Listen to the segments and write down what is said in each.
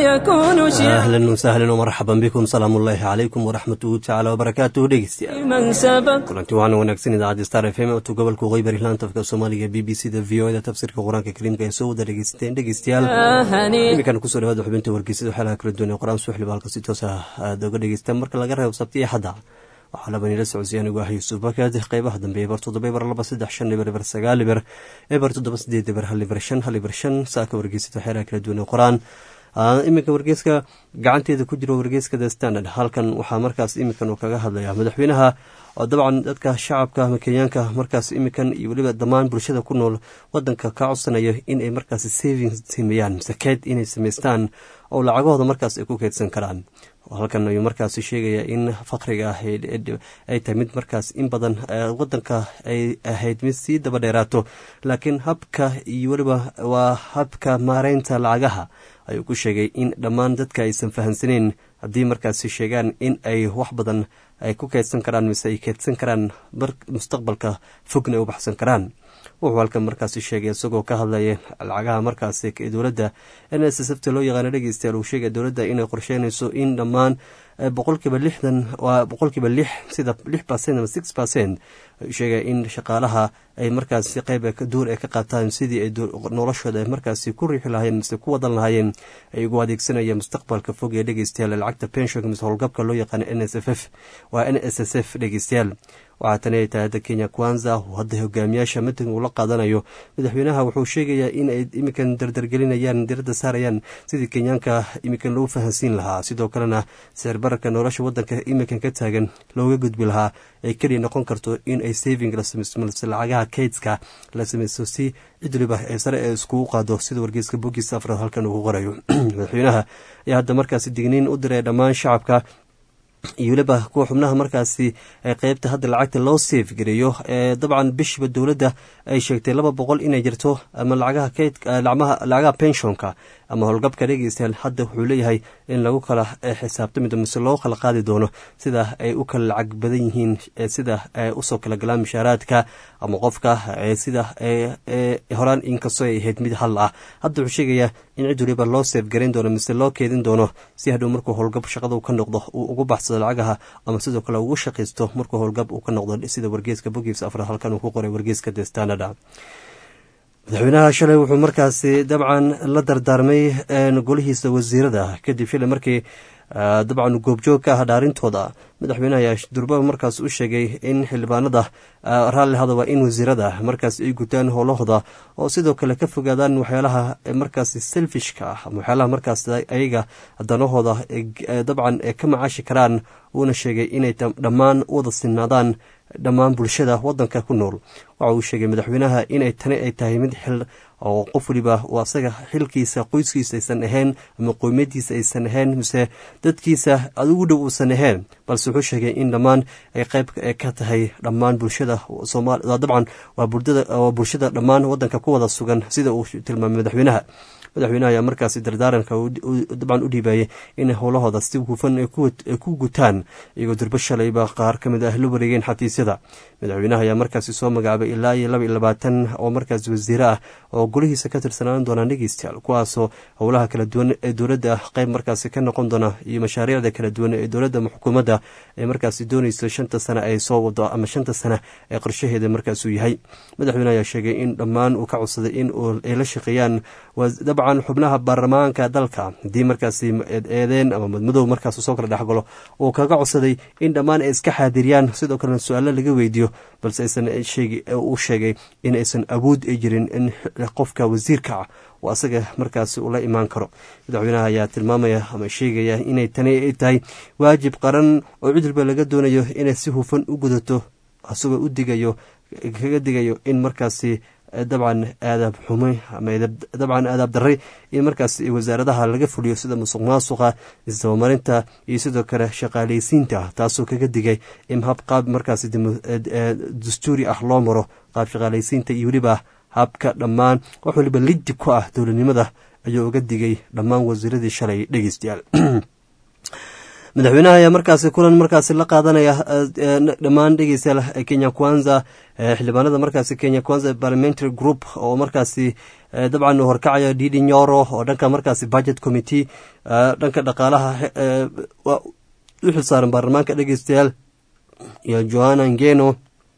يكون شيعا ahlan wasahlan wmarxaban bikum salaamu ullaahi calaykum waraxmatuhu tacaala wabarakaatuhu dhegeystayaal من سبق kulanti waxaana wanaagsan idaacadda star f m tu gobolka waqooyi laantafka soomaaliga b b c da v o da tafsiirka qur-aanka kariimka ee soo wada dhegeysateen dhegeystayaal هنيئا iminkan kusoo dhawaada xubinta wargeysada waxyaalaha kala duwan ee qur-aan suuxliba halka si toos ah aada oga dhegeystaan marka laga reebo sabti iyo xadda waxaa labanila socodsiya anigu ah yuusuf bakad qeybaha dambe eber toddoba eber laba saddex shan eber eber sagaal eber eber toddoba sideed eber hal eber shan hal eber shan saaka wargeysada waxyaalaha kala duwan ee qur-aan iminka wargeyska gacanteeda ku jiro wargeyska the standard halkan waxaa markaas iminkan uu kaga hadlaya madaxweynaha oo dabcan dadka shacabka ama kenyaanka markaas iminkan iyo weliba dhammaan bulshada ku nool wadanka ka codsanaya inay markaas savings sameeyaan mise keyd inay samaystaan oo lacagahooda markaas ay ku keydsan karaan halkan ayuu markaas sheegaya in faqriga ah ay tahay mid markaas in badan wadanka ay ahayd mid sii daba dheeraato laakiin habka iyo weliba waa habka maareynta lacagaha ayuu ku sheegay in dhammaan dadka aysan fahamsaneyn haddii markaasi sheegaan in ay wax badan ay ku keydsan karaan mise ay keydsan karaan mustaqbalka fogna ay u baxsan karaan wuxuu halkan markaasi sheegay isagoo ka hadlaya lacagaha markaasi dowladda n s s fta loo yaqaano dhegeystayaal uu sheegay dowladda inay qorsheynayso in dhammaan boqolkiiba lixdan waa boqolkiiba lix sida lix percent ama six percent sheegay in shaqaalaha ay markaasi qeyb duur ay ka qaataan sidii ay noloshooda markaasi ku riixi lahaayeen mise ku wadan lahaayeen ay ugu adeegsanaya mustaqbalka fog ee dhegeystayaal lacagta pensionka mise howlgabka loo yaqaano n s f f waa n s s f dhegeystayaal waxaa tani ay tahay hadda kenya kwanza oo hadda hogaamiyaasha miting uu la qaadanayo madaxweynaha wuxuu sheegayaa in ay iminkan dardargelinayaan diradda saarayaan sidii kenyaanka iminkan loogu fahansiin lahaa sidoo kalena sicir bararka nolosha wadanka iminkan ka taagan looga gudbi lahaa ay keliya noqon karto in ay saving la samaysto malse lacagaha kaydska la samaysto si cid waliba ee sare ee iskugu qaado sida wargeyska bogiisa afraad halkan uu ku qorayo madaxweynaha ayaa hadda markaasi digniin u diray dhammaan shacabka iyo weliba kuwa xubnaha markaasi qeybta hadda lacagta loo seef gareeyo dabcan bishiba dowladda ay sheegtay laba boqol inay jirto ama lacagaha kaydka lacagaha penshonka ama howlgabka dhegeystayaal hadda wuxuu leeyahay in lagu kala xisaabtami doono mise loo kala qaadi doono sida ay u kala lacag badan yihiin sida usoo kala galaan mishaaraadka ama qofka sida horaan inkastoo ay ahayd mid hal ah hadda wuxuu sheegayaa in cid waliba loo seef garayn doono mise loo keedin doono si hadhow markuu howlgab shaqada ka noqdo uu ugu baxsado lacagaha ama sidoo kale ugu shaqaysto markuu howlgab uu ka noqdo sida wargeeska bogiis afraad halkan uu ku qoray wargeeska the standard madaxweynaha shalay wuxuu markaasi dabcan la dardaarmay golihiisa wasiirada kadib shilay markii dabcan goobjoog ka ah dhaarintooda madaxweynaha ayaa durbaba markaas u sheegay in xildhibaanada raalli hadaba in wasiirada markaas ay gutaan howlahooda oo sidoo kale ka fogaadaan waxyaalaha markaas selfishka ah ama waxyaalaha markaas ayaga danahooda dabcan ka macaashi karaan uuna sheegay inay dhammaan wada sinaadaan dhammaan bulshada wadanka ku nool waxa uu sheegay madaxweynaha inay tani ay tahay mid xil oo qof waliba uu asaga xilkiisa qoyskiisa aysan ahayn ama qoymadiisa aysan ahayn mise dadkiisa adigu dhow uusan ahayn balse wuxuu sheegay in dhammaan ay qayb ka tahay dhammaan bulshada dabcan waa bulshada dhammaan wadanka ku wada sugan sida uu tilmaamay madaxweynaha madaxweynaha ayaa markaasi dardaaranka dabcan u dhiibayay in howlahooda si hufan ay ku gutaan iyagoo durbo shalayba qaar ka mid ah la wareegeen xafiisyada madaxweynaha ayaa markaasi soo magacaabay ilaa iyo laba iyo labaatan oo markaas wasiire ah oo golihiisa ka tirsanaan doonaan dhegeystayaal kuwaasoo howlaha kala duwan ee dowladda qayb markaasi ka noqon doona iyo mashaariicda kala duwan ee dowladda ama xukuumadda ee markaasi doonayso shanta sane ay soo wado ama shanta sane ee qorshaheeda markaasuu yahay madaxweyne ayaa sheegay in dhammaan uu ka codsaday in ay la shaqeeyaan dabcan xubnaha baarlamaanka dalka haddii markaasi eedeen ama madmadow markaas soo kala dhexgalo uu kaga codsaday in dhammaan ay iska xaadiriyaan sidoo kalena su-aalo laga weydiiyo balse aysan uu sheegay in aysan awood ay jirin in qofka wasiirka ah oo asaga markaasi ula imaan karo madaxweynaha ayaa tilmaamaya ama sheegaya inay tani ay tahay waajib qaran oo cidilba laga doonayo inay si hufan u gudato asagoo u digayo kaga digayo in markaasi dabcan aadaab xumay ama dabcan aadaab daray in markaas wasaaradaha laga fuliyo sida musuq maasuqa isdabamarinta iyo sidoo kale shaqaaleysiinta taasoo kaga digay in hab qaab markaas dastuuri ah loo maro qaab shaqaaleysiinta iyo weliba habka dhammaan wax waliba liddi ku ah dowladnimada ayuu uga digay dhammaan wasiiradii shalay dhegeystayaal madaxweynaha ayaa markaasi kulan markaasi la qaadanaya dhammaan dhegeystayaal kenya kwanza xildhibaanada markaasi kenya kwanza parliamentary group oo markaasi dabcan horkacaya didi nyoro oo dhanka markaasi budget committee dhanka dhaqaalaha u xilsaaran baarlamaanka dhegeystayaal iyo johanna ngeno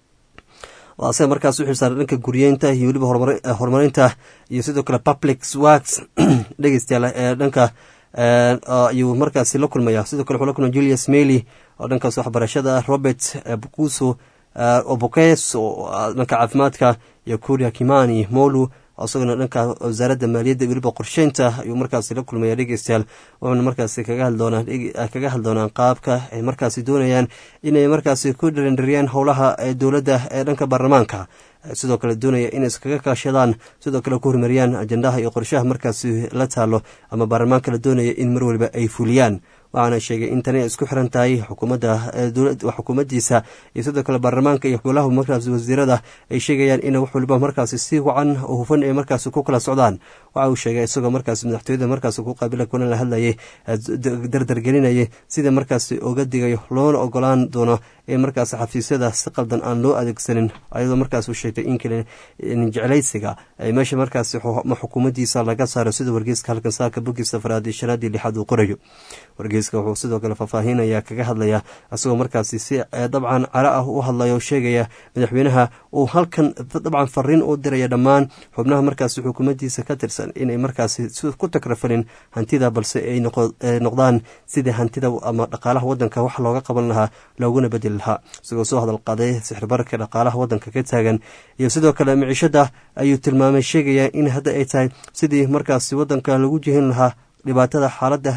oo asaga markaas u xilsaaran dhanka guryeynta iyo weliba horumarinta iyo sidoo kale public works dhegeystayaal ee dhanka ayuu markaasi la kulmaya sidoo kale wuxuu la kulmaya julius mely oo dhankaas waxbarashada robert bukuso obokes oo dhanka caafimaadka iyo kuria kimani molu isagona dhanka wasaaradda maaliyadda weliba qorsheynta ayuu markaasi la kulmaya dhegeystayaal wuxuuna markaasi kaga hadli doonaan qaabka ay markaasi doonayaan inay markaasi ku dharindhariyaan howlaha dowladda ee dhanka baarlamaanka sidoo kale doonaya inay iskaga kaashadaan sidoo kale ku horumariyaan ajendaha iyo qorshaha markaasi la taalo ama baarlamaanka la doonaya in mar waliba ay fuliyaan waxaana sheegay in tani ay isku xiran tahay xukuumaddiisa iyo sidoo kale baarlamaanka iyo golaha markaasi wasiirada ay sheegayaan in wax waliba markaasi si wacan oo hufan ay markaasi ku kala socdaan waxa uu sheegay isagoo markaasi madaxtooyada markaasi ku qaabila kuna la hadlayay dardargelinayay sida markaasi oga digayo loona ogolaan doono in markaasi xafiisyada si qaldan aan loo adeegsanin ayadoo markaas uu sheegtay in kale jeclaysiga ay meesha markaasi xukuumaddiisa laga saaro sida wargeyska halkan saaka bogiisa faraad iyo shanaadii lixaad uu qorayo wargeyska wuxuu sidoo kale faahfaahinaya kaga hadlaya isagoo markaasi si dabcan caro ah u hadlaya oo sheegaya madaxweynaha uu halkan dabcan fariin u diraya dhammaan xubnaha markaasi xukuumaddiisa ka tirsan inay markaasi ku takrafalin hantida balse ay noqdaan sidii hantida ama dhaqaalaha wadanka wax looga qaban lahaa looguna bedeli lahaa isagoo soo hadal qaaday sixirbarka dhaqaalaha wadanka ka taagan iyo sidoo kale miciishada ayuu tilmaamay sheegaya in hadda ay tahay sidii markaasi wadanka lagu jihin lahaa dhibaatada xaalada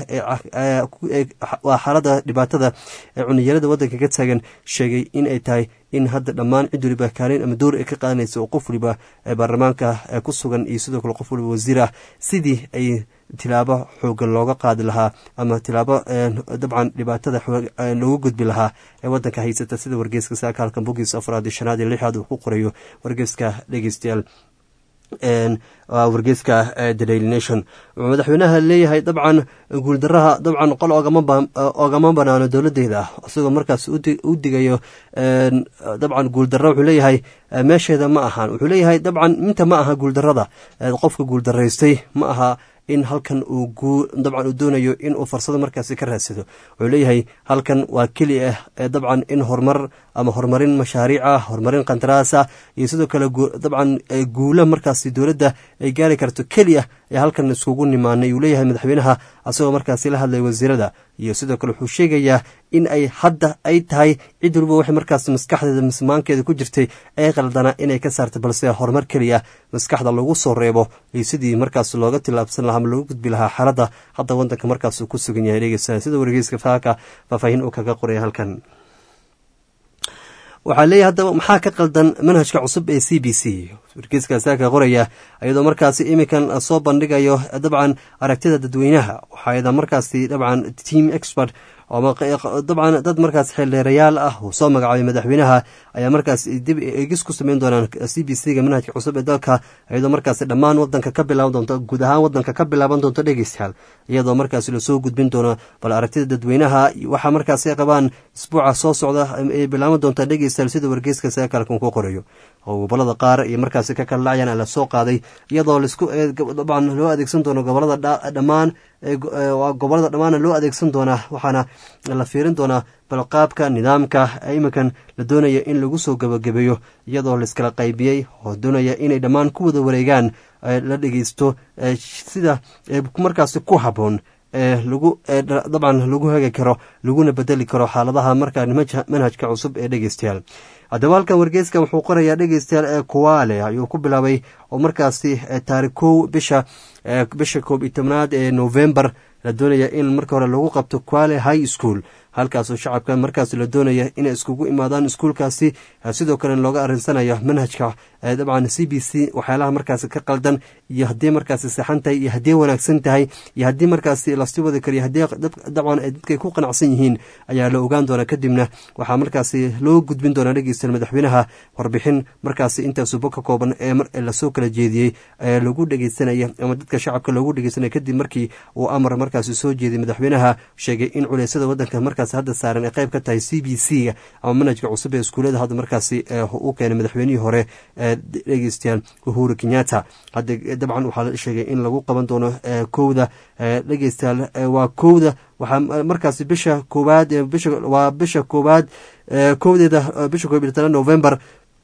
waa xaaladda dhibaatada ee cuniyarada wadanka ka taagan sheegay in ay tahay in hadda dhammaan cid waliba kaalin ama door ay ka qaadanaysa oo qof waliba ee baarlamaanka ku sugan iyo sidoo kale qof waliba wasiir ah sidii ay tilaabo xoogan looga qaadi lahaa ama tilaabo dabcan dhibaatada loogu gudbi lahaa ee wadanka haysata sida wargeyska saaka halkan bogiis afraad iyo shanaad iyo lixaad uu ku qorayo wargeyska dhegeystayaal wargeyska the daily nation wuxuu madaxweynaha leeyahay dabcan guuldaraha dabcan qol ogama banaano dowladeeda isagoo markaas u digayo dabcan guuldara wuxuu leeyahay meesheeda ma ahan wuxuu leeyahay dabcan inta ma aha guuldarada qofka guuldaraystay ma aha in halkan uu dabcan uu doonayo in uu farsado markaasi ka raadsado wuxuu leeyahay halkan waa keli ah dabcan in horumar ama horumarin mashaariic ah horumarin qandaraasa iyo sidoo kale dabcan guula markaasi dowladda ay gaari karto keliya ee halkan iskugu nimaanay uu leeyahay madaxweynaha asagoo markaasi la hadlay wasiirada iyo sidoo kale wuxuu sheegayaa in ay hadda ay tahay cid waliba waxay markaas maskaxdeeda mismaankeeda ku jirtay ay qaldana inay ka saarta balse horumar keliya maskaxda lagu soo reebo iyo sidii markaas looga tilaabsan lahaa ama looga gudbi lahaa xaaladda hadda wadanka markaas uu ku sugan yahay dhegeysa sida wargeyska faaka faahfaahin uu kaga qoraya halkan waxaa leeyahy haddaba maxaa ka qaldan manhajka cusub ee c b c wargeyskaasa ka qoraya iyadoo markaasi iminkan soo bandhigayo dabcan aragtida dadweynaha waxaa markaasi dabcan team expert dabcan dad markaas xeeldheerayaal ah uu soo magacaabay madaxweynaha ayaa markaas dib egis ku sameyn doonaan c b c ga manhajka cusub ee dalka iyadoo markaasi dhammaan wadanka ka bilaaban doonto guud ahaan wadanka ka bilaaban doonto dhegeystayaal iyadoo markaasi lasoo gudbin doono bal aragtida dadweynaha waxaa markaasi qabaan isbuuca soo socda ay bilaaban doontaa dhegeystayaal sida wargeyska saakalkan ku qorayo oo gobolada qaar iyo markaasi ka kala dhacyan la soo qaaday iyadoo laisku dabcan loo adeegsan doono gobolada dhammaan gobolada dhammaana loo adeegsan doonaa waxaana la fiirin doonaa balqaabka nidaamka iminkan la doonaya in lagu soo gabagabeeyo iyadoo laiskala qaybiyey oo doonaya inay dhammaan ku wada wareegaan la dhegeysto sida markaasi ku habboon lagu dabcan lagu hagi karo laguna bedeli karo xaaladaha markaa manhajka cusub ee dhegeystayaal haddaba halkan wargeyska wuxuu qorayaa dhegeystayaal ee kuwaale ayuu ku bilaabay oo markaasi taarikh kow bisha bisha koob iyo tobnaad ee novembar la doonaya in marka hore lagu qabto kuale high school halkaasoo shacabka markaas la doonaya inay iskugu imaadaan iskuulkaasi sidoo kale looga arinsanayo manhajka dabcan c b c waxyaalaha markaasi ka qaldan iyo haddii markaasi saxan tahay iyo haddii wanaagsan tahay iyo haddii markaasi lasii wadi kariyo haddii dabcan dadkay ku qanacsan yihiin ayaa la ogaan doonaa kadibna waxaa markaasi loo gudbin doonaa dhegeysta madaxweynaha warbixin markaasi intaasuba ka kooban ee lasoo kala jeediyey ee lagu dhegeysanaya ama dadka shacabka loogu dhegeysanaya kadib markii uu amar markaasi soo jeeday madaxweynaha sheegay in culeysyada wadanka marka markaasi hadda saaran ay qayb ka tahay c b c ga ama manhajka cusub ee iskuullada hadda markaasi u keenay madaxweynihii hore dhegeystayaal uhuru kenyatta hadda dabcan waxaa la sheegay in lagu qaban doono kowda dhegeystayaal waa kowda waxaa markaasi bisha koowaad waa bisha koowaad kowdeeda bisha koob iyo toban november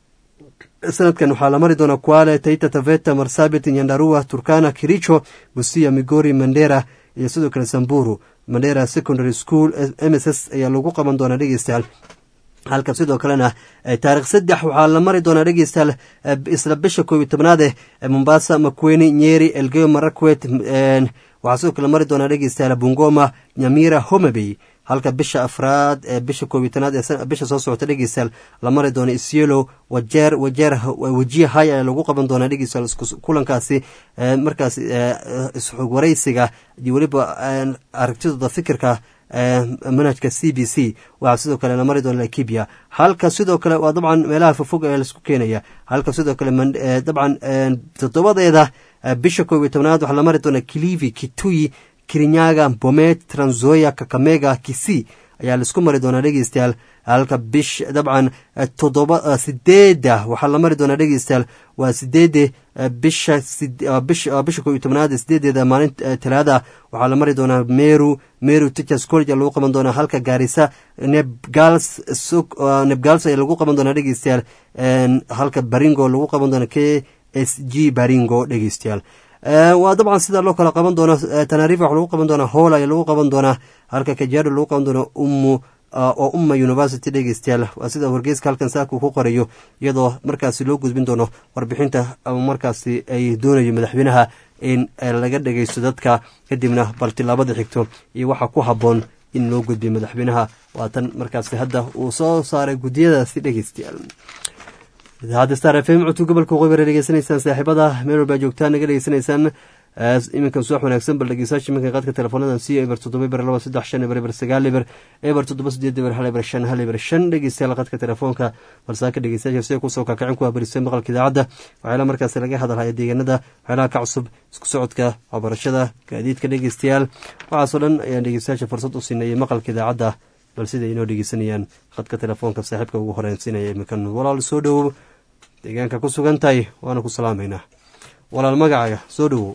sanadkan waxaa la mari doonaa kuale taita taveta marsabit nyandarua turkana kiricho busia migori mandera iyo sidoo kale samburu mandera secondary school m s s ayaa lagu qaban doonaa dhegeystayaal halka sidoo kalena taarikh saddex waxaa la mari doonaa dhegeystayaal isla bisha koob iyo tobnaad eh mombasa makweni nyeri elgeyo marakwet waxaa sidoo kale mari doonaa dhegeystayaal bungoma nyamira homabey halka bisha afraad ee bisha koob iyo tanaad ee bisha soo socota dhegeystayaal la mari doono isyelo wajeer wajeer wejiya hay ayaa lagu qaban doonaa dhegeystayaal kulankaasi markaas isxog waraysiga iyo weliba aragtidooda fikirka manhajka c b c waxaa sidoo kale la mari doona lakibia halka sidoo kale waa dabcan meelaha fogfog ee laisku keenaya halka sidoo kale dabcan toddobadeeda bisha koob iyo tobnaad waxaa la mari doona kilivi kitui kirinyaga bomet tranzoya kakamega kisi ayaa laisku mari doonaa dhegeystayaal halka bish dabcan toddoba sideeda waxaa la mari doonaa dhegeystayaal waa sideede bisha bisha koob iyo tobnaad sideedeeda maalin talaada waxaa la mari doonaa meru meru teachers college lagu qaban doonaa halka gaarisa nebgals nebgals ayaa lagu qaban doonaa dhegeystayaal halka baringo lagu qaban doona k s g baringo dhegeystayaal waa dabcan sidaa loo kala qaban doono tanarifa wax lagu qaban doonaa hool ayaa lagu qaban doonaa halka kajaado lagu qaban doono umu oo umma university dhegeystayaal waa sida wargeyska halkan saaka ku qorayo iyadoo markaasi loo gudbin doono warbixinta ama markaasi ay doonayo madaxweynaha in laga dhegeysto dadka kadibna bal tilaabada xigto iyo waxa ku haboon in loo gudbiyo madaxweynaha waa tan markaasi hadda uu soo saaray guddiyadaasi dhegeystayaal idaacadda star f m codka gobolka waqooyi dhegeysanaysaan saaxiibada meel walbaa joogtaan naga dhegeysanaysaan iminkan suwax wanaagsan bal dhegeystayaasha iminkan qaadka teleefoonadan c eber toddoba eber laba saddex shan eber eber sagaal eber eber toddoba sideed eber hal eber shan hal eber shan dhegeystayaal qaadka telefoonka balsaaka dhegeystayaasha sida kusoo kakacin ku habarisay maqalka idaacadda waxyaala markaasi laga hadalhaya deegaanada waxyaalaha ka cusub isku socodka waxbarashada gaadiidka dhegeystayaal waxaasoo dhan ayaan dhegeystayaasha fursad u siinayay maqalka idaacadda bal siday inoo dhegeysanayaan khadka telefoonka saaxiibka ugu horeensinaya iminkan walaal soo dhowow deegaanka ku sugan tahay waana ku salaamaynaa walaal magacaaga soo dhowow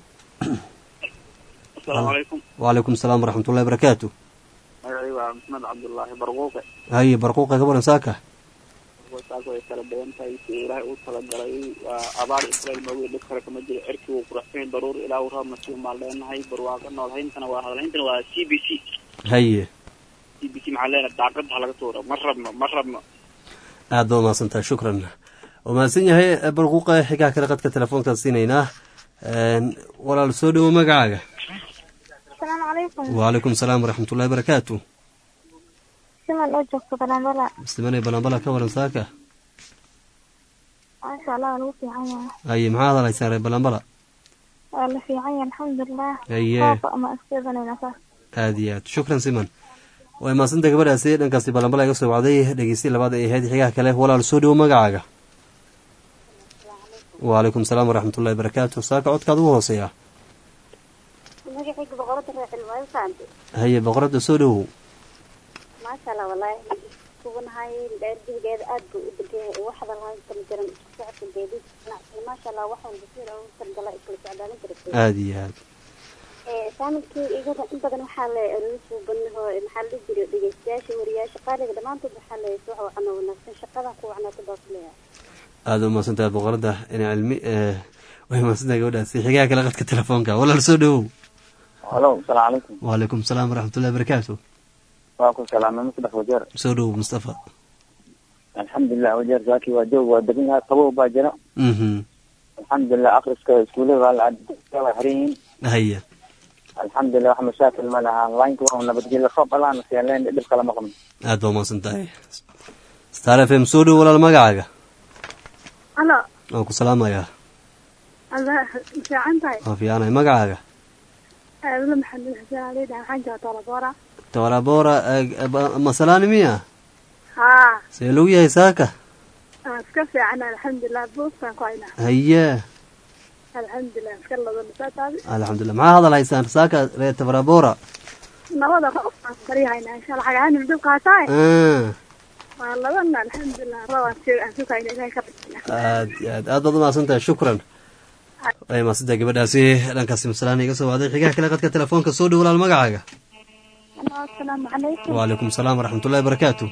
wacalaykum salaam waraxmatullahi barakaatu magacii waa maxmed cabdullaahi barquuqe haye barquuqa ka waran saaka saaka way kala badan tahay si ilaahay uu talagalay waa abaar israel moogi dhib kale kama jiro cirkii wuu quraxsan daruur ilaa uu roob nasiib maan leenahay barwaaqa noolhayntana waa hadalhayntana waa c b c haye c b c maxaa leenahay daaqadda ha laga tuura ma rabno ma rabno aad ba umahadsantahay shukran waa mahadsan yahay barquuqa xigaa kale qadka telefoonkaan siinaynaa walaal soo dhowo magacaaga asalaamu calaykum wacalaykum salaam waraxmatullahi barakaatu siman oo joogto balambala muslimanay balambala ka waran saaka maasha allah waa lagu fiican yahay haye maxaa hadalaysaan reer balambala waa la fiican yahay alxamdulilah haye saafa ama iskeedanayna saas aada iyo aad shukran siman way mahadsanta gabadhaasi dhankaasi balambala iga soo wacday dhegeystiya labaad ay ahayd xigaha kale walaal soo dhowo magacaaga wacalaykum salaam waraxmatullahi barakaatu saaka codkaad ugu hooseeya magacayga boqorada reexil waayo fahamte haye boqoradda soo dhowow maasha allah walaahi kugunahay dheerdigeeda aad buu u degan yahay wax hadalhayn kama jiran isku socodka geedid ganacsiga maasha allah wax walba sida ugu talgala iskala socdaalin jirtay aada iyo aad saamilkii igada in badan waxaa le lagu soo badnaho maxaa la dhihi jiray dhegeystayaasha wariyaasha qaaliga dhammaantood waxaa le wax wacno wanaagsan shaqadan ku wacnaata baa ku leeyahay aada umahadsantahay boqoradda ina cilmi way mahadsantahay gabadhaasi xigaha kale qadka telefoonka walaal soo dhowow halo asalaamu calaykum wacalaykum salaam waraxmatullahi barakaatu waa ku salaamay masdex wajeer soo dhowow mustafa alxamdulilah wajeer saaki waa joog waa degan yahay qabow baa jira mhm alxamdulilah akriska iskuullada waa la waa xiran yihiin haya alxamdulilah wax mashaakil ma laha laynka waa nabadgelyo roob allaana seenleen dhib kale ma qabno aada baa umahadsan tahay star f m soo dhowo walaal magacaaga alo waan ku salaamayaa alla fiican tahay waan fiicanahay magacaaga aadula maxamed xuseen alida waxaan jooga toolaboora tawaraboora masalaani miya haa see lagu yahay saaka aan iska fiicana alxamdulilah buuskaan ku haynaa haye alxamdulilah iska ladana saa taadi alxamdulilah maxaa hadal haysaan saaka reer tawarabora nabada roobkaan baryahayna insha allah xagahanin dhib qaataay Ah, waa labana alxamdulilah roobaan sii aan sugayna ilahay ka bixina aad iyo aad aad baad umahadsan tahay shukran way mahadsantahay gabadhaasi dhankaasi masalaan iga soo wacday xigaha kale qadka telefoonka soo dhow walaal magacaaga asalaamu calaykum wacalaykum asalaam waraxmatullahi barakaatu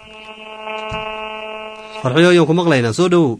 farxiyo ayaan ku maqlaynaa soo dhowow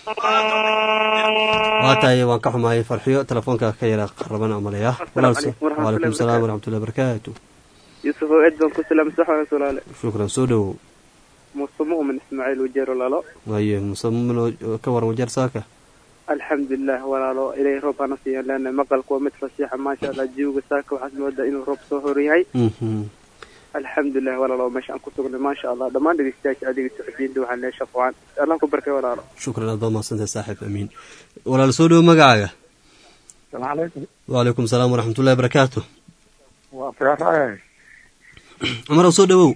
waa tahay waan ka xumaayay farxiyo telefoonka ka yara qaraban amaleya Assalaamu calaykum waraxmatullahi wacalaykum asalaam waraxmatullahi barakaatu yuusuf oo eed baan ku salaamay saxwan sulaale shukran soo dhowow muuse mu'min ismaaciil wajeero lalo waaye musamino ka waran wajeer saaka alxamdulilah walaalo ilaahay roob hana siiyan leena maqalku waa mid fasiixa maasha allah jiwga saaka waxaad moodaa inuu roob soo horyahay Mhm. alxamdulilah walaalo meesha aan ku sugnay maasha allah dhammaan dhegeystayaasha adiga socodiinta waxaan leeyahay shaqo waan allah ku barkay walaalo shukran aad baad mahadsantahay saaxiib amiin walaal soo dhowow magacaaga السلام عليكم wacalaykum asalaam waraxmatullahi barakaatu وفي cumarow soo dhowow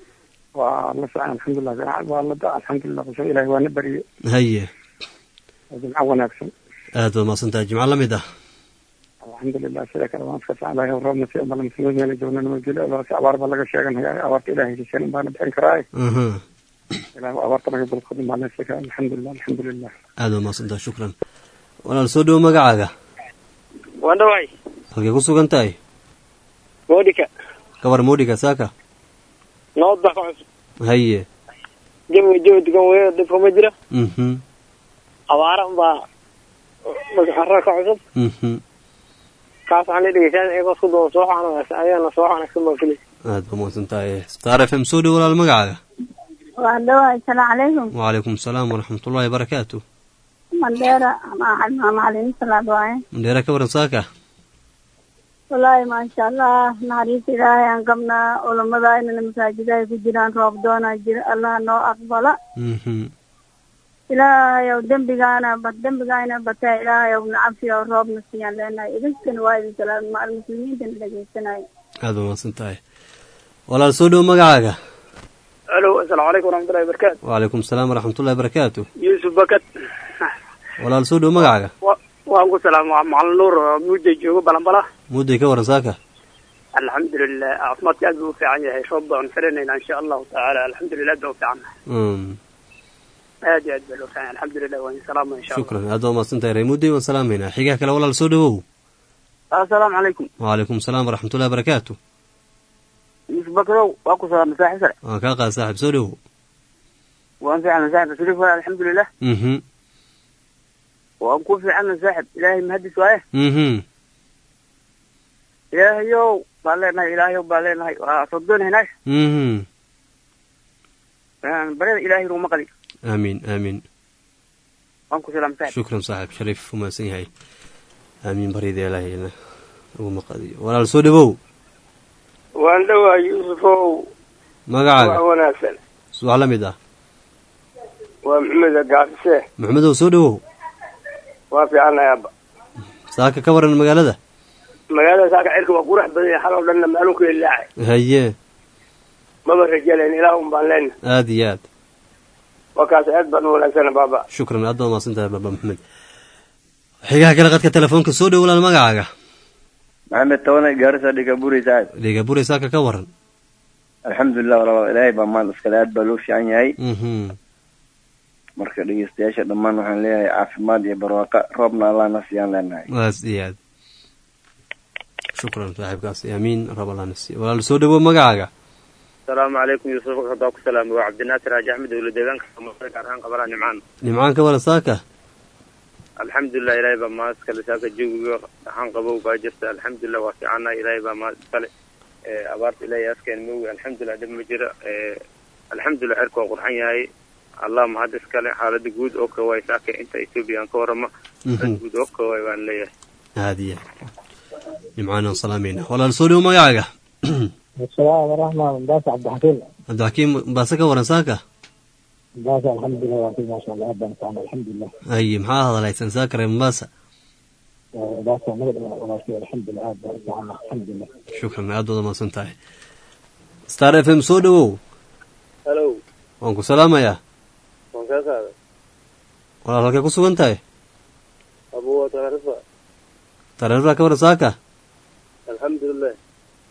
ونسعى الحمد لله والله الحمد لله بس إلهي وانا بري haye وجمع وناكسن aad baad mahadsantahay jimco la mid ah الحمد لله سيدك الله مسكت على وربنا في أمر المسلمين اللي جونا نمجل الله في أوار بلغ الشيغن هي أوارت إلهي في سنة بانا بحين كراي aha إلهي أوارت لك بالخدم على نفسك الحمد لله الحمد لله aad baad mahadsantahay shukran walaal soo dhowow magacaaga waan dhawaay halkay ku sugan tahay moodhika gabar moodhiga saaka nabad baa ka cusub haye jawiga jawi degan weyo dhib kuma jira mhm abaara unbaa carra ka cusub mhm kaas waxaan la dhegeysan iyagoo isku duwan soo xanaagsan ayagana soo xanaagsan baa filis aad baad mahadsantahay star f m soo dhowow walaal magacaaga waa dhawaay asalaamu calaykum wacalaykum asalaam waraxmatullahi barakaatu mandheera macalin salaad waaye mandheera ka waran saaka wallaahi maasha allah naxariista ilaahay aan qabnaa culamada inana masaajida ay ku jiraan roob doonaa jira allah noo aqbala mhm ilaahayow dembigaana ba dembigaana batee ilaahayow nacabsi oo roobna siiyaan leenahay idinkana waa idin salaam macal muslimiintana dhegeysanaya aad baad mahadsan tahay walaal soo dhowow magacaaga alo asalaamu calaykum waraxmatullahi wabarakaatu wacalaykum asalaam waraxmatullahi barakaatu yuusuf bakat walaal soo dhowow magacaaga waan ku salaama macalin nuur oo mudda joogo balanbala mudday ka waran saaka alxamdulilah caafimaadka aad buu u fiican yahay roob baan filanayna insha allahu tacaala alxamdulilah aad baa u fiican Mm, aad iyo aad baa loo fiican yahay alxamdulilah waan salaama insha allah shukran aad baad mahadsan tahay ree mudday waan salaamaynaa xigaha kale walaal soo dhowow assalaamu calaykum wacalaykum asalaam waraxmatullahi barakaatu yusuf bakrow waa ku salaamay saaxiib sare waan kaa qaada saaxib soo dhowow waan fiicana saaxib shariif waay alxamdulilah mhm waan ku fiicana saaxib ilaahay mahadis waaye mhm ilaahayow baan leenahay ilaahayow baan leenahay waa soo doonaynaa mhm barada ilaahay ruma qadi aamiin aamiin waan ku salaamay saaxib shukran saaxib shariif u mahadsan yahay aamiin baryada ilaahayna ugu maqadiyo walaal soo dhowow waan dhawaay yuusufow magacaaga wanaagsan subax la mid ah waa maxamed gaafise maxamedow soo dhowow waa fiicanahay abba saaka ka waran magaalada magaalada saaka cirka waa qurux badan yahay xaloo dhanna maalinku ilaacay haye maba rajalayn ilaah un baan leenna aad iyo aad waa kaas aad baan u wanaagsana baaba shukran aad baad mahadsan tahay baba maxamed xigaha kale qadka telefoonka soo dhow walaal magacaaga maxamed tobanay gaarisa dhiga buri saaxib dhiga bure saaka ka waran alxamdulilah walaal ilaahay baa maal iskale aad baa loo fiican yahay mhm marka dhegeystayaasha dhammaan waxaan leeyahay caafimaad iyo barwaaqo roobna allah na siiyaan leenahay aad iyo aad shukran saaxiibkaasi aamiin rab allah nasiy walaal soo dhowow magacaaga asalaamu calaykum yuusuf hadaa ku salaamay waa cabdinaasir xaaji axmed dowla deegaanka soomaalida gaar ahaan qabalaa nimcaan nimcaan ka waran saaka alxamdulilah ilaahay baa mahad iskale saaka jawiga ahaan qabow baa jirta alxamdulilah waa fiicana ilaahay baa mahad iskale abaarta ilaahay askeen moogi alxamdulilah dhib ma jira alxamdulilah cirka waa qurxan yahay allah mahad iskale xaalada guud oo kawaay saaka inta etoobiya aan ka warama xaalada guud oo kawaay baan leeyahay aad iyo nimcaan aan salaamayna walaal soo dhowow magacaaga السلام ورحمة الله باس عبد الحكيم cabdixakiim baase ka waran saaka باس الحمد لله وفي ما شاء الله أبدا نفعنا الحمد لله haye maxaa hadalhaysan saaka reer mombasa باس نقدر ولا شيء الحمد لله أبدا نفعنا الحمد لله shukran aad baad mahadsan tahay star f m soo dhowow halo waan ku salaamayaa waan kaa qaaday walaal halkay ku sugan tahay abuwa taarifa tareeraa ka waran saaka alxamdulilah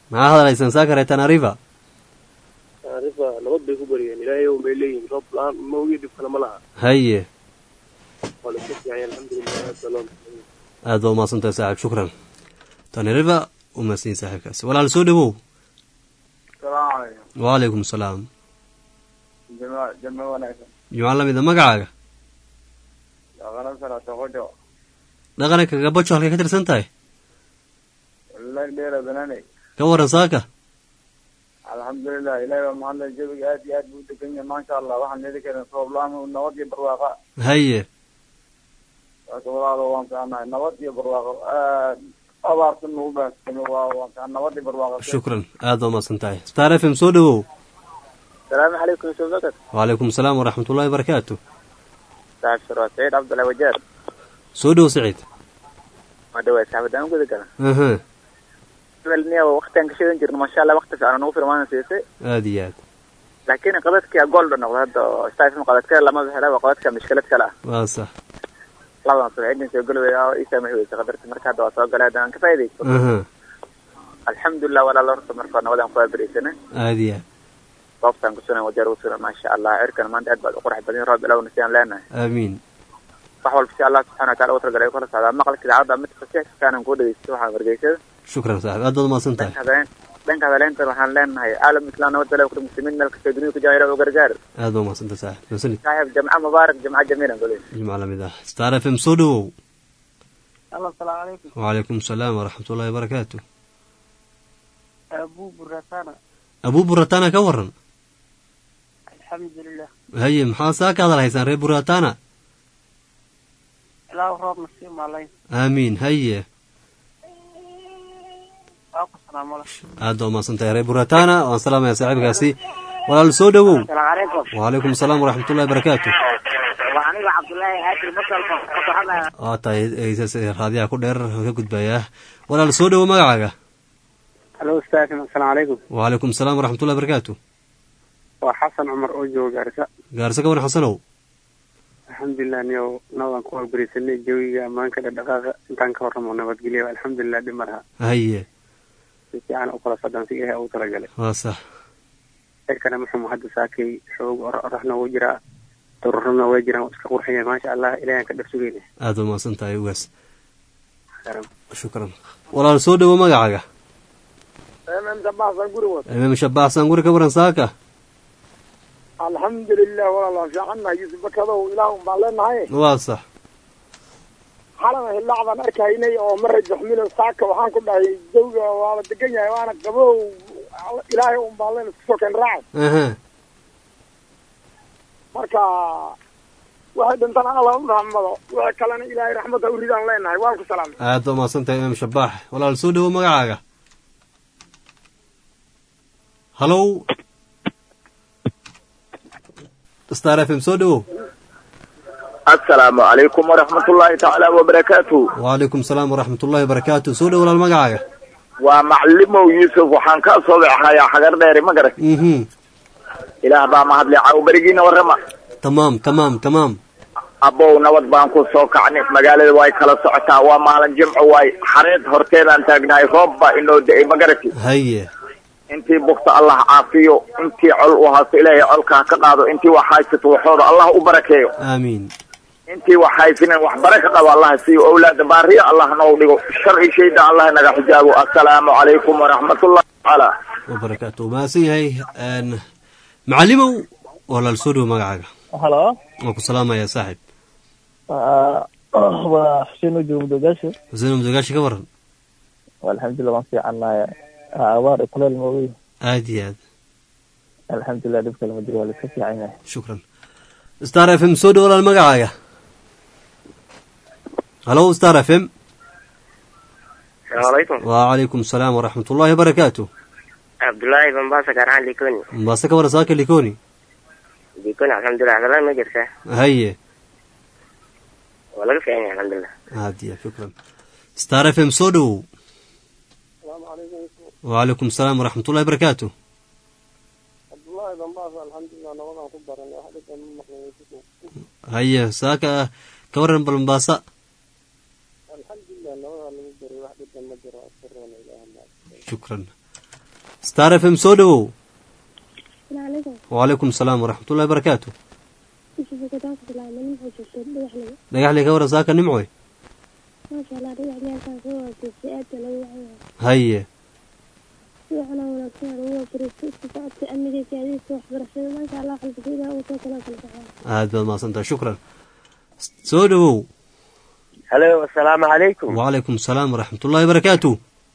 maxaa hadalaysaan saakare tanariva arifa nabad bay ku bariyeen ilaahay un bay leeyihin roob la-aan ma ogi dhib kale ma laha haye waa la iska fiicanya alxamdulilah aad baa loo aad baa umahadsantahay saaxiib shukran tanariva umahadsanyihin saaxiibkaasi walaal soo dhawow salaamu calaykum wacalaykum salaam jama jama wanaagsan jumca lamida magacaaga dhaqana salaato qojo dhaqanka gabajo halkay ka tirsan tahay wallahi dheera bananay ka waran saaka alxamdulilah ilahi baa mahadlay jawiga aad iyo aad buu degan yahay maasha allah waxaan heli karin roob la-aan nabad iyo barwaaqa haye waaka walaalo waan fiicanahay nabad iyo barwaaqo aad abaarta nagu baahsame waa waan fiican nabad iyo barwaaqo shukran aad baa umahadsan tahay star f m soo dhawow salaamu calaykum yusuf bakar wacalaykum salaam waraxmat ullahi barakaatu saaxib sharwa saciid cabdullahi wajaar soo dhow saciid waa dhawaad saxaabadaan guda gala aha niya waqtigaan ka sheegan jirna masha allah waqti fiican nagu firmaana siisay aad iyo aad laakiin qadadkii gool dha noqda hadda oo stafm qadadka lama hela waa qadadka mishkilad kale ah waa sax labadan soo cidin soo galwaya oo ii saamaxi weysa qadarta marka hadda waa soo galay haddaan ka faaidaysto aha alxamdulilah walaalo horta marka nabadan ku abariysana aad iyo aad goobtaan kusunan wajeer usunan maasha allah cirkan maanta aad baad u qurux badan roob ilowna siyaan leenahay aamiin wax walba si allah subxana wataala ugu talagalay kula socdaa maqalka idaacadda mid fasiixkaanan kuu dhegeysto waxaan wargeysada shukran saaxib aad baad umahadsan tahay dhanka hadaleyntan waxaan leenahay caalam islam nabad dalay kula muslimiin meel kasta dunida ku jira ilaah u gargaar aad baa umahadsan tahay saaxib mahadsanid saaxiib jamca mubaarak jamca jamiilan goley jimca lamid ah star f m soo dhawow alo asalaamu calaykum wacalaykum salaam waraxmat ullahi barakaatu abu buratana abuu buratana ka waran alxamdulilah haye maxaa saa ka hadal haysaan reer buratana ilaahu roobna sii maalayn aamiin haye waa ku salaamala aad baa umahadsan tahay reer buratana waan salaamaya saaxiibkaasi walaal soo dhawow asalaamu calaykum wacalaykum salaam waraxmat ullahi barakaatu waa aniga cabdullaahi haashim masalka kasoxada waa tahay eysas raadiyaha ku dheer ka gudbayaa walaal soo dhawow magacaaga halo ustaafim asalaamu calaykum wacalaykum salaam waraxmat ullahi barakaatu waa xasan cumar oo jooga gaarisa gaarse ka waran xasanow alxamdulilah niyo nabadan ku wargarisanay jawiga ammaanka dhaqdhaqaaqa intaan ka warramo nabadgelyo alxamdulilah dhib malaha haye si fiican u kala socdaan si ilahay ugu talagalay waa sax cirkana muxuu hadda saakay xoog oraxna wuu jiraa dururana waa jiraan waa iska qurxaya maasha allah ilahan ka dhar sugayna aad baa umahadsan tahay ugaas shukran walaal soo dhawow magacaaga imaam shabaxsan guri wad imaam shabaxsan guri ka waran saaka alxamdulilah walaalaan fiicannahay yuusuf bakadow ilaah un baan leenahay waa sax xalana hilaacdaan arkaynay oo mara jaxmilo saaka waxaan ku dhahay jawga waaba degan yahay waana qabow ilaahay un baan leen isku soo keen raacay aha marka waxay dhintaan alla u raxmado wixii kalena ilaahay raxmadda u ridaan leenahay waan ku salaamay aad baa umahadsan tahay imaam shabax walaal soo dhawow magacaaga halow star f m soo dhawow asalaamu calaykum waraxmat ullaahi tacaala wabarakaatu wacalaykum salaam waraxmat ullahi barakaatu soo dhawow walaal magacaaga waa maclimow yuusuf waxaan kaa soo baxayaa xagar dheeri ma garat mhm ilaah baa mahadle caaw berigiina warrama tamaam tamaam tamaam abow nabad baan ku soo kacnay magaalada way kala socotaa waa maalin jimco waay xareed horteedaan taagnahay roob baa inoo da-ay ma garati haye intii bugta allah caafiyo intii col u haasto ilaahay colka ha ka qaado intii wax haysato waxooda allah u barakeeyo aamiin intii wax haysanen wax baraka qabo allah siiyo owlaada baariya allah noo dhigo shar i shayda allah naga xijaabo assalaamu calaykum waraxmatullahi tacaala wabarakaatu mahadsan yahay macalimow walaal soo dhawow magacaaga halo waan ku salaamayaa saaxib waa xuseen ujoog mudogaasho xuseen mudogaashi ka waran alxamdulilah waan fiicannahay abaar iyo kuleel maogey aad iyo aad alxamdulilah dhib kale ma jiro waa laiska fiican yahay shukran star f m soo dhawow walaal magacaaga halo star f m salaamu calaykum wacalaykum salaam waraxmat ullahi wabarakaatu cabdullaahi bambasa gaar ahaan likoni mombaaso ka waran saaka likoni likoni alxamdulilah dalaan ma jirtaa haye waa laga fiican yahay alxamdulilah aad iyo shukran star f m soo dhawow wacalaykum salaam waraxmat ullahi barakaatu cabdullaahi bambasa alxamdulilah nabadaan ku baranay wax dhibka ma maqlay haye saaka ka waran bal mombasa alxamdulilah nabadaa lagu baray wax dhibka ma jiro askarona ilaah shukran star f m soo dhowow Assalamualaikum. wacalaykum asalaam waraxmatullahi barakaatu Isu bukadaan ku bilaabmay nimco joogto dhagaxliga. dhagaxley ka waran saaka nimcoy Maasha Allah dhagaxliga halkaan soo waajeestay aad baa lagu wacay. haye Fiicana wanaagsan aa lagu waafariistay isku socodka amniga gaadiidka waxbarashada maasha Allah qalbigeeda ugu soo kala kala baxaa. aad baad mahadsantahay shukran soo dhowow halo asalaamu calaykum wacalaykum asalaam waraxmatullahi barakaatu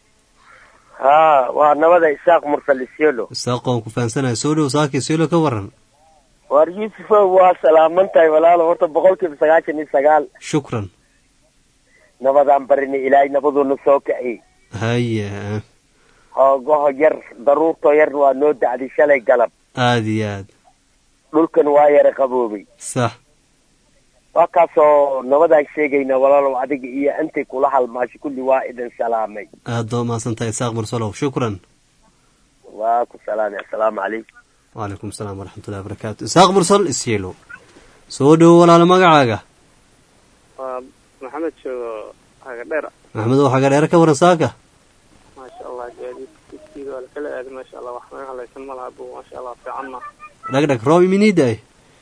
haa waa nabada isaaq mursal isyolo isaaqoon ku fahansanahay soo dhowow saakii seelo ka waran waar yuusufow waa salaaman tahay walaalo horta boqolkiiba sagaashan iyo sagaal shukran nabadaan barinay ilaahay nabaduuna soo kaci haye hoogaho yar daruurtoo yar waa noo dacday shalay galab aad iyo aad dhulkan waa yara qaboobay sax waa kaasoo nabadaan sheegayna walaalow adiga iyo intay kula halmaasho kulli waa idin salaamay aad baad mahadsantahay isaaq mursalow shukran waa ku salaamay assalaamu calaykum wacalaykum asalaam waraxmatullahi barakaatu isaaq mursal isyeelo soo dhowow walaalo magacaaga waa maxamed joogo hagadheer maxamedow xaga dheere ka waran saaka maasha allah gaadiidkiisa waa lakala aaday maasha allah wax naga halaysan ma laha bu maasha allah fiicanna dhagdhag roob iminiidaay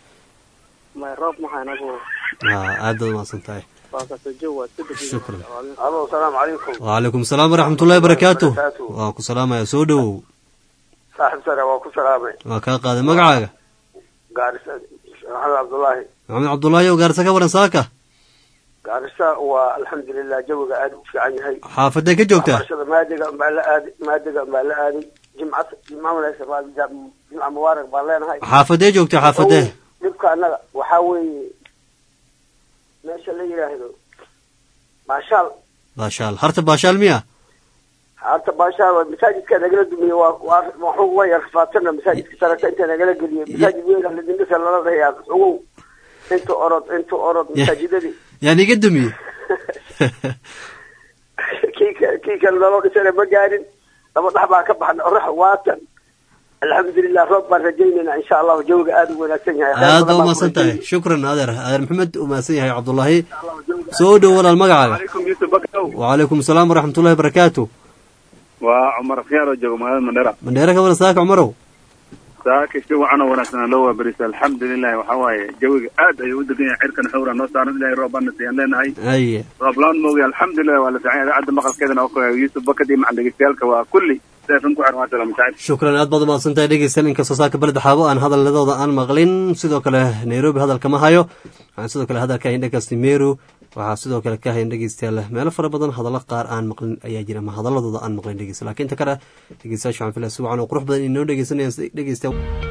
may roob mahayna bu ha aad baad mahadsan tahay waa kasoo joog waa iska dejiya Shukran. alo asalaamu calaykum wacalaykum asalaam waraxmatullahi barakaatu waan ku salaamaya soo dhowow saaxib sare waa ku salaamay waa kaa qaaday magacaaga gaarisa maxamed cabdullaahi maxamed cabdullaahi oo gaarisa ka waran saaka gaarisa waa alxamdulilah jawiga aad u fiican yahay xaafadee ka joogtaa waxbarashada maadiga baa la aaday maadiga baa la aaday jimcad jimca wanaagsan baa jimca mubaarak baan leenahay xaafadee joogtaa xaafadee dhibka annaga waxaa weeye meesha la yidhaahdo baashaal baashaal harta baashaal miya hadda baashaal waa masaajidka nagala dumiye waa waa waxuu waa yar faatana masaajidka sarata inta nagala geliye masaajid weyn ladindhisa lala dhayaa ogow inta orod inta orod masaajidadii yaan iga dumiye kii ka kii kale naloo dhisana ma gaarin laba dhax baa ka baxna orax waatan alxamdulilah roob baan rajaynayna insha allahu jawiga aada u wanaagsan yahay aad baa umahadsan tahay shukran adeer adeer maxamed u mahadsan yahay cabdullaahi soo dhow walaal magacaaga عليكم يوسف بكر wacalaykum asalaam waraxmatullahi barakaatu وعمر خيار وجو مهاد مندرة mandheere ka waran saaka cumarow ساك شو عنا وناسنا لو بريس الحمد لله وحواي جوي آد أي ودك عركن حورا نصار إلهي روبان نسيان لنا هاي haye ربلان موجي الحمد لله ولا سعيد عد مقال كذا نوكو يوسف بكر دي مع اللي وكلي سيفن كوحر ما سلام سعيد shukran aad baad umahadsan tahay dhegeysan inkastoo saaka beleda xaabo aan hadalladooda aan maqlin sidoo kale nairobi hadalka ma hayo waxaan sidoo kale hadalka hayn dhegeysta meru waxaa sidoo kale ka hayn dhegeystayaal meelo fara badan hadallo qaar aan maqlin ayaa jira ma hadaladooda aan maqlin dhegeysta laakiin inta kale dhegeystayaasha waxaan filaya si wacan oo qurux badan inoo dhegeysanayaan dhegeysta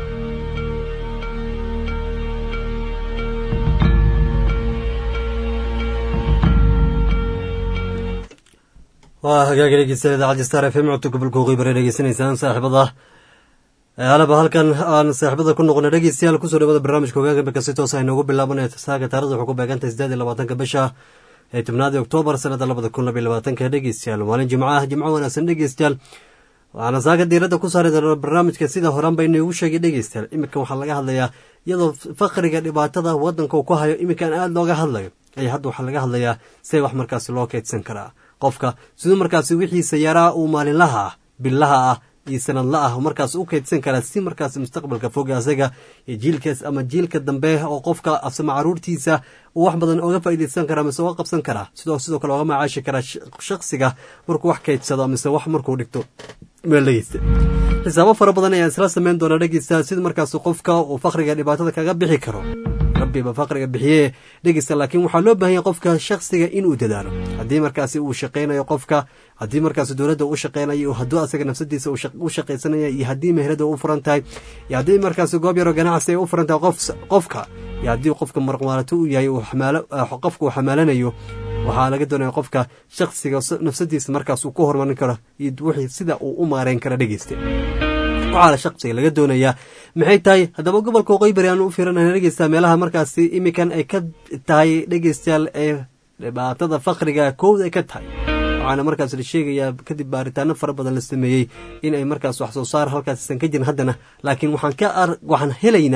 waa hagaagi dhegeystayaal idaacadda star f m codka gobolka waqooyi bare dhegeysanaysaan saaxiibada alaba halkan aan saaxiibada ku noqona dhegeystayaal kusoo dhawada barnaamijka hoggaanka marka si toos ah inoogu bilaabanaya saaga taarikhda wuxuu ku beegantahay sideed iyo labaatanka bisha ee tobnaadii oktoobar sanada labada kun labiyo labaatanka dhegeystayaal maalin jimco ah jimco wanaagsan dhegeystayaal waxaana saaga diiradda ku saari doona barnaamijka sida horan ba inoogu sheegay dhegeystayaal iminkan waxaa laga hadlayaa iyadoo fakriga dhibaatada wadanka uu ku hayo iminkan aada looga hadlayo ayaa hadda waxaa laga hadlayaa siday wax markaasi loo keydsan karaa qofka siduu markaasi wixiisa yaraa uu maalinlaha ah billaha ah iyo sanadla ah markaas u keydsan karaa si markaas mustaqbalka fog asaga iyo jiilkaas ama jiilka dambe oo qofka asama caruurtiisa uu wax badan oga faa'iidaysan karaa mise oga qabsan karaa sidoo sidoo kale oga macaashi karaa shaksiga markuu wax keydsado mise wax markuu dhigto meel dhegeysta xisaabo fara badan ayaan isla sameyn doonaa dhegeysta sida markaas qofka uu fakriga dhibaatada kaga bixi karo rabbiba fakriga bixiye dhegeysta laakiin waxaa loo baahanya qofka shaksiga inuu dadaalo haddii markaasi uu shaqaynayo qofka haddii markaasi dowladda u shaqaynayo hadduu asaga nafsadiisa u shaqaysanaya iyo haddii meherada u furan tahay iyo haddii markaasi goob yaroo ganacsi ay u furan tahay qofka iyo haddii qofka marqmaalato uu yahay qofka uu xamaalanayo waxaa laga doonaya qofka shaksiga nafsadiisa markaas uu ku horumarin karo iyo wixii sida uu u maareyn karo dhegeysta waxaana shaqsiga laga doonayaa maxay tahay haddaba gobolka waqooyi bari aan u fiiranana dhegeysta meelaha markaasi iminkan ay ka tahay dhegeystayaal ee dhibaatada fakriga kowda ay ka tahay waxaana markaas la sheegayaa kadib baaritaano fara badan la sameeyey in ay markaas wax soo saar halkaasisan ka jirin haddana laakiin waxaan ka waxaan helaynaa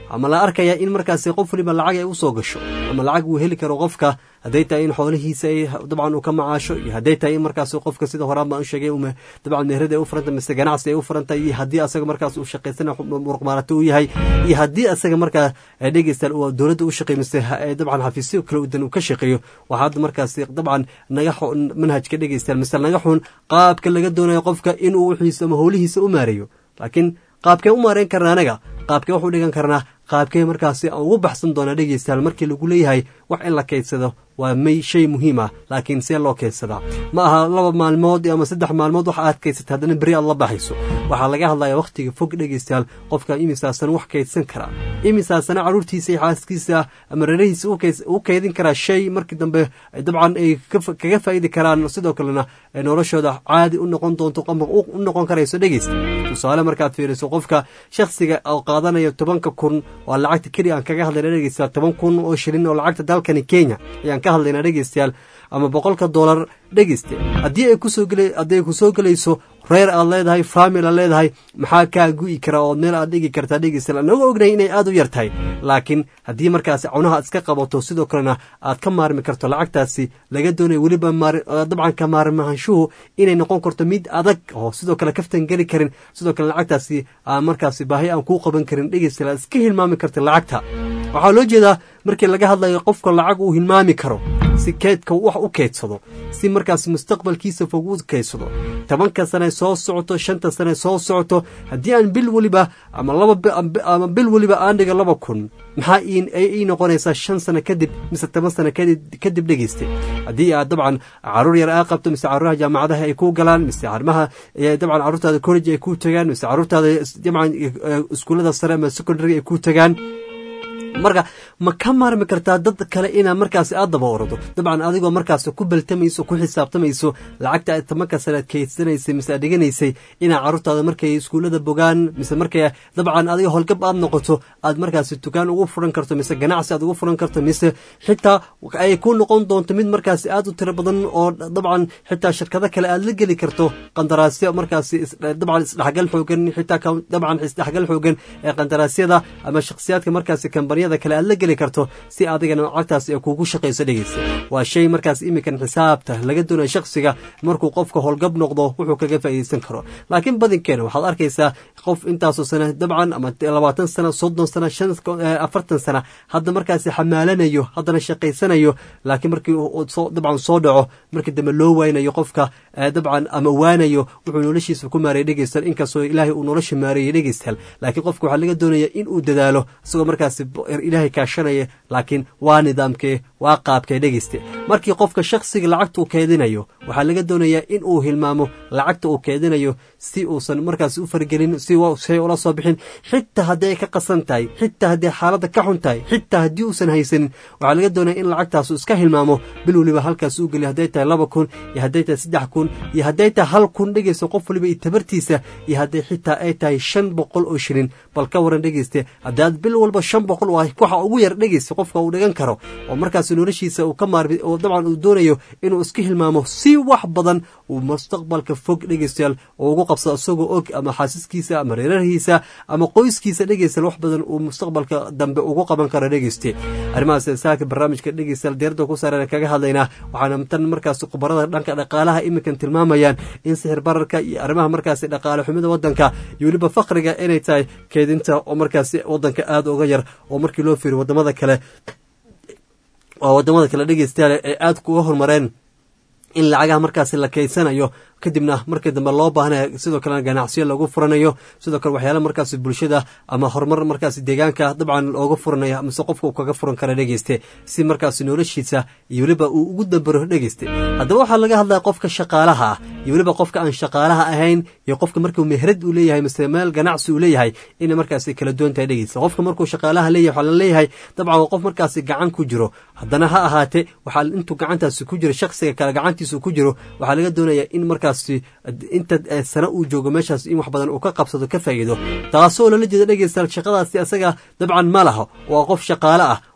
ama la arkaya in markaasi qof waliba lacag ay usoo gasho ama lacag uu heli karo qofka hadday tahay in xoolihiisa ay dabcan uu ka macaasho iyo hadday tahay in markaasi qofka sida horaan baan u sheegay dabcan meherada ay u furanta mise ganacsi ay u furantahay iyo haddii asaga markaas uu shaqaysana muruqmaarato uu yahay iyo haddii asaga markaa dhegeystaan uu dowladda u shaqeey mise dabcan xafiisyo kale udan uu ka shaqeeyo waxaa hadda markaasi dabcan naga manhajka dhegeystaan mise naga xun qaabka laga doonayo qofka inuu wixiisa ama howlihiisa u maareeyo laakiin qaabkee u maareyn karna anaga qaabkee wax u dhigan karnaa qaabkee markaasi aan ugu baxsan doonaa dhegeystayaal markii lagu leeyahay wax in la kaydsado waa may shay muhiim ah laakiin see loo kaydsadaa ma aha laba maalmood ama saddex maalmood wax aad kaydsata haddana beri aad la baxayso waxaa laga hadlayaa wakhtiga fog dhegeystayaal qofka imisaasana wax kaydsan karaa imisaasana carruurtiisa iyo xaaskiisa ama reerahiisa u kaydin karaa shay markii dambe dabcan ay kaga faa'idi karaan sidoo kalena noloshooda caadi u noqon doonto ama u noqon karayso dhegeysta tusaale markaad fiiriso qofka shakhsiga oo qaadanaya tobanka kun waa lacagta keliya aan kaga hadlayna dhegeystayaal toban kun oo shilin oo lacagta dalkani kenya ayaan ka hadlaynaa dhegeystayaal ama boqolka dollar dhegeyste haddii ay kusoo gel haddii ay kusoo gelayso reer aad leedahay famil aad leedahay maxaa kaa gu'i kara oo meel aad dhigi kartaa dhegeystayaal anaga ognahay inay aad u yar tahay laakiin haddii markaasi cunaha iska qabato sidoo kalena aad ka maarmi karto lacagtaasi laga doonayo weliba dabcan ka maarmaanshuhu inay noqon karto mid adag oo sidoo kale kaftan geli karin sidoo kale lacagtaasi aan markaasi baahi aan kuu qaban karin dhegeystayaal aad iska hilmaami karta lacagta waxaa loo jeedaa markii laga hadlayo qofka lacag uu hilmaami karo si keedka wax u keydsado si markaas mustaqbalkiisa fog u keydsado tobanka sane soo socoto shanta sane soo socoto haddii aan bil weliba ama laba bil weliba aan dhiga laba kun maxaa ii noqonaysaa shan sano kadib mise toban sano kadib dhegeystay haddii aad dabcan caruur yar aa qabto mise caruuraha jaamacadaha ay kuu galaan mise arrimaha dabcan carruurtaada college ay kuu tagaan mise carruurtaada dabcan iskuullada sare ama secondary ay kuu tagaan marka ma ka maarmi kartaa dad kale inaa markaas aad daba orado dabcan adigoo markaas ku baltamayso ku xisaabtamayso lacagta aad tobanka sanaad kaydsanaysay mise aad dhiganaysay inaa carruurtaada markay iskuullada bogaan mise markay dabcan adiga howlgab aad noqoto aad markaas dukaan ugu furan karto mise ganacsi aad ugu furan karto mise xitaa ay ku noqon doonto mid markaas aad u tiro badan oo dabcan xitaa shirkado kale aad la geli karto qandaraasyo markaas dabcan isdhexgal xoogan xitaa dabcan isdhexgal xoogan ee qandaraasyada ama shakhsiyaadka markaas kambaniya kale aad la geli karto si adigana lacagtaas ee kugu shaqayso dhegeysa waa shay markaas iminkan xisaabta laga doonayo shakhsiga markuu qofka howlgab noqdo wuxuu kaga faa'iideysan karo laakiin badankeena waxaad arkaysaa qof intaasoo sana dabcan ama labaatan sana soddon sana shan afartan sana hadda markaasi xamaalanayo haddana shaqaysanayo laakiin markii dabcan soo dhaco markii dambe loo waynayo qofka dabcan ama waanayo wuxuu noloshiisa ku maareeyay dhegeystayaal inkastoo ilaahay uu nolosha maareeyay dhegeystayaal laakiin qofka waxaa laga doonaya in uu dadaalo isagoo markaasi ilaahay kaashanaya laakiin waa nidaamkee waa qaabkee dhegeyste markii qofka shakhsiga lacagta uu keedinayo waxaa laga doonayaa in uu hilmaamo lacagta uu keedinayo si uusan markaas u fargelin si say ula soo bixin xitaa haddii ay ka qasan tahay xitaa haddii xaaladda ka xun tahay xitaa haddii uusan haysanin waxaa laga doonaya in lacagtaasu iska hilmaamo bil weliba halkaas uu geliyo hadday tahay laba kun iyo hadday tahay saddex kun iyo hadday tahay hal kun dhegeysta qof waliba iyo tabartiisa iyo hadday xitaa ay tahay shan boqol oo shilin bal ka waran dhegeyste haddii aad bil walba shan boqol waxa ugu yar dhegeysta qofka uu dhigan karo oo markaas noloshiisa uu ka maarmi oo dabcan uu doonayo inuu iska hilmaamo si wax badan uu mustaqbalka fog dhegeystayaal oo ugu qabsado isagoo og ama xaasiskiisa ama reerarhiisa ama qoyskiisa dhegeystayaal wax badan uu mustaqbalka dambe ugu qaban karo dhegeyste arrimahaas saaka barnaamijka dhegeystayaal diyarada ku saaran kaga hadlaynaa waxaana tan markaas khubarada dhanka dhaqaalaha iminkan tilmaamayaan in sixir bararka iyo arrimaha markaasi dhaqaale xumida wadanka iyo weliba fakriga inay tahay keedinta oo markaasi wadanka aada uga yar oo markii loo fiiriyo wadamada kale oo wadamada kale dhegeystayaal ay aada kuga horumareen in lacagaha markaasi la kaydsanayo kadibna markii dambe loo baahanaya sidoo kalena ganacsiyo lagu furanayo sidoo kale waxyaala markaasi bulshada ama horumar markaasi deegaanka dabcan looga furanayo mise qofka uu kaga furan kara dhegeyste si markaasi noloshiisa iyo weliba uu ugu dambaro dhegeyste haddaba waxaa laga hadlaya qofka shaqaalaha ah iyo weliba qofka aan shaqaalaha ahayn iyo qofka markuu mehrad uu leeyahay mise meel ganacsi uu leeyahay inay markaasi kala duwan tahay dhegeysta qofka markuu shaqaalaha leeyahay waxaa la leeyahay dabcan waa qof markaasi gacan ku jiro haddana ha ahaatee waxaa intuu gacantaasi ku jiro shakhsiga kale gacantiisa ku jiro waxaa laga doonaya in markaas inta sano uu joogo meeshaas in wax badan uu ka qabsado ka faa'iido taasoo lala jeeda dhegeystayaal shaqadaasi asaga dabcan ma laha waa qof shaqaale ah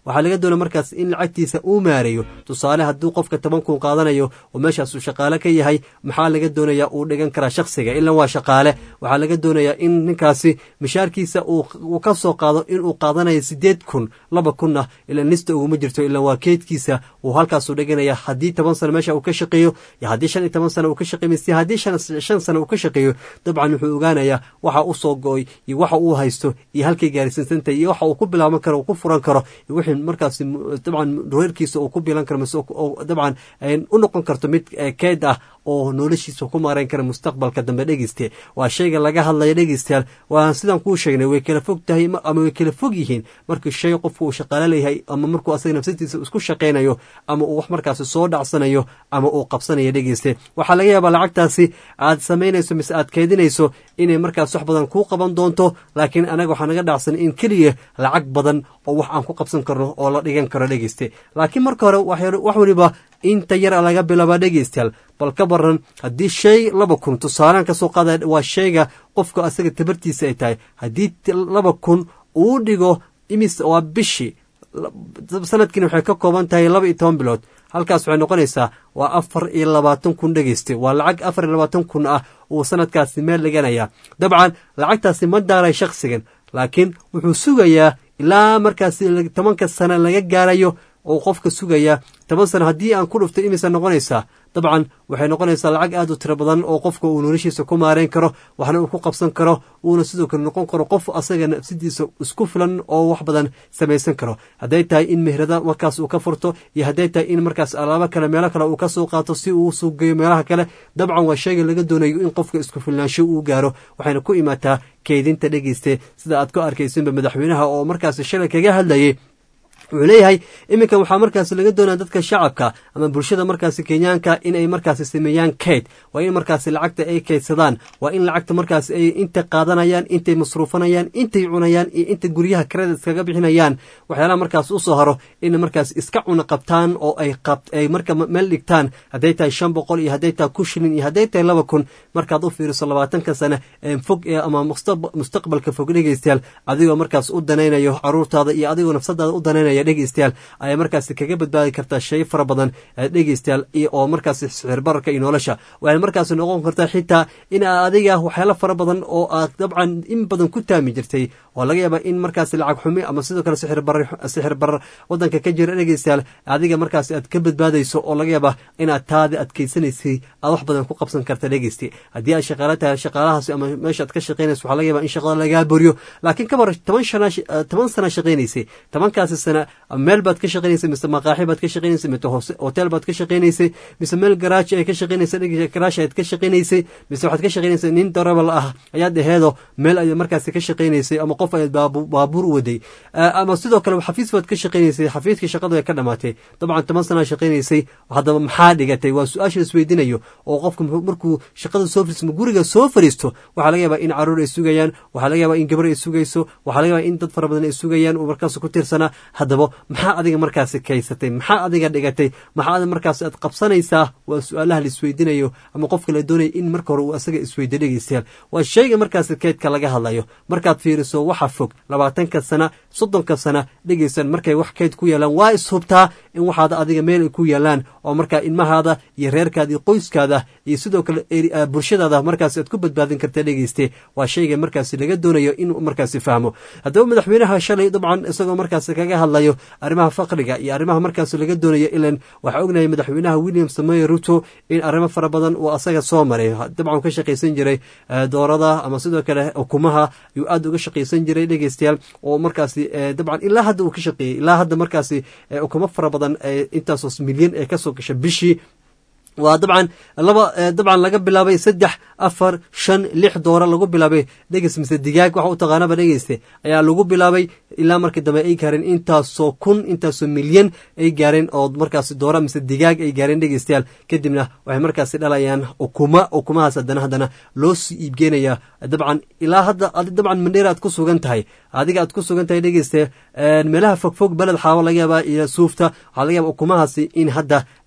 waxaa laga doonaya markaas in lacagtiisa uu maareeyo tusaale hadduu qofka toban kun qaadanayo oo meeshaas uu shaqaale ka yahay maxaa laga doonaya uu dhigan karaa shaksiga ilan waa shaqaale waxaa laga doonayaa in ninkaasi mishaarkiisa uu ka soo qaado inuu qaadanayo sideed kun laba kunna ila nista uguma jirto ilan waa keydkiisa uu halkaasuu dhiganaya haddii toban sano meesha uu ka shaqeeyo iyo haddii shan iyo toban sano uu ka shaqeeyo mise haddii shan sano uu ka shaqeeyo dabcan wuxuu ogaanayaa waxa u soo go-oy iyo waxa uu haysto iyo halkay gaarsiisantahay iyo waxa uu ku bilaaban karo uu ku furan karo iyo wixii markaasi dabcan reerkiisa uu ku bilan karo mise dabcan u noqon karto mid keyd ah oo noloshiisa ku maarayn kara mustaqbalka dambe dhegeyste waa shayga laga hadlaya dhegeystayaal waa sidaan kuu sheegnay way kala fog tahay ama way kala fog yihiin markii shay qofku uu shaqaalo leeyahay ama markuu asaga nafsadiisa isku shaqaynayo ama uu wax markaasi soo dhacsanayo ama uu qabsanayo dhegeyste waxaa laga yaabaa lacagtaasi aad samaynayso mise aad keydinayso inay markaas wax badan kuu qaban doonto laakiin anaga waxaa naga dhacsan in keliya lacag badan oo wax aan ku qabsan karno oo la dhigan karo dhegeyste laakiin marka hore wax weliba inta yar laga bilaabaa dhegeystayaal bal ka baran haddii shay laba kun tusaalaan ka soo qaada waa shayga qofka asaga tabartiisa ay tahay haddii laba kun uu dhigo imis waa bishii sanadkiina waxay ka kooban tahay laba iyo toban bilood halkaas waxay noqonaysaa waa afar iyo labaatan kun dhegeyste waa lacag afar iyo labaatan kun ah uu sanadkaasi meel dhiganaya dabcan lacagtaasi ma daaray shaksigan laakiin wuxuu sugayaa ilaa markaasi tobanka sano laga gaarayo oo qofka sugaya toban sano haddii aan ku dhufto imisa noqonaysaa dabcan waxay noqonaysaa lacag aad u tiro badan oo qofka uu noloshiisa ku maareyn karo waxna uu ku qabsan karo uuna sidoo kale noqon karo qof asaga nafsidiisa isku filan oo wax badan samaysan karo hadday tahay in mehrada markaas uu ka furto iyo hadday tahay in markaas alaabo kale meelo kale uu ka soo qaato si uu suugeeyo meelaha kale dabcan waa shayga laga doonayo in qofka isku filnaansho uu gaaro waxayna ku imaataa keydinta dhegeyste sida aad ku arkaysinba madaxweynaha oo markaas shalay kaga hadlayay wuxuu leeyahay iminkan waxaa markaasi laga doonaya dadka shacabka ama bulshada markaasi kenyaanka in ay markaasi sameeyaan keyd waa in markaasi lacagta ay keydsadaan waa in lacagta markaasi ay intay qaadanayaan intay masruufanayaan intay cunayaan iyo inta guryaha karada iskaga bixinayaan waxyaalaha markaas usoo haro in markaas iska cuna qabtaan oo ay ay marka meel dhigtaan hadday tahay shan boqol iyo hadday tahay kun shilin iyo hadday tahay laba kun markaad u fiiriso labaatanka sane fog ama mustaqbalka fog dhegeystayaal adigoo markaas u danaynayo caruurtaada iyo adigoo nafsadaada u danaynayo dhegeystayaal ayaa markaasi kaga badbaadi kartaa shay fara badan dhegeystayaal oo markaasi sixir bararka iyo nolosha waxay markaasi noqon kartaa xitaa in adiga waxyaalo fara badan oo aad dabcan in badan ku taami jirtay oo laga yaaba in markaasi lacag xumi ama sidoo kale sixir barar wadanka ka jira dhegeystayaal adiga markaasi aad ka badbaadayso oo laga yaaba inaad taadi adkeysanaysay aad wax badan ku qabsan karta dhegeysti haddii aad shaqaalo tahay shaqaalahaasi ama meesha aad ka shaqeynayso waxaa laga yaaba in shaqada lagaa boriyo laakiin kabar toban sana toban sana shaqeynaysay tobankaasi sana meel baad ka shaqeynaysay mise maqaaxi baad ka shaqeynaysay mise hotel baad ka shaqeynaysay mise meel garaaji ay ka shaqeynaysay garaash aad ka shaqeynaysay mise waxaad ka shaqeynaysay nin darabal ah ayaad aheedo meel ayaad markaasi ka shaqeynaysay ama qof ayaad baabuur u waday ama sidoo kale xafiis baad ka shaqeynaysay xafiiskii shaqadu ay ka dhamaatay dabcan toban sana shaqeynaysay haddaba maxaa dhigatay waa su-aasha isweydiinayo oo qofka markuu shaqada soo fariismo guriga soo fariisto waxaa laga yaabaa in caruur ay sugayaan waxaa laga yaabaa in gabar ay sugayso waxaa laga yaabaa in dad fara badan ay sugayaan uu markaas ku tiirsanaa haddaba maxaa adiga markaasi kaysatay maxaa adiga dhigatay maxaa markaas aad qabsanaysaa waa su-aalaha la isweydiinayo ama qofka la doonaya in marka hore uu asaga isweydiyo dhegeystayaal waa shayga markaasi keydka laga hadlayo markaad fiiriso waxa fog labaatanka sana soddonka sana dhegeysan markay wax keyd ku yeelaan waa ishubtaa in waxaad adiga meel ay ku yeelaan oo markaa ilmahaada iyo reerkaada iyo qoyskaada iyo sidoo kale bulshadaada markaas aad ku badbaadin karta dhegeyste waa shayga markaasi laga doonayo inuu markaasi fahmo haddaba madaxweynaha shalay dabcan isagoo markaasi kaga hadlayo arrimaha faqriga iyo arrimaha markaas laga doonayo ilan waxaa ognahay madaxweynaha william samoy ruto in arrimo fara badan uu asaga soo maray dabcan ka shaqaysan jiray doorada ama sidoo kale ukumaha ayuu aad uga shaqaysan jiray dhegeystayaal oo markaasi dabcan ilaa hadda uu ka shaqeeyey ilaa hadda markaasi ukumo fara badan intaasoo milyan ee kasoo gasha bishii waa dabcan laba dabcan laga bilaabay saddex afar shan lix doora lagu bilaabay dhegeys mise digaag waxa u taqaanaba dhegeyste ayaa lagu bilaabay ilaa markii dambe ay gaareen intaasoo kun intaasoo milyan ay gaareen oo markaasi doora mise digaag ay gaareen dhegeystayaal kadibna waxay markaasi dhalayaan ukuma ukumahaas haddana haddana loo sii iibgeenaya dabcan ilaa hadda dabcan mandheera aad ku sugan tahay adiga aad ku sugan tahay dhegeyste meelaha fogfog beled xaawo laga yaabaa iyo suufta waxaa laga yaaba ukumahaasi in hadda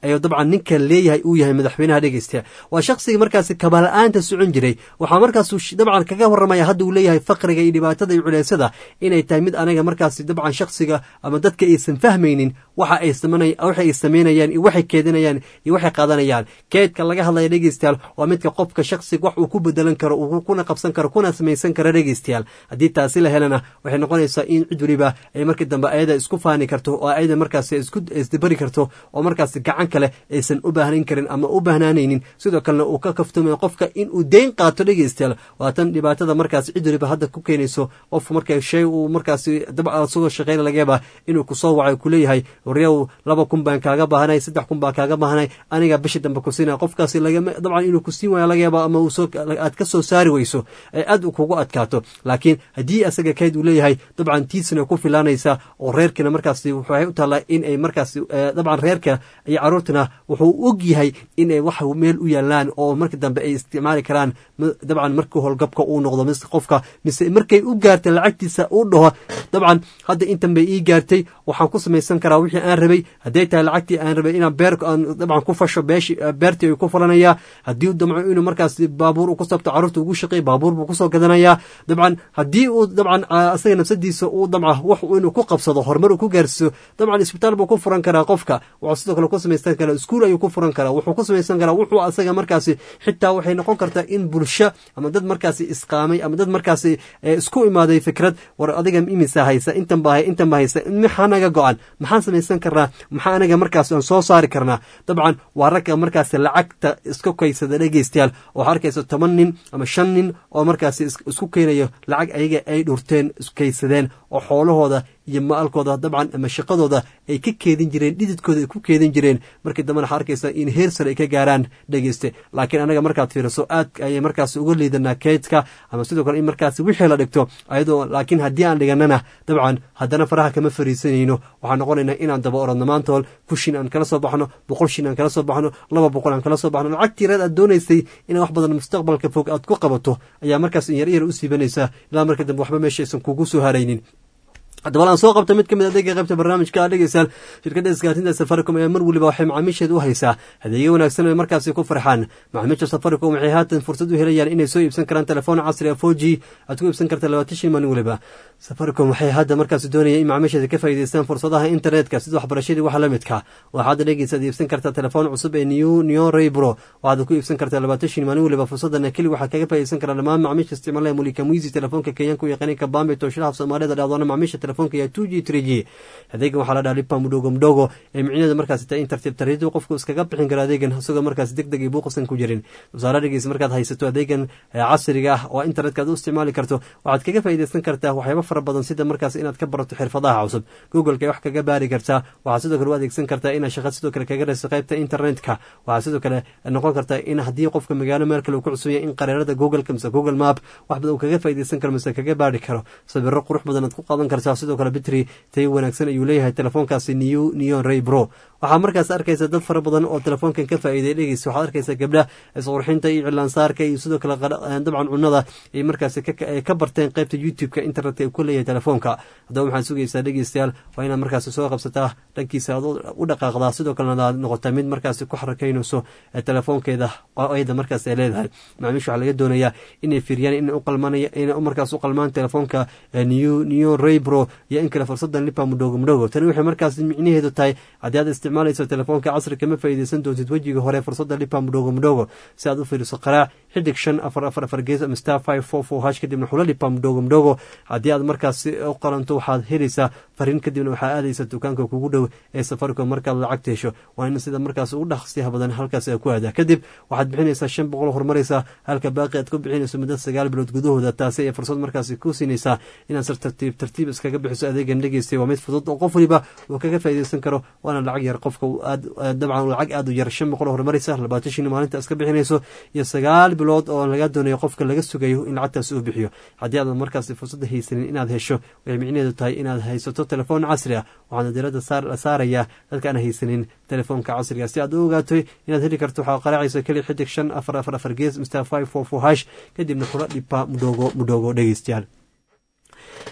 ayuu dabcan ninkan leeyahay uu yahay madaxweynaha dhegeysta waa shakhsiga markaasi kabala-aanta socon jiray waxaa markaasuu dabcan kaga waramaya hadda uu leeyahay faqriga iyo dhibaatada iyo culeysada inay tahay mid anaga markaasi dabcan shakhsiga ama dadka aysan fahmaynin waxa ay waxa ay sameynayaan iyo waxay keedinayaan iyo waxay qaadanayaan keedka laga hadlaya dhegeystayaal waa midka qofka shakhsiga wax uu ku bedelan karo uu kuna qabsan karo kuna samaysan karo dhegeystayaal haddii taasi la helana waxay noqonaysaa in cid weliba ay markii dambe ayada isku faani karto oo ayada markaasi isku isdabari karto oo markaasi gacan kale aysan u baahnayn karin ama u baahnaanaynin sidoo kalena uu ka kaftumayo qofka inuu deyn qaato dhegeystayaal waa tan dhibaatada markaasi cid weliba hadda ku keenayso qof marka shay uu markaasi dabca isagoo shaqeyna laga yaabaa inuu kusoo wacayo kuleeyahay waryaw laba kun baan kaaga baahanay saddex kun baan kaaga baahanay aniga bishi dambe ku siinaya qofkaasi lagama dabcan inuu ku siin waayo laga yaaba ama uusoo aad ka soo saari weyso ee aad u kugu adkaato laakiin haddii asaga kayd uu leeyahay dabcan tiisna ku filaanaysa oo reerkiina markaasi waxay u taallaa in ay markaasi dabcan reerka iyo caruurtina wuxuu og yahay inay wax meel u yaalaan oo marka dambe ay isticmaali karaan dabcan markii howlgabka uu noqdo mise qofka mise markay u gaartay lacagtiisa uu dhaho dabcan hadda intan bay ii gaartay waxaan ku samaysan karaa wixii aan rabay hadday tahay lacagtii aan rabay inaan beer aan dabcan ku fasho beeshi beertii ay ku falanayaa haddii uu damco inuu markaas baabuur uu ku sabto carruurta ugu shaqeey baabuur buu kusoo gadanayaa dabcan haddii uu dabcan asaga nafsadiisa uu damca wax inuu ku qabsado horumar uu ku gaarsiiso dabcan isbitaal buu ku furan karaa qofka wuxuu sidoo kale ku samaysan karaa iskuul ayuu ku furan karaa wuxuu ku samaysan karaa wuxuu asaga markaasi xitaa waxay noqon kartaa in bulsho ama dad markaasi isqaamay ama dad markaasi isku imaaday fikrad war adiga imisa haysa intan baa intan baa haysa maxaa naga go-an maxaan samaysan karnaa maxaa anaga markaas aan soo saari karnaa dabcan waa ragga markaasi lacagta isku kaysada dhegeystayaal oo arkaysa toban nin ama shan nin oo markaasi isku keenayo lacag ayaga ay dhurteen iskaysadeen oo xoolahooda iyo maalkooda dabcan ama shaqadooda ay ka keedin jireen dhididkooda ay ku keedin jireen markii dambena waxaa arkaysa in heer sare ay ka gaaraan dhegeyste laakiin anaga markaad fiiriso aad ayay markaasi uga liidanaa keydka ama sidoo kale in markaasi wixii la dhigto ayadoo laakiin haddii aan dhiganana dabcan haddana faraha kama fariisanayno waxaan noqonaynaa inaan daba orodno maantool kushin aan kala soo baxno boqol shin aan kala soo baxno laba boqol aan kala soo baxno lacagtii reed aad doonaysay inaa wax badan mustaqbalka fog aad ku qabato ayaa markaas in yar yar u siibanaysaa ilaa marka dambe waxba meesha aysan kugu soo haraynin haddaba aan soo qabta mid ka mid adeega qaybta barnaamijka dhegeystayaal shirkadda isgaartinta safaricom ayaa mar weliba waxay macaamiisheed u haysaa adeegyo wanaagsan ay markaasi ku farxaan macaamiisha safaricom waxay haatan fursad u helayaan inay soo iibsan karaan telefoon casri a four g aad ku iibsan karta labaatan shan maalin weliba safaricom waxay hadda markaasi doonayaan in macaamiisheeda ka faa'iideystaan fursadaha internetka sida waxbarashadii waxa la midka waxaad dhegeysa ad iibsan kartaa telefoon cusub ee new neon raybro waxaad ku iibsan kartaa labaatan shan maalin weliba fursadana keli waxaad kaga faa'iideysan karaa dhammaan macaamiisha isticmaalaya mulika muizi telefoonka kenyaanka u yaqaaniinka bambe tooshadaha soomaalida dhacdoona macaamiisha telefoonka iyo two g three g adeegan waxaa la dhaha lipa mudhogo mudhogo ee micnaheedu markaasi tahay in tartiib tartiib qofku iskaga bixin karo adeegan isagoo markaasi deg deg iyo buuqasan ku jirin tusaale dhegeysa markaad haysato adeegan casriga ah oo internetka aad u isticmaali karto waxaad kaga faa'iideysan kartaa waxyaabo fara badan sida markaas inaad ka barato xirfadaha cusub googleka wax kaga baari kartaa waxaad sidoo kale u adeegsan kartaa inaad shaqad sidoo kale kaga rayso qaybta internetka waxaad sidoo kale noqon kartaa in haddii qofka magaalo meel kale uu ku cusub yahay in qareerada googleka mise google map wax badan uu kaga faa'iideysan karo mise kaga baari karo sawiro qurux badan aad ku qaadan kartaa sidoo kale bitri tay wanaagsan ayuu leeyahay telefoonkaasi new neon ray bro waxaa markaas arkaysa dad fara badan oo telefoonkan ka faa'iiday dhegeysa waxaad arkaysa gabdha isqurxinta iyo cilaansaarka iyo sidoo kale dabcan cunada ay markaasi ka barteen qaybta youtube-ka internetka uu ku leeyahay telefoonka haddaba waxaad sugaysaa dhegeystayaal waa inaad markaasi soo qabsataa dhankiisa aad u dhaqaaqdaa sidoo kalena aad noqotaa mid markaasi ku xarakaynayso telefoonkeeda ayada markaas ay leedahay macaamiisha waxaa laga doonayaa inay fiiriyaan inay markaas u qalmaan telefoonka new neon ray bro iyo in kale fursadan lipa mudhogo mudhogo tani waxay markaas micnaheedu tahay haddii aad isticmaalayso telefoonka casri kama faa'iideysan doontid wejiga hore fursadda lipa mudhogo mudhogo si aad u fiiriso qaraac xidig shan afar afar afar gees ama star five four four hash kadibna xula lipa mudhogo mudhogo haddii aad markaas u qalanto waxaad helaysaa fariin kadibna waxaa aadaysa dukaanka kugu dhow ee safaricom markaad lacagta hesho waa in sida markaas ugu dhaqsiyaha badan halkaas ku aadaa kadib waxaad bixinaysaa shan boqol horumaraysaa halka baaqi aad ku bixinayso muddo sagaal bilood gudahooda taasi ay fursad markaasi ku siinaysaa inaad sir tartiib tartiib iskaga bixiso adeegan dhegeystay waa mid fudud oo qof waliba uu kaga faa'iideysan karo waana lacag yar qofka aad dabcan lacag aad u yar shan boqol horumaraysa labaatan shin maalinta iska bixinayso iyo sagaal bilood oo laga doonayo qofka laga sugayo in lacagtaasi uu bixiyo haddii aadan markaasi fursadda haysanin inaad hesho waxay micnaheedu tahay inaad haysato telefoon casri ah waxaana diradda la saarayaa dadka aan haysanin telefoonka casriga si aad u ogaato inaad heli karto waxaa qaraacaysa keli xidig shan afar afar afar gees mr five four four hash kadibna kula dhipa mudhogo mudhogo dhegeystayaal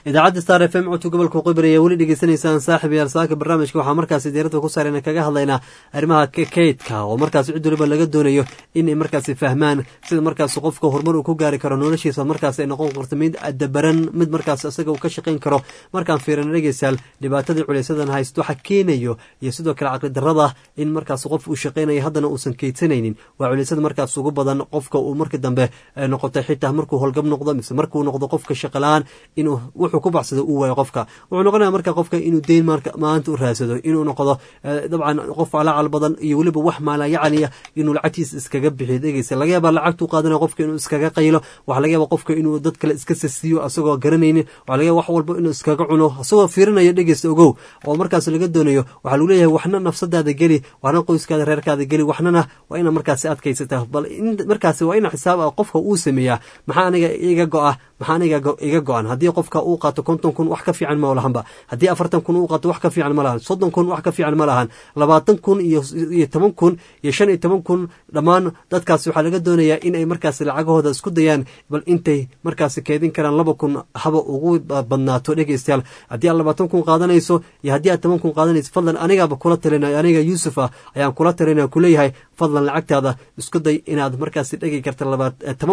idaacadda star f m codka gobolka waqooyi ayaa weli dhegeysanaysaan saaxib yaal saaka barnaamijka waxaa markaasi diiradda ku saarayna kaga hadlaynaa arrimaha kaydka oo markaasi cid waliba laga doonayo inay markaasi fahmaan sida markaasi qofka horumar uu ku gaari karo noloshiisa markaasi ay noqon karto mid dabaran mid markaas isaga uu ka shaqayn karo markaan fiirana dhegeystayaal dhibaatadii culaysadan haysto waxa keenayo iyo sidoo kale caqli darrada in markaas qof uu shaqaynayo haddana uusan keydsanaynin waa culaysada markaas ugu badan qofka uu markii dambe noqotay xitaa markuu holgab noqdo mise markuu noqdo qofka shaqalaan inuu wuxuu ku baxsado uu waayo qofka wuxuu noqonaya marka qofka inuu deyn maanta u raadsado inuu noqdo dabcan qof alacal badan iyo weliba wax maalayacaniya inuu lacagtiisa iskaga bixiyo dhegeysa laga yaaba lacagtuu qaadanaya qofka inuu iskaga qaylo waxa laga yaaba qofka inuu dad kale iska sasiyo asagoo garanaynin waxa laga yaaba wax walba inuu iskaga cuno asagoo fiirinayo dhegeysta ogow oo markaas laga doonayo waxaa lagu leeyahay waxna nafsadaada geli waxna qoyskaada reerkaada geli waxnana waa ina markaasi adkaysataa bal markaasi waa ina xisaab ah qofka uu sameeyaa maxaa aniga iga go-a maxaa aniga iga go-an haddii qofka uu qaato konton kun wax ka fiican ma lahanba haddii afartan kun uu qaato wax ka fiican ma lahan soddon kun wax ka fiican ma lahan labaatan kun iyo toban kun iyo shan iyo toban kun dhammaan dadkaasi waxaa laga doonayaa in ay markaasi lacagahooda isku dayaan bal intay markaasi keedin karaan laba kun haba ugu badnaato dhegeystayaal haddii aad labaatan kun qaadanayso iyo haddii aad toban kun qaadanayso fadlan anigaaba kula talinay aniga yuusuf ah ayaan kula talinaya kuleeyahay fadlan lacagtaada isku day inaad markaasi dhigi karta toban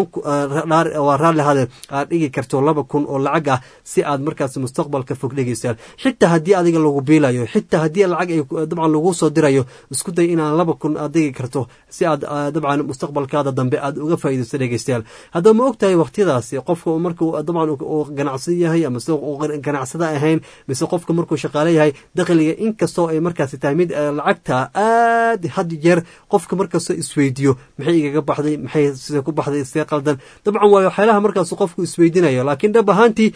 waa raalli hade aad dhigi karto laba kun oo lacag ah si aad markaasi mustaqbalka fog dhegeystayaal xitaa haddii adiga lagu biilayo xitaa haddii lacag ay dabcan lagu soo dirayo isku day inaad laba kun aad dhigi karto si aad dabcan mustaqbalkaada dambe aad uga faa'iidaysto dhegeystayaal haddaba ma og tahay waqtiyadaasi qofka markuu dabcan uu ganacsan yahay ama sida uu ganacsada ahayn mise qofka markuu shaqaale yahay dakhliga inkastoo ay markaasi tahay mid lacagta aad had jeer qofka markastoo isweydiyo maxay igaga baxday maxay sida ku baxday see qaldan dabcan waa waxyaalaha markaas qofku isweydinayo laakiin dhab ahaantii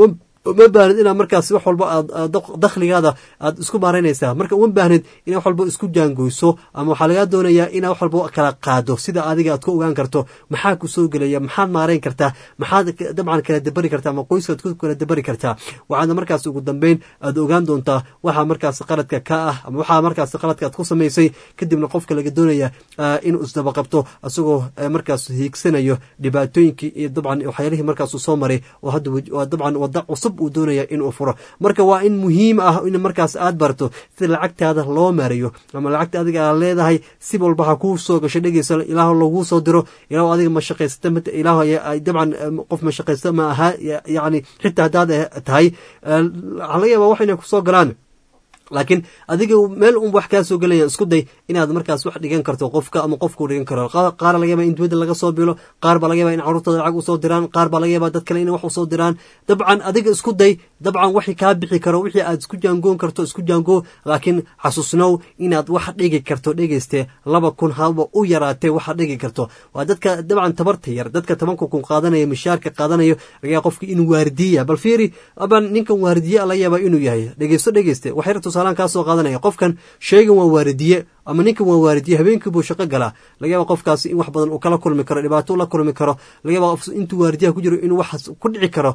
uma baahnid inaad markaas wax walba aad dakhligaada aad isku maaraynaysaa marka uma baahnid inaad wax walba isku jaangoyso ama waxaa lagaa doonayaa inaad wax walba kala qaado sida adiga aad ku ogaan karto maxaa ku soo gelaya maxaad maarayn kartaa maxaad dabcan kala dabari kartaa ama qoyskaad ku kala dabari kartaa waxaadna markaas ugu dambeyn aad ogaan doontaa waxaa markaas qaladka ka ah ama waxaa markaas qaladka aad ku samaysay kadibna qofka laga doonaya inuu isdaba qabto isagoo markaas hiigsanayo dhibaatooyinkii iyo dabcan waxyaalihii markaasuu soo maray oo hadda dabcan wada cusub uu doonaya inuu furo marka waa in muhiim ah in markaas aad barto sida lacagtaada loo maarayo ama lacagta adiga aad leedahay si walba ha kuu soo gasho dhegeysa ilaah laguu soo diro ilaah adiga mashaqaysata ilaah dabcan qof mashaqaysta ma aha yacni xitaa haddaad tahay waxaa laga yaabaa wax inay kusoo galaan laakiin adiga meel un wax kaa soo gelaya isku day inaad markaas wax dhigan karto qofka ama qofkuu dhigan karo qaar laga yaba in dibadda laga soo bilo qaar baa laga yaba in carruurtooda lacag usoo diraan qaar baa laga yaba dad kale in wax usoo diraan dabcan adiga isku day dabcan waxii kaa bixi karo wixii aad isku jaangoon karto isku jaangoo laakiin xasuusnow inaad wax dhigi karto dhegeyste laba kun haba u yaraatee waxaad dhigi karto waa dadka dabcan tabarta yar dadka tobanka kun qaadanaya mishaarka qaadanayo laga yaaba qofka inuu waardiya bal fiiri aban ninkan waardiye laga yaaba inuu yahay dhegeysto dhegeyste waxyar tusaalaan kaa soo qaadanaya qofkan sheegan waa waaridiye ama ninkan waa waaridiye habeenkii buu shaqo galaa laga yaaba qofkaasi in wax badan uu kala kulmi karo dhibaato ula kulmi karo laga yaaba qof intuu waaridiyaha ku jiro inuu waxaas ku dhici karo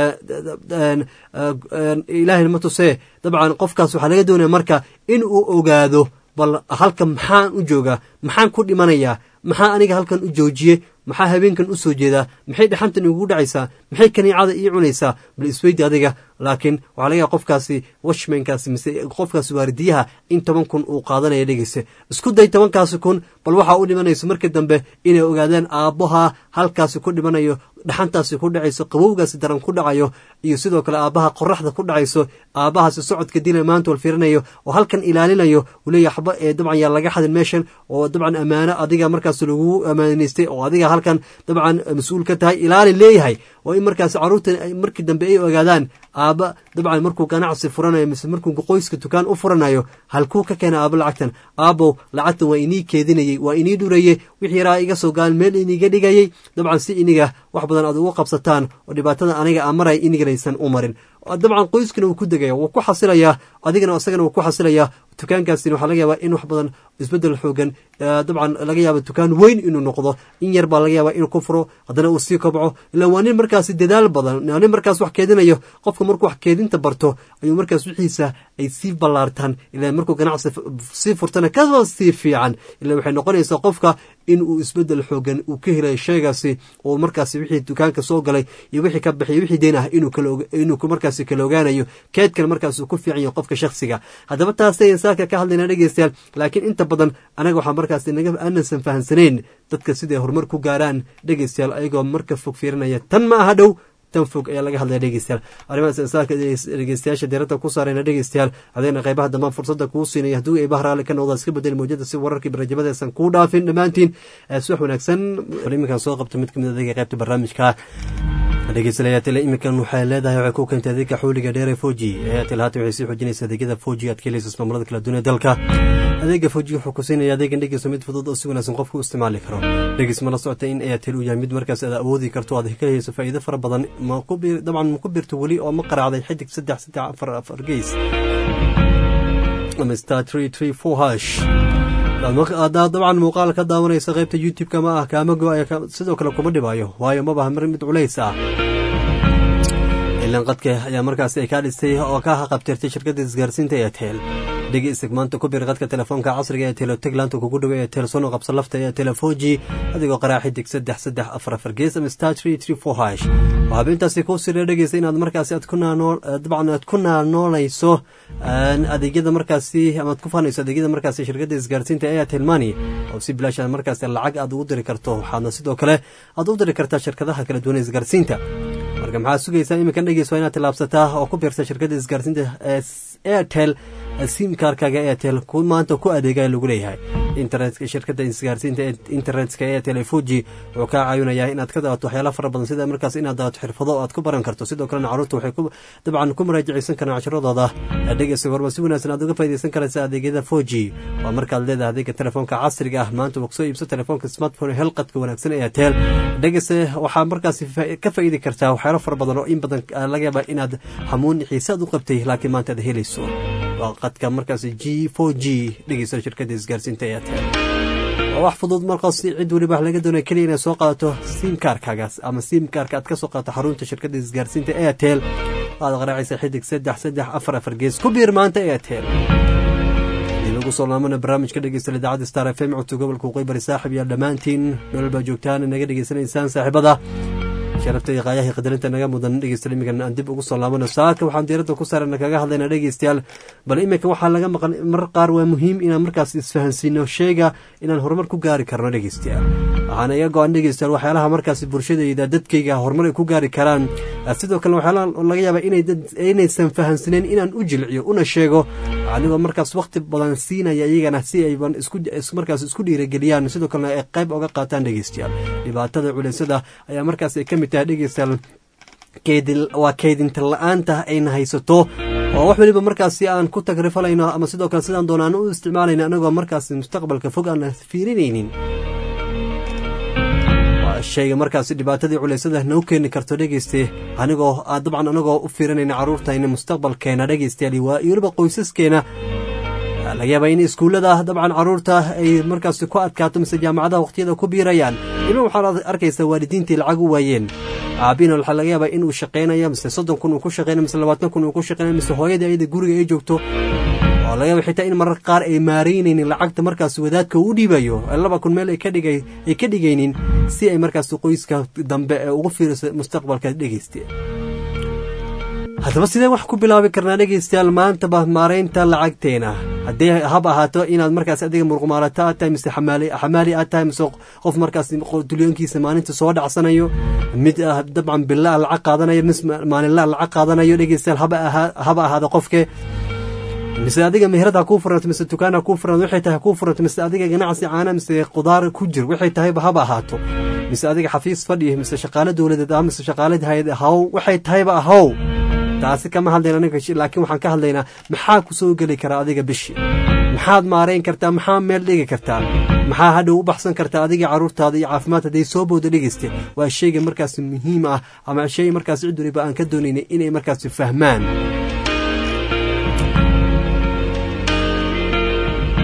ilaahayna ma tusee dabcan qofkaas waxaa laga doonaya marka in uu ogaado bal halkan maxaan u joogaa maxaan ku dhimanayaa maxaa aniga halkan u joojiyey maxaa habeenkan u soo jeedaa maxay dhaxantan igugu dhacaysaa maxay kaniicada ii cunaysaa bal isweydi adiga laakiin waxaa laga yaaba qofkaasi washmankaasi mise qofkaasi waaridiyaha in toban kun uu qaadanaya dhegeysa isku day tobankaasi kun bal waxaa u dhimanayso markii dambe inay ogaadaan aabbaha halkaasi ku dhimanayo dhaxantaasi ku dhacayso qabowgaasi daran ku dhacayo iyo sidoo kale aabbaha qoraxda ku dhacayso aabbahaasi socodka dila maanta wal fiirinayo oo halkan ilaalinayo uu leeyahay waxba ee dabcan yaa laga xadin meeshan oo dabcan ammaano adiga markaas lagu ammaanaystay oo adiga halkan dabcan mas-uul ka tahay ilaali leeyahay oo in markaas carruurta markii dambe ay ogaadaan aabba dabcan markuu ganacsi furanayo mise markuu qoyska dukaan u furanayo halkuu ka keena aabbo lacagtan aabbow lacagtan waa inii keedinayey waa inii dhurayey wixii yaraa iga soo gaal meel iniga dhigayey dabcan si iniga wax badan aad ugu qabsataan oo dhibaatada aniga aan maraya iniganaysan u marin dabcan qoyskana wuu ku degaya wuu ku xasilayaa adigana isagana wuu ku xasilayaa dukaankaasina waxaa laga yaabaa in wax badan isbedel xoogan dabcan laga yaaba dukaan weyn inuu noqdo in yar baa laga yaabaa inuu ku furo haddana uu sii kobco ilaan waa nin markaasi dadaal badan waa nin markaas wax keedinayo qofka markuu wax keedinta barto ayuu markaas wixiisa ay sii ballaartaan ilaan markuu ganacsi sii furtana kasoo sii fiican ilaan waxay noqonaysaa qofka in uu isbedel xoogan uu ka helay shaygaasi oo markaasi wixii dukaanka soo galay iyo wixii ka baxay wixii deen ah inuu markaasi kala ogaanayo keedkan markaas uu ku fiican yahay qofka shakhsiga haddaba taasay saaka ka hadlayna dhegeystayaal laakiin inta badan anaga waxaa markaasi naga aanansan fahamsanayn dadka siday horumar ku gaaraan dhegeystayaal ayagoo marka fog fiirinaya tan ma aha dhow tan fog ayaa laga hadlaya dhegeystayaal arrimahaas insaanka dhegeystayaasha diiradda ku saarayna dhegeystayaal adeegna qaybaha dambaan fursadda kuu siinaya hadduu eebaha raalli ka noqda iska bedeli mawjada si wararkii barnaamijyada aysan kuu dhaafin dhammaantiin subax wanaagsan iminkan soo qabta mid kamid adeega qaybta barnaamijka dhegeystayaal iminkan waxay leedahay waxay ku keentay adeega xuuliga dheer ee foji airtel haatan waxay sii xoojinaysa adeegyada foji aad ka helaysa ismaamullada kala duwan ee dalka adeega foji wuxuu ku siinaya adeegan dhegeyso mid fudud oo si wanaagsan qofku u isticmaali karo dhegeys ma la socota in airtel uu yahay mid markaas aad awoodi karto aad ka helayso faa'iido fara badan dabcan ma ku birto weli oo ma qaraacday xidig saddex saddex afar afar geys ama star tree tree four hash haddaad dabcan muuqaal ka daawanaysa qaybta youtube-ka ma ah kaama go-aya sidoo kale kuma dhibaayo waayo ma baha mid culays ah ilan qadka ayaa markaasi ay kaa dhistay oo ka haqabtirtay shirkadda isgaarsiinta eetel dhegeysta maanta ku bir qadka telefoonka casriga ee teloteg laanta kugu dhawa ee telesono qabso lafta ee telefoji adigoo qaraa xidig saddex saddex afar afar gees ama star tree tree four hash waxaa habintaasi kuu sira dhegeysa inaad markaasi aad ku naanoo dabcan aad ku naanoonayso adeegyada markaasi ama aad ku faanayso adeegyada markaasi shirkadda isgaarsiinta airtel money oo si bilaash markaasi lacag aad ugu diri karto waxaadna sidoo kale aad u diri kartaa shirkadaha kala duwan ee isgaarsiinta marka maxaa sugaysaa iminkan dhegeys waa inaad tilaabsataa oo ku biirta shirkadda isgaarsiinta ee airtel simkarkaga airtel maanta ku adeegaya lagu leeyahay internetka shirkadda isgaarsiinta internetka airtel fuji wuxuu kaa caawinayaa inaad ka daawato waxyaala fara badan sida markaas inaad daawato xirfado aad ku baran karto sidoo kalena caruurta waxay dabcan ku muraajacaysan karaan cashiradooda dhegeysa horma si wanaagsan aad uga faa'idaysan karaysa adeegyada fuji waa markaad leedahay adeega telefoonka casriga ah maanta waa kusoo iibso telefoonka smartphone helqadka wanaagsan airtel dhegeysa waxaa markaas ka faa'iidi kartaa waxyaalo fara badan oo in badan laga yaaba inaad hamuun xiisaad u qabtay laakiin maanta aad helayso waa qadka markaas g for g dhegeysa shirkadda isgaarsiinta airtel waa wax fudud markaas cid weliba wax laga doonaya keliya inaad soo qaadato simkarkagaas ama simkarka aad ka soo qaadato xarunta shirkadda isgaarsiinta airtel waad qaraacaysa xidig saddex saddex afar afar gees ku biir maanta airtel ugu soo laamana barnaamijka dhegeysta idaacadda star f m codka gobolka waqooyi bari saaxib iyo dhammaantiin meel baa joogtaan naga dhegeysanaysaan saaxiibada sharafta iyo qaayaha qadarinta naga mudan dhegeystayaal iminkan aan dib ugu soo laabano saaka waxaan diiradda ku saarana kaga hadlaynaa dhegeystayaal bal iminka waxaa laga maqan mar qaar waa muhiim inaan markaas isfahansiino sheega inaan horumar ku gaari karno dhegeystayaal waxaana iga go-an dhegeystayaal waxyaalaha markaas bulshadayda dadkayga horumar ay ku gaari karaan sidoo kale waxyaalaha laga yaaba inaysan fahansaneen inaan u jilciyo una sheego anigoo markaas waqti badan siinaya iyagana si ayban markaas isku dhiirageliyaan sidoo kalena ay qayb oga qaataan dhegeystayaal dhibaatada culeysada ayaa markaas ay ka mid tahay dhegeystayaal waa keydinta la-aanta ayna haysato oo wax weliba markaasi aan ku tagrifalayno ama sidoo kale sidaan doonaan u isticmaalayna anagoo markaasi mustaqbalka fog aan fiirinaynin shayga markaasi dhibaatadii culeysada noo keeni karto dhegeyste anigoo dabcan anagoo u fiirinayna carruurtayna mustaqbalkeena dhegeystayaal iyo weliba qoysaskeena laga yaaba in iskuullada dabcan carruurta ay markaasi ku adkaato mise jaamacadaha waqtiyada ku biirayaan ilma waxaad arkaysaa waalidiintii lacag u waayeen aabina waxaa laga yaabaa inuu shaqaynayo mise soddon kun uu ku shaqeynayo mise labaatan kun uu ku shaqeynayo mise hooyadii ayada guriga ay joogto oo laga yaaba xitaa in marar qaar ay maaraynaynin lacagta markaas wadaadka uu dhiibayo laba kun meel ay ka dhigay ay ka dhigaynin si ay markaas qoyska dambe ee ugu fiiriso mustaqbalka dhegeyste haddaba sidee wax ku bilaabi karnaa dhegeystayaal maantaba maaraynta lacagteena haddii hab ahaato inaad markaas adiga muruqmaalato aad tahay mise xamaali aad tahay mise qof markaas dulyoonkiisa maalinta soo dhacsanayo mid dabcan bilaa lacag qaadanayo mis maalinlaa lacag qaadanayo dhegeystayaal haba ahaado qofke mise adiga meherad ha kuu furanto mise dukaan ha kuu furanto waxay tahay ha kuu furanto mise adiga ganacsi caana mise qudaar ku jir waxay tahayba haba ahaato mise adiga xafiis fadhi mise shaqaale dowladeed ah mise shaqaale hay-ad haw waxay tahayba ahow taasi kama hadlayna ninka laakiin waxaan ka hadlaynaa maxaa ku soo geli karaa adiga bishii maxaad maarayn kartaa maxaa meel dhigi kartaa maxaa hadhow u baxsan kartaa adiga carruurtaada iyo caafimaad hadday soo booda dhegeyste waa shayga markaas muhiim ah ama shay markaas cid waliba aan ka doonaynay inay markaas fahmaan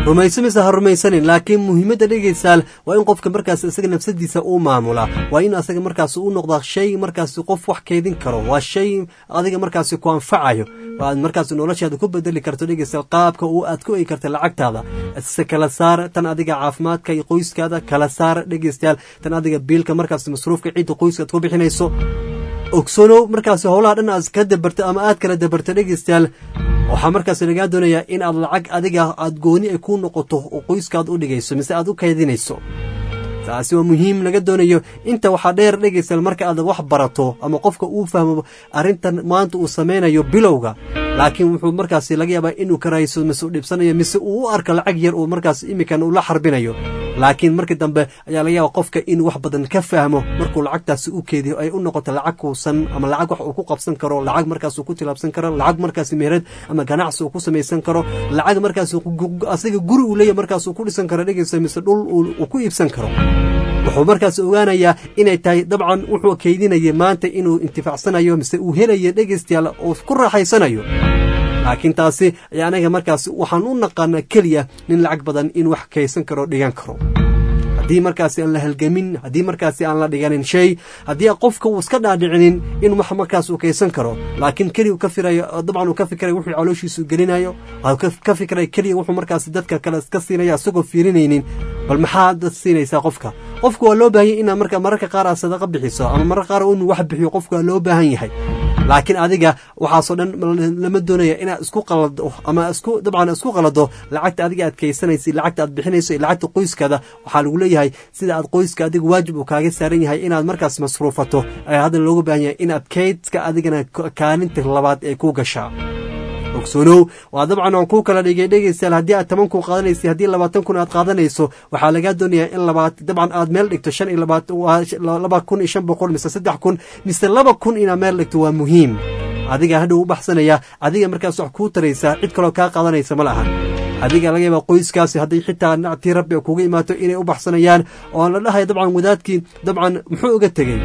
rumayso mise ha rumaysanin laakiin muhiimadda dhegaysaal waa in qofka markaas isaga nafsadiisa uu maamula waa in asaga markaas u noqdaa shay markaas qof wax keydin karo waa shay adiga markaas ku anfacayo aad markaas noloshaada ku bedeli karto dhegaysaal qaabka uu aad ku egi karta lacagtaada se kala saar tan adiga caafimaadka iyo qoyskaada kala saar dhegaystayaal tan adiga biilka markaas masruufka cidda qoyska aad ku bixinayso ogsoonow markaas howlaha dhan aad ka dabarto ama aad kala dabarto dhegaystayaal waxaa markaas lagaa doonayaa in aad lacag adiga aad gooni ay ku noqoto oo qoyskaad u dhigayso mise aad u kaydinayso taasi waa muhiim laga doonayo inta waxaa dheer dhegaystayaal marka aad wax barato ama qofka uu fahmo arrintan maanta uu sameynayo bilowga laakiin wuxuu markaas laga yaabaa inuu karayso mise u dhibsanayo mise uu u arko lacag yar uu markaas imikan ula xarbinayo laakiin markii dambe ayaa laga yaaba qofka inuu wax badan ka fahmo markuu lacagtaasi u keediyo ay u noqoto lacag kuusan ama lacag wax uu ku qabsan karo lacag markaas uu ku tilaabsan karo lacag markaas meherad ama ganacsi uu ku samaysan karo lacag markaas asaga guri uu leeyahay markaas uu ku dhisan karo dhegeysa mise dhul uu ku iibsan karo wuxuu markaas ogaanayaa inay tahay dabcan wuxuu keydinaya maanta inuu intifaacsanayo mise uu helayo dhegeystayaal oo ku raaxaysanayo laakiin taasi ayaa anaga markaas waxaan u naqaanaa keliya nin lacag badan in wax kaysan karo dhigan karo haddii markaasi aan la halgamin haddii markaasi aan la dhiganin shay haddii qofka uu iska dhaadhicinin in wax markaas uu kaysan karo laakiin keliya ka firayo dabcan uu ka fikirayo wuxuu calooshiisu gelinayo ka fikirayo keliya wuxuu markaasi dadka kale iska siinaya isagoo fiirinaynin bal maxaa dad siinaysaa qofka qofka waa loo baahan yahay inaad marka mararka qaar aad sadaqa bixiso ama mararka qaar inuu wax bixiyo qofka waa loo baahan yahay laakiin adiga waxaasoo dhan lama doonaya inaad isku qalado ama isku dabcan isku qalado lacagta adiga aad kaysanaysa lacagta aad bixinayso iyo lacagta qoyskaada waxaa lagu leeyahay sida aad qoyska adiga waajib uu kaaga saaran yahay inaad markaas masruufato ayaa haddana looga baahan yahay inaad kaydka adigana kaalinta labaad ee ku gashaa ogsoonow waa dabcan aan kuu kala dhigay dhegaystayaal haddii aad toban kun qaadanaysa haddii labaatan kun aad qaadanayso waxaa lagaa doonayaa in labaat dabcan aad meel dhigto shan iyo labaatan laba kun iyo shan boqol mise saddex kun mise laba kun inaad meel dhigto waa muhiim adiga hadhow u baxsanaya adiga markaas wax kuu taraysaa cid kaloo kaa qaadanaysa ma lahan adiga laga yaaba qoyskaasi hadday xitaa nactii rabbi kuga imaato inay u baxsanayaan oo la dhahayo dabcan wadaadkii dabcan muxuu uga tegey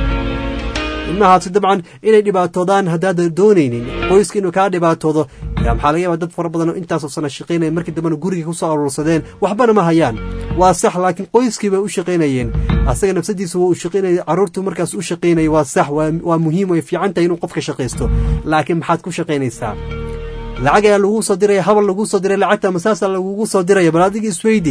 ilmahaasi dabcan inay dhibaatoodaan haddaad doonaynin qoyska inuu kaa dhibaatoodo maxaa laga yaaba dad fara badan oo intaasoo sana shaqaynaya markii dambena guriga kusoo aruursadeen waxbana ma hayaan waa sax laakiin qoyskii bay u shaqaynayeen asaga nafsadiisa waa u shaqaynaya carruurtu markaas u shaqaynaya waa sax waa muhiim way fiican tahay inuu qofka shaqaysto laakiin maxaad ku shaqaynaysaa lacag ayaa laguu soo diraya habal laguu soo diray lacagta masaasaa lagugu soo diraya bal adiga isweydi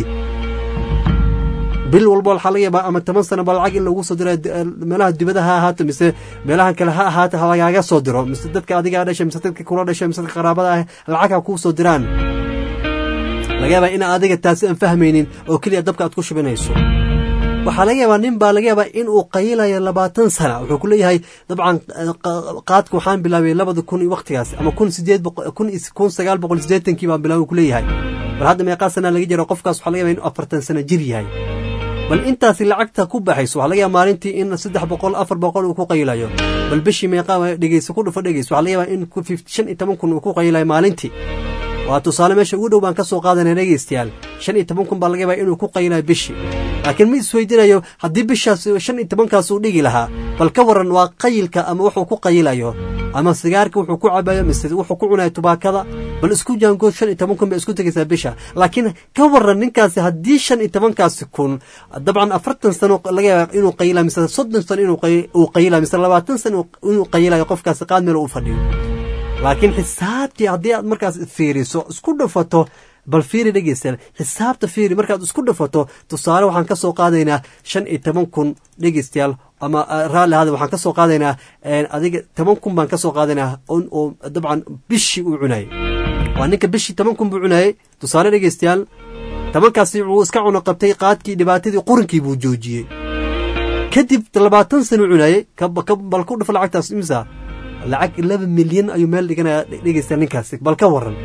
bil walba waxaa laga yaabaa ama toban sana ba lacag in lagu soo diro meelaha dibada ha ahaato mise meelahan kale ha ahaato ha lagaaga soo diro mise dadka adigaa dhashay mise dadka kula dhashay mise dadka qaraabada ah lacag ha kuu soo diraan laga yaabaa ina adiga taasi aan fahmaynin oo keliya dabka aad ku shubinayso waxaa laga yaabaa nin baa laga yaabaa in uu qayilayo labaatan sana wuxuu ku leeyahay dabcan qaadka waxaan bilaabay labada kun iyo waktigaas ama kun sideed kun kun sagaal boqol sideetankii baan bilaabay ku leeyahay bal hadda meeqaa sana laga jiro qofkaas waxaa laga yaabaa inuu afartan sana jir yahay bal intaasi lacagta ku baxayso waxaa laga yaaba maalintii in saddex boqol afar boqol uu ku qayilayo bal bishii meeqaa dhegeyso ku dhufo dhegeyso waxaa laga yaabaa in shan iyo toban kun uu ku qayilayo maalintii waa tusaale meesha ugu dhow baan ka soo qaadanaya dhegeystayaal shan iyo toban kun baa laga yaabaa inuu ku qayilayo bishii laakiin ma isweydiinayo haddii bishaas shan iyo tobankaas uu dhigi lahaa bal ka waran waa qayilka ama wuxuu ku qayilayo ama sigaarka wuxuu ku cabayo mise wuxuu ku cunayo tubaakada bal isku jaangood shan iyo toban kun bay isku tegaysaa bisha laakiin ka waran ninkaasi haddii shan iyo tobankaasi kun dabcan afartan sano laga yaaba inuu qayilayo mise soddon sano inuu qayilayo mise labaatan sano inuu qayilayo qofkaasi qaad meel uu fadhiyo laakiin xisaabtii haddii aad markaas fiiriso isku dhafato bal fiiri dhegeystayaal xisaabta fiiri markaad isku dhafato tusaale waxaan ka soo qaadaynaa shan iyo toban kun dhegeystayaal ama raalli ahada waxaan ka soo qaadaynaa adiga toban kun baan ka soo qaadaynaa oo dabcan bishii uu cunayay waa ninka bishii toban kun buu cunayay tusaale dhegeystayaal tobankaasi wuu iska cuno qabtay qaadkii dhibaatadii qurinkii buu joojiyey kadib labaatan sano cunayay bal ku dhafo lacagtaas imisa lacag laba milyan ayuu meel dhiganaya dhegeystayaal ninkaasi bal ka waran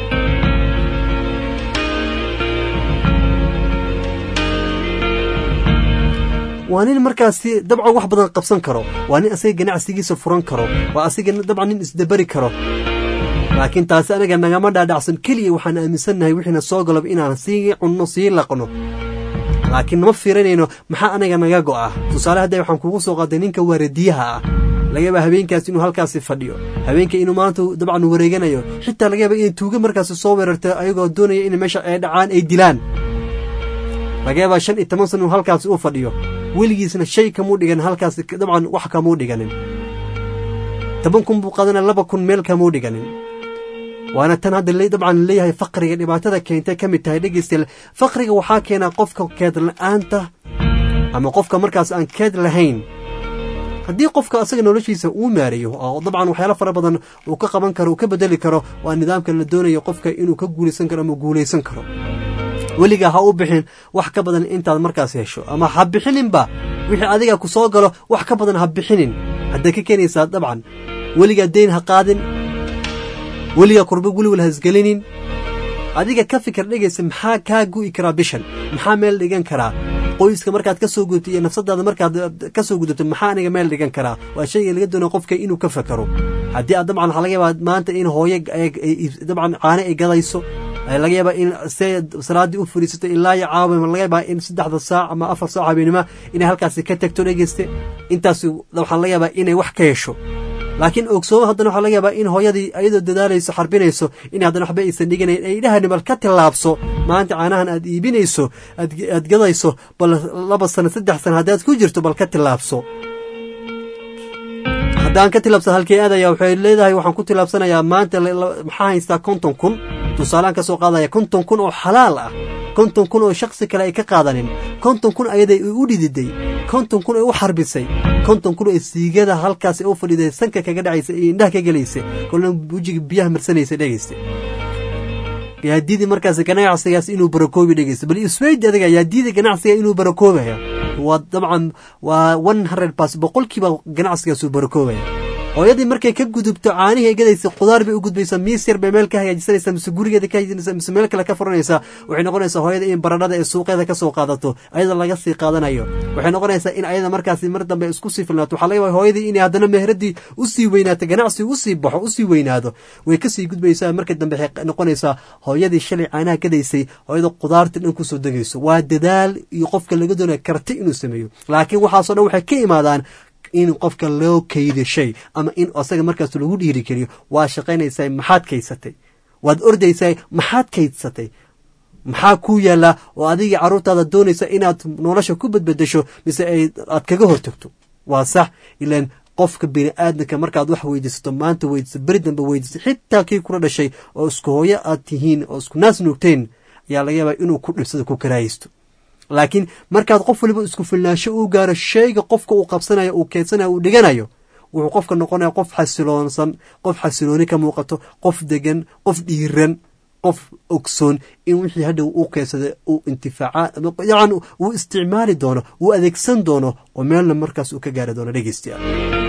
waa nin markaasi dabcan wax badan qabsan karo waa nin asaga ganacsigiisa furan karo waa asaga dabcan nin isdaberi karo laakiin taasi anaga nagama dhaadhacsan keliya waxaan aaminsannahay wixiina soo galob inaan sii cunno sii laqno laakiin nama fiirinayno maxaa anaga naga go'a tusaale hadda waxaan kugu soo qaaday ninka waaradiyaha ah laga yaaba habeenkaas inuu halkaasi fadhiyo habeenka inuu maanta dabcan wareeganayo xitaa laga yaaba inay tuuga markaasi soo weerarto ayagoo doonaya in meesha ay dhacaan ay dilaan laga yaabaa shan iyo toban sana inuu halkaasi u fadhiyo weligiisna shay kamuu dhigan halkaasi dabcan wax kamuu dhiganin toban kun buu qaadanaya laba kun meel kamuu dhiganin waana tan hadda dabcan leeyahay faqriga dhibaatada keentay ka mid tahay dhegeystayaal faqriga waxaa keenaa qofka keed la-aanta ama qofka markaas aan keed lahayn haddii qofka asaga noloshiisa uu maareeyo oo dabcan waxyaalo fara badan uu ka qaban karo uu ka bedeli karo waa nidaamka la doonayo qofka inuu ka guulaysan karo ama guulaysan karo weligaa ha u bixin wax ka badan intaad markaas hesho ama ha bixininba wixii adiga ku soo galo wax ka badan ha bixinin hadday ka keenaysaa dabcan weligaa deyn ha qaadin weligaa kurba weliwal ha isgelinin adiga ka fikir dhegaysa maxaa kaa gu'i karaa bishan maxaa meel dhigan karaa qoyska markaad ka soo gudubto iyo nafsadaada markaad ka soo gudubto maxaa aniga meel dhigan karaa waa shayga laga doonaya qofka inuu ka fakaro haddii aad dabcan waxaa laga yaabaa maanta in hooyo dabcan caane ay gadayso laga yaabaa in se salaaddii u fadhiisato ilaa iyo caawa laga yaabaa in saddexda saac ama afar saac habeenimo inay halkaasi ka tagto dhegeyste intaas waxaa laga yaabaa inay wax ka hesho laakiin ogsooma haddana waxaa laga yaabaa in hooyadii ayadoo dadaalayso xarbinayso in haddana waxba aysan dhiganayn ay dhahani bal ka tillaabso maanta caanahan aad iibinayso aad gadayso bal laba sano saddex sano haddaad ku jirto bal ka tillaabso haddaan ka tilaabsan halkii aadaya waxay leedahay waxaan ku tilaabsanayaa maanta maxaa haystaa konton kun tusaalaan ka soo qaadaya konton kun oo xalaal ah konton kun oo shaksi kale ay ka qaadanin konton kun ayaday u dhididay konton kun ay u xarbisay konton kun oo siigada halkaas u fadhiday sanka kaga dhacaysa iyo indhaha ka gelaysa kolna wejiga biyaha marsanaysa dhegaysta yaadiidi markaas ganacsigaas inuu barakoobi dhegeysta bal isweydi adiga yaadiidi ganacsiga inuu barakoobaya waa dabcan waa one hundred bas boqolkiiba ganacsigaas uu barakoobaya hooyadii markay ka gudubto caanihii ay gadaysa khudaar bay u gudbaysaa miis yar bay meel ka hagaajisanaysaa mise gurigeeda ka hagaajisanaysaa mise meel kale ka furanaysaa waxay noqonaysaa hooyada in baradhada ee suuqeeda ka soo qaadato ayada laga sii qaadanayo waxay noqonaysaa in ayada markaasi mar dambe isku sii filnaato waxaa laga yaabaa hooyadii inay haddana meheradii usii weynaato ganacsi usii baxo usii weynaado way kasii gudbaysaa marka dambe waxay noqonaysaa hooyadii shalay caanaha gadaysay hooyada khudaarta dhan kusoo degayso waa dadaal iyo qofka laga doonaya karti inuu sameeyo laakiin waxaasoo dhan waxay ka imaadaan in qofka loo kaydo shay ama in asaga markaas lagu dhiiri keliyo waa shaqaynaysaa maxaad kaysatay waad ordaysaa maxaad kaydsatay maxaa kuu yaallaa oo adigii carruurtaada doonaysa inaad nolosha ku badbedesho mise aad kaga hortagto waa sax ilaan qofka bini aadamka markaad wax weydiisato maanta weydiiso beri dambe weydiiso xitaa kii kula dhashay oo isku hooyo aad tihiin oo isku naas nuugteen ayaa laga yaabaa inuu ku dhibsado ku karaaysto laakiin markaad qof waliba isku filnaansho uu gaaro shayga qofka uu qabsanayo uu keedsanayo uu dhiganayo wuxuu qofka noqonaya qof xasiloonsan qof xasilooni ka muuqato qof degan qof dhiiran qof ogsoon in wixii hadhow uu keensada uu intifaaca yacan uu isticmaali doono uu adeegsan doono oo meelna markaas uu ka gaari doono dhegeystayaal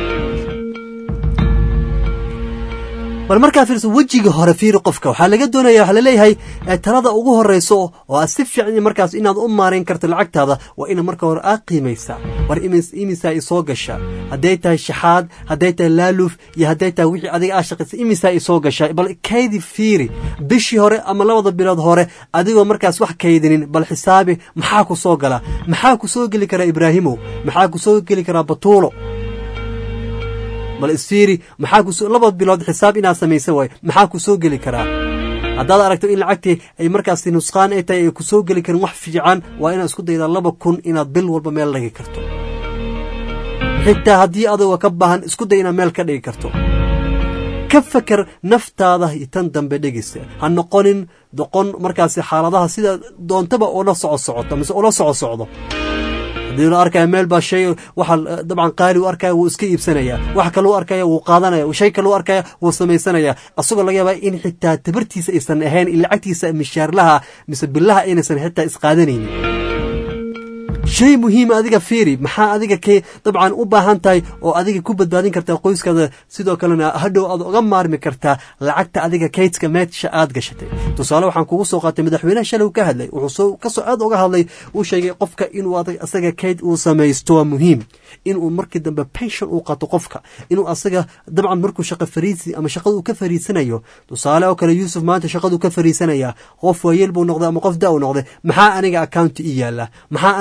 bal markaa fiirso wejiga hore fiiri qofka waxaa laga doonaya waxaa laleeyahay talada ugu horeyso oo aad si fiican markaas inaad u maarayn karto lacagtaada waa ina marka hore aad qiimaysaa war imisaa isoo gasha hadday tahay shaxaad hadday tahay laaluuf iyo hadday tahay wixii adiga aa shaqaysa imisaa isoo gasha bal kaydi fiiri bishii hore ama labada bilood hore adigoo markaas wax kaydinin bal xisaabi maxaa ku soo gala maxaa ku soo geli karaa ibraahimow maxaa ku soo geli karaa batuulo bal isfiiri maxaa kuso laba bilood xisaab inaad samaysa waay maxaa ku soo geli karaa haddaad aragto in lacagtii ay markaasi nusqaan ay tahay ay ku soo geli karin wax fiican waa inaad isku daydaa laba kun inaad bil walba meel dhigi karto xitaa haddii adagoo ka baahan isku day inaad meel ka dhigi karto ka feker naftaada iyo tan dambe dhegeysa ha noqonin doqon markaasi xaaladaha sida doontaba ula soco socoto mise ula soco socdo haddii la arkaya meel baa shay waxa dabcan qaali u arkaya wuu iska iibsanaya wax kale u arkaya wuu qaadanaya shay kale u arkaya wuu samaysanaya asagoo laga yaabaa in xitaa tabartiisa aysan ahayn in lacagtiisa mishaarlaha mise billaha aynaysan xitaa isqaadanaynin shay muhiima adiga fiiri maxaa adiga k dabcan u baahan tahay oo adiga ku badbaadin kartaa qoyskaada sidoo kalena hadhow aad uga maarmi kartaa lacagta adiga kaydska meesha aad gashatay tusaale waxaan kugu soo qaatay madaxweynaha shalay ka hadlay wuxuu kasoo aad uga hadlay uu sheegay qofka inuu asaga kayd uu samaysto waa muhiim inuu markii dambe pension uu qato qofka inuu asaga dabcan markuu shaqa fariisi ama shaqada uu ka fariisanayo tusaale oo kale yuusuf maanta shaqaduu ka fariisanaya qof waayeel buu noqday ama qof da u noqday maxaa aniga accounti ii yaala maxaa aniga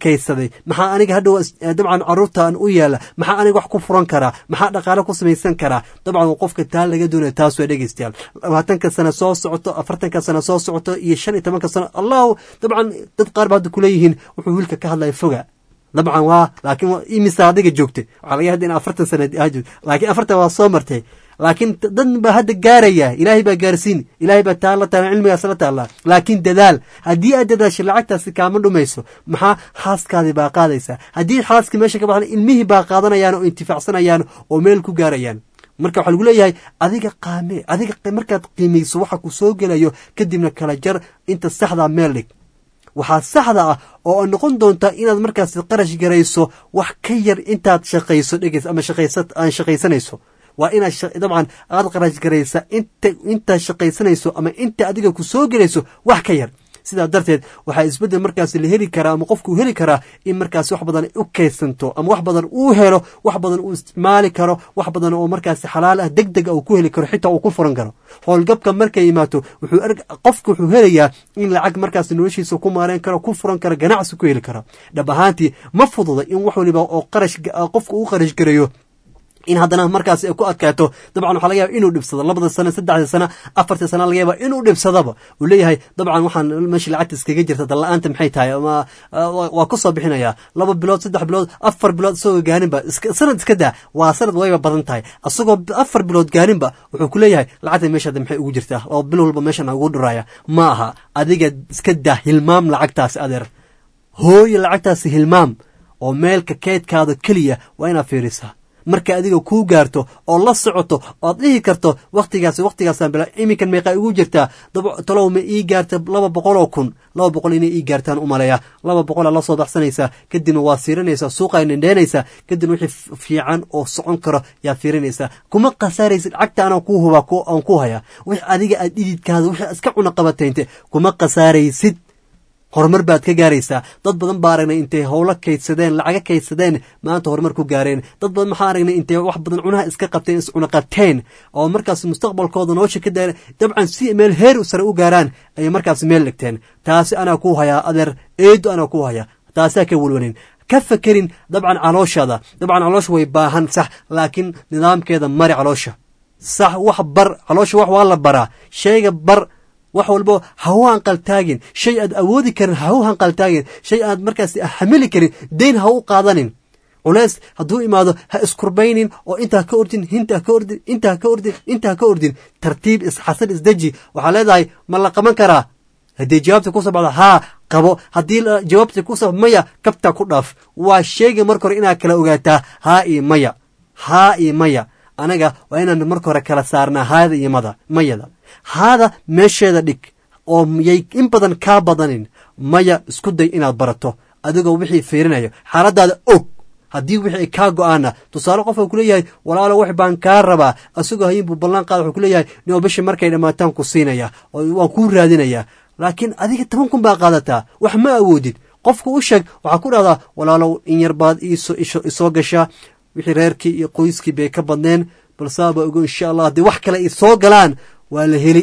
kaydsaday maxaa aniga hadhow dabcan caruurtaan u yeela maxaa aniga wax ku furan karaa maxaa dhaqaale ku samaysan karaa dabcan qofka taa laga doonaya taas waa dhegeystayaal labaatanka sano soo socoto afartanka sano soo socoto iyo shan iyo tobanka sano allahu dabcan dad qaar ba hadda kuleeyihiin wuxuu wiilka ka hadlaya foga dabcan waa laakiin imisa adiga joogtay waxaa laga hadda in afartan sana laakiin afartan waa soo martay laakiin dad baa hadda gaaraya ilaahay baa gaarsiin ilaahay baa taa la taala cilmigaas la taallaa laakiin dadaal haddii aad dadaasho lacagtaasi kaama dhumayso maxaa xaaskaadii baa qaadaysaa haddii xaaskii meesha ka baxdan ilmihii baa qaadanayaan oo intifaacsanayaan oo meel ku gaarayaan marka waxaa lagu leeyahay adiga qaame adiga markaad qiimayso waxa ku soo gelayo kadibna kala jar inta saxdaa meel dhig waxaa saxda ah oo noqon doonta inaad markaas qarash garayso wax ka yar intaad shaqayso dhegeys ama aan shaqaysanayso waa inaad dabcan aad qarash garaysa inta intaad shaqaysanayso ama inta adiga ku soo gelayso wax ka yar sidaa darteed waxaa isbeddel markaas la heli karaa ama qofkuu heli karaa in markaas wax badan u kaydsanto ama wax badan uu helo wax badan uu isticmaali karo wax badan oo markaas xalaal ah deg dega uu ku heli karo xitaa uu ku furan karo howlgabka markay imaato wuxuu qofka wuxuu helayaa in lacag markaas noloshiisa ku maareyn karo ku furan karo ganacsi ku heli karo dhab ahaantii ma fududa in wax waliba oo qarash qofka uu qarash gareeyo in haddana markaas ay ku adkaato dabcan waxaa laga yaba inuu dhibsado labada sano saddexda sano afarta sana laga yaaba inuu dhibsadaba uu leeyahay dabcan waxaan meesha lacagta iskaga jirta dalla-aanta maxay tahay ama waa ku soo bixinayaa laba bilood saddex bilood afar bilood isagoo gaaninba sanad iska daa waa sanad wayba badan tahay isagoo afar bilood gaaninba wuxuu ku leeyahay lacagta meeshaada maxay ugu jirtaa oo bil walba meeshan ugu dhuraya ma aha adiga iska daa hilmaam lacagtaasi adeer hooye lacagtaasi hilmaam oo meelka keydkaada keliya waa inaad fiirisaa marka adiga kuu gaarto oo la socoto oad dhihi karto wakhtigaas wakhtigaasaan bila iminkan meeqaa igu jirtaa talow ma ii gaarta laba boqol oo kun laba boqol inay ii gaartaan u maleeya laba boqolaa la soo baxsanaysaa kadibna waa siiranaysaa suuqaa nindheenaysaa kadibna wixii fiican oo socon karo yaa fiirinaysaa kuma khasaaraysid lacagta anaan kuu hubaa aan ku hayaa wix adiga aad dhididkaada wixii iska cuna qabataynte kuma khasaaraysid horumar baad ka gaaraysaa dad badan baa aragnay intay howlo kaydsadeen lacaga kaydsadeen maanta horumar ku gaareen dad badan maxaa aragnay intay wax badan cunaha iska qabteen iscuna qabteen oo markaas mustaqbalkooda nolosha ka daaren dabcan si meel heer sare u gaaraan ayay markaas meel dhigteen taasi anaa ku hayaa adeer eedo anaa ku hayaa taasaa ka welwanin ka fakerin dabcan calooshaada dabcan caloosha way baahan sax laakiin nidaamkeeda mari caloosha sax wax bar caloosha wax waa la baraa shayga bar wax walbo ha u hanqaltaagin shay aad awoodi karin ha u hanqaltaagin shay aad markaas xamili karin dayn ha u qaadanin culeys hadduu imaado ha iskurbaynin oo intaa ka ordin hintaa ka ordin intaa ka ordin intaa ka ordin tartiib isxasan isdeji waxaa leedahay ma la qaban karaa haddii jawaabta kusoo baxdo haa qabo haddii jawaabta kusoo maya kabtaa ku dhaaf waa sheega marka hore inaad kala ogaataa haa iyo maya haa iyo maya anaga waa inaan marka hore kala saarnaa haada iyo mada mayada haada meesheeda dhig oo yay in badan kaa badanin maya isku day inaad barato adigoo wixii fiirinayo xaaladaada og haddii wixii ay kaa go-aana tusaale qofka kuleeyahay walaalo wax baan kaa rabaa asagoo hayin buu ballan qaada wuxuu kuleeyahay nio bishii markay dhammaataan ku siinaya oo waan kuu raadinayaa laakiin adiga toban kun baa qaadataa wax ma awoodid qofka u sheeg waxaa ku dhahdaa walaalow in yar baad isoo gashaa wixii reerkii iyo qoyskii bay ka badneen balsaaba ogo insha allah haddii wax kale ay soo galaan waa la heli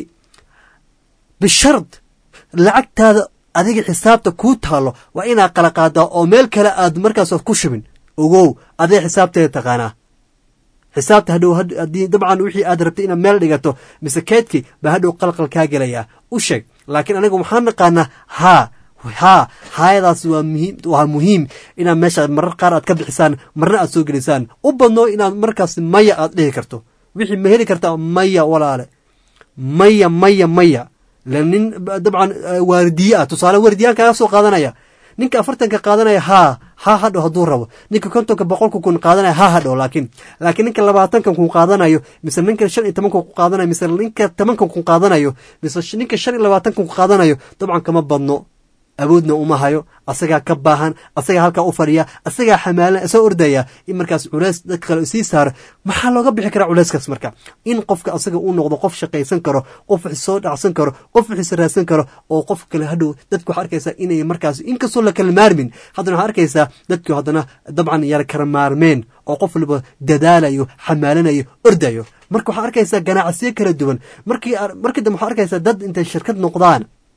bishard lacagtaada adiga xisaabta kuu taalo waa inaad qala qaadaa oo meel kale aad markaas ku shubin ogow adee xisaabteeda taqaanaa xisaabta hadhow haddii dabcan wixii aad rabtay inaad meel dhigato mise keedkii baa hadhow qalqal kaa gelayaa u sheeg laakiin aniga waxaan naqaanaa haa haa haayadaas waa muhiim waa muhiim inaad meesha marar qaar aad ka bixisaan marna aad soo gelisaan u badnoo inaad markaas maya aad dhihi karto wixii ma heli kartaa maya walaale maya maya maya la nin dabcan waardiye ah tusaale waardiyaan kaga soo qaadanaya ninka afartanka qaadanaya haa ha hadhow hadduu rabo ninka kontonka boqolka kun qaadanaya ha hadhow laakiin laakiin ninka labaatankan kun qaadanayo mise ninka shan iyo tobanka kun qaadanayo mise ninka tobankan kun qaadanayo mise ninka shan iyo labaatankan kun qaadanayo dabcan kama badno awoodna uma hayo asagaa ka baahan asagaa halkaa u fadhiya asagaa xamaalan isoo ordaya in markaas culeys dadka kale sii saaro maxaa looga bixi karaa culeyskaas marka in qofka asaga uu noqdo qof shaqaysan karo qof wix soo dhacsan karo qof wixisa raadsan karo oo qof kale hadhow dadku waxaa arkaysaa inay markaas inkastoo la kala maarmin haddana waxaa arkaysaa dadku haddana dabcan yara kala maarmeen oo qof waliba dadaalayo xamaalanayo ordayo marka waxaa arkaysaa ganacsiyo kala duwan markii markii dambe waxaa arkaysaa dad intay shirkad noqdaan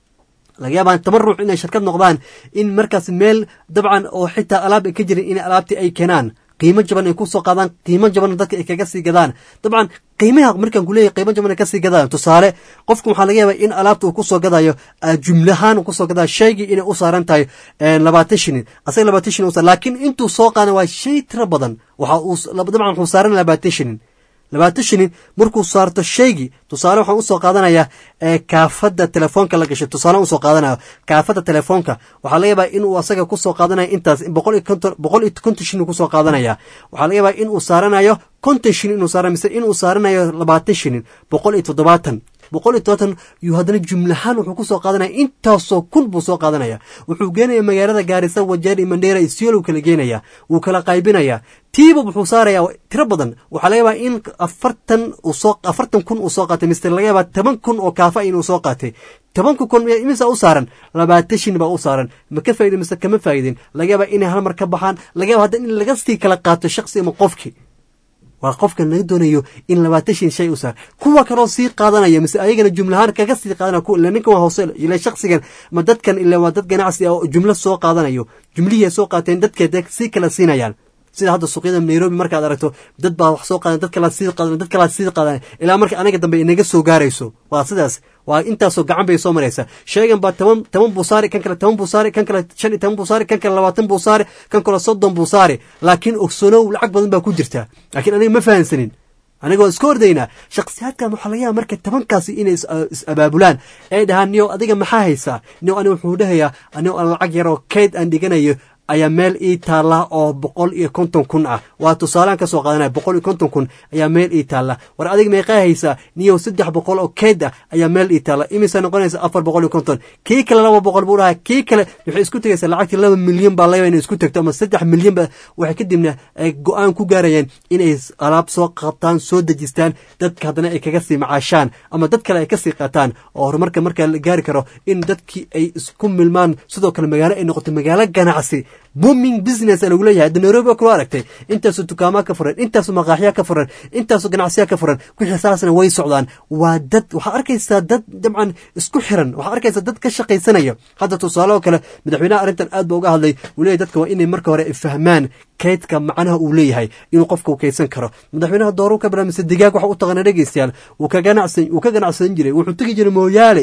laga yaabaa toban ruux inay shirkad noqdaan in markaas meel dabcan oo xitaa alaab ay ka jirin in alaabtii ay keenaan qiimo jaban ay kusoo qaadaan qiimo jaban dadka ay kaga sii gadaan dabcan qiimaha markaan kuleeyahay qiimo jaban ay kasii gadaan tusaale qofka waxaa laga yaabaa in alaabta uu kusoo gadayo jumlahaan uu kusoo gadayo shaygii inay u saaran tahay labaatan shilin asaga labaatan shilin usa laakiin intuu soo qaadan waa shay tiro badan waxa uu dabcan wuxuu saaran labaatan shilin labaatan shilin markuu saarto shaygii tusaale waxaan usoo qaadanayaa kaafada telefoonka la gashay tusaale usoo qaadanayo kaafada telefoonka waxaa laga yaabaa inuu asaga kusoo qaadanaya intaas boqol iyo konton boqol iyo konton shilin kusoo qaadanaya waxaa laga yaabaa inuu saaranayo konton shilin inuu saara mise inuu saaranayo labaatan shilin boqol iyo toddobaatan boqol iyo todobaatan yuu haddana jumlahaan wuxuu kusoo qaadanaya intaasoo kun buu soo qaadanaya wuxuu geenaya magaalada gaarisa wajeer iyo mandheera isiyoolow kala geenaya wuu kala qaybinaya tiiba wuxuu saaraya tiro badan waxaa laga yaabaa in afartan usoo afartan kun uu soo qaatay mise laga yaabaa toban kun oo kaafa inuu soo qaatay tobanka kun imisa u saaran labaatan shin baa u saaran ma ka faa'idin mise kama faa'idin laga yaabaa inay hal mar ka baxaan laga yaba hadda in laga sii kala qaato shaksi ama qofki waa qofka naga doonayo in labaatan shin shay u saar kuwa kaloo sii qaadanaya mise ayagana jumlahaan kaga sii qaadanaya ila ninkan waa hoose ila shaksigan ma dadkan ila waa dad ganacsi ah oo jumlo soo qaadanayo jumlihii ay soo qaateen dadkeeda sii kala siinayaan sida hadda suuqyada nairobi markaad aragto dad baa wax soo qaadan dad kalaa sii qaadan dad kalaa sii qaadan ilaa marka aniga dambe inaga soo gaarayso waa sidaas waa intaasoo gacan bay soo maraysa sheegan baa toban toban buu saari kan kale toban buu saari kan kale shan iyo toban buu saari kan kale labaatan buu saari kan kale soddon buu saari laakiin ogsoonow lacag badan baa ku jirta laakiin aniga ma fahansanin aniga waa iska ordaynaa shaksiyaadkan waxaa laga yaaba marka tobankaasi inay is abaabulaan ay dhahaan niyow adiga maxaa haysaa niyow aniga wuxuu dhahayaa anigo aan lacag yaroo kayd aan dhiganayo ayaa meel ii taalla oo boqol iyo konton kun ah waa tusaalaan ka soo qaadanaya boqol iyo konton kun ayaa meel ii taalla war adiga meeqaa haysaa niyow saddex boqol oo keed ah ayaa meel ii taalla imisa noqonaysa afar boqol iyo konton kii kale laba boqol buu dhahaa kii kale waxay isku tegaysaa lacagtii laba milyan baa laga inay isku tegto ama saddex milyan ba waxay kadibna ay go-aan ku gaarayeen inay alaab soo qabtaan soo dejistaan dadka haddana ay kaga sii macaashaan ama dad kale ay kasii qaataan oo horumarka markaa la gaari karo in dadkii ay isku milmaan sidoo kale magaalo ay noqoto magaalo ganacsi booming business lagu leeyahay hadda nairobi waa kaloo aragtay intaasoo dukaamaa ka furan intaasoo maqaaxyaa ka furan intaasoo ganacsiyaa ka furan wixii saasna way socdaan waa dad waxaa arkaysaa dad dabcan isku xiran waxaa arkaysaa dad ka shaqaysanaya hadda tusaale oo kale madaxweynaha arrintan aad ba uga hadlay uu leeyahy dadka waa inay marka hore fahmaan kaydka macnaha uu leeyahay inuu qofka u kaydsan karo madaxweynaha dooruu ka bara mise digaag waxa u taqaana dhegeystayaal wuu ka ganacsan wuu ka ganacsan jiray wuxuu tegi jiray mooyaale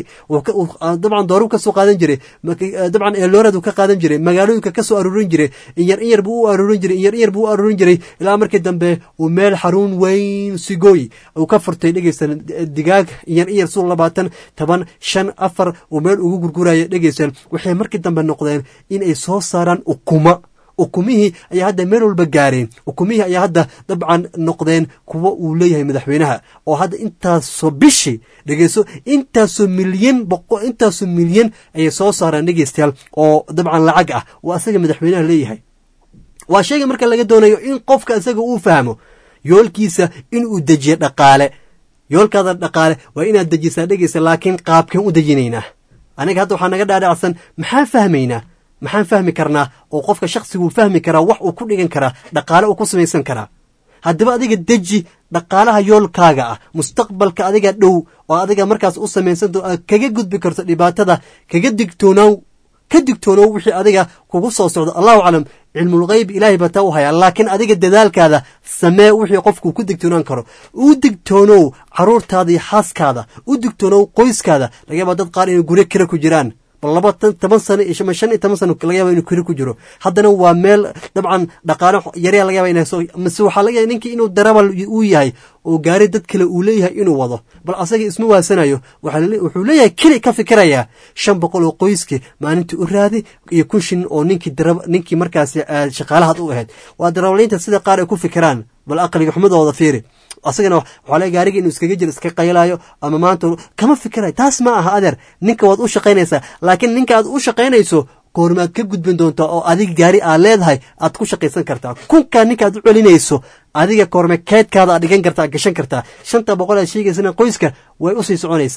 dabcan dooruu ka soo qaadan jiray dabcan eelooradu ka qaadan jiray magaalooyinka ka soo aruurin jiray inyar inyar buu u aruurin jiray inyar inyar buu u aruurin jiray ilaa markii dambe uu meel xaruun weyn sigooy uu ka furtay dhegeysan digaag inyar inyar suu labaatan toban shan afar uu meel ugu gurguraya dhegeysan waxay markii dambe noqdeen in ay soo saaraan ukuma ukumihii ayaa hadda meel walba gaareen ukumihii ayaa hadda dabcan noqdeen kuwa uu leeyahay madaxweynaha oo hadda intaasoo bishi dhegeyso intaasoo milyan boqo intaasoo milyan ayay soo saaraan dhegeystayaal oo dabcan lacag ah oo asaga madaxweynaha leeyahay waa shayga marka laga doonayo in qofka isaga uu fahmo yoolkiisa inuu dejiyo dhaqaale yoolkaada dhaqaale waa inaad dejisaa dhegeysa laakiin qaabkeen u dejinaynaa aniga hadda waxaa naga dhaadhacsan maxaan fahmaynaa maxaan fahmi karnaa oo qofka shaqsiguu fahmi karaa wax uu ku dhigan karaa dhaqaale uu ku samaysan karaa haddaba adiga deji dhaqaalaha yoolkaaga ah mustaqbalka adiga dhow oo adiga markaas u samaysanto aad kaga gudbi karto dhibaatada kaga digtoonaaw ka digtoonow wixii adiga kugu soo socdo allahu aclam cilmulgeyb ilaahay baa taa u hayaa laakiin adiga dadaalkaada samee wixii qofku ku digtoonaan karo u digtoonow caruurtaada iyo xaaskaada u digtoonow qoyskaada laga yaabaa dad qaar inay guryo kira ku jiraan bal laba toban sano iyo shan iyo toban sano laga yaba inuu kiri ku jiro haddana waa meel dabcan dhaqaale yaryaa laga yaba inay mise waxaa laga yaba ninkii inuu darabal uu yahay oo gaari dad kale uu leeyahay inuu wado bal asaga isma waasanayo wuxuu leeyahay keli ka fikirayaa shan boqol oo qoyski maalintii u raadi iyo kun shin oo ninkii ninkii markaasi shaqaalahaad u ahayd waa darawaliinta sida qaar ay ku fikiraan bal aqliga xumadooda fiiri asagana waxaa laga gaariga inuu iskaga jiro iska qaylayo ama maanta kama fikirayo taas ma aha adeer ninka waad u shaqaynaysaa laakiin ninka aad u shaqaynayso goormaad ka gudbin doontaa oo adiga gaari aad leedahay aad ku shaqaysan kartaa kunkaa ninka aad u celinayso adiga koorme keedkaada aad dhigan kartaa gashan kartaa shanta boqol aad sheegaysana qoyska way usii soconaysaa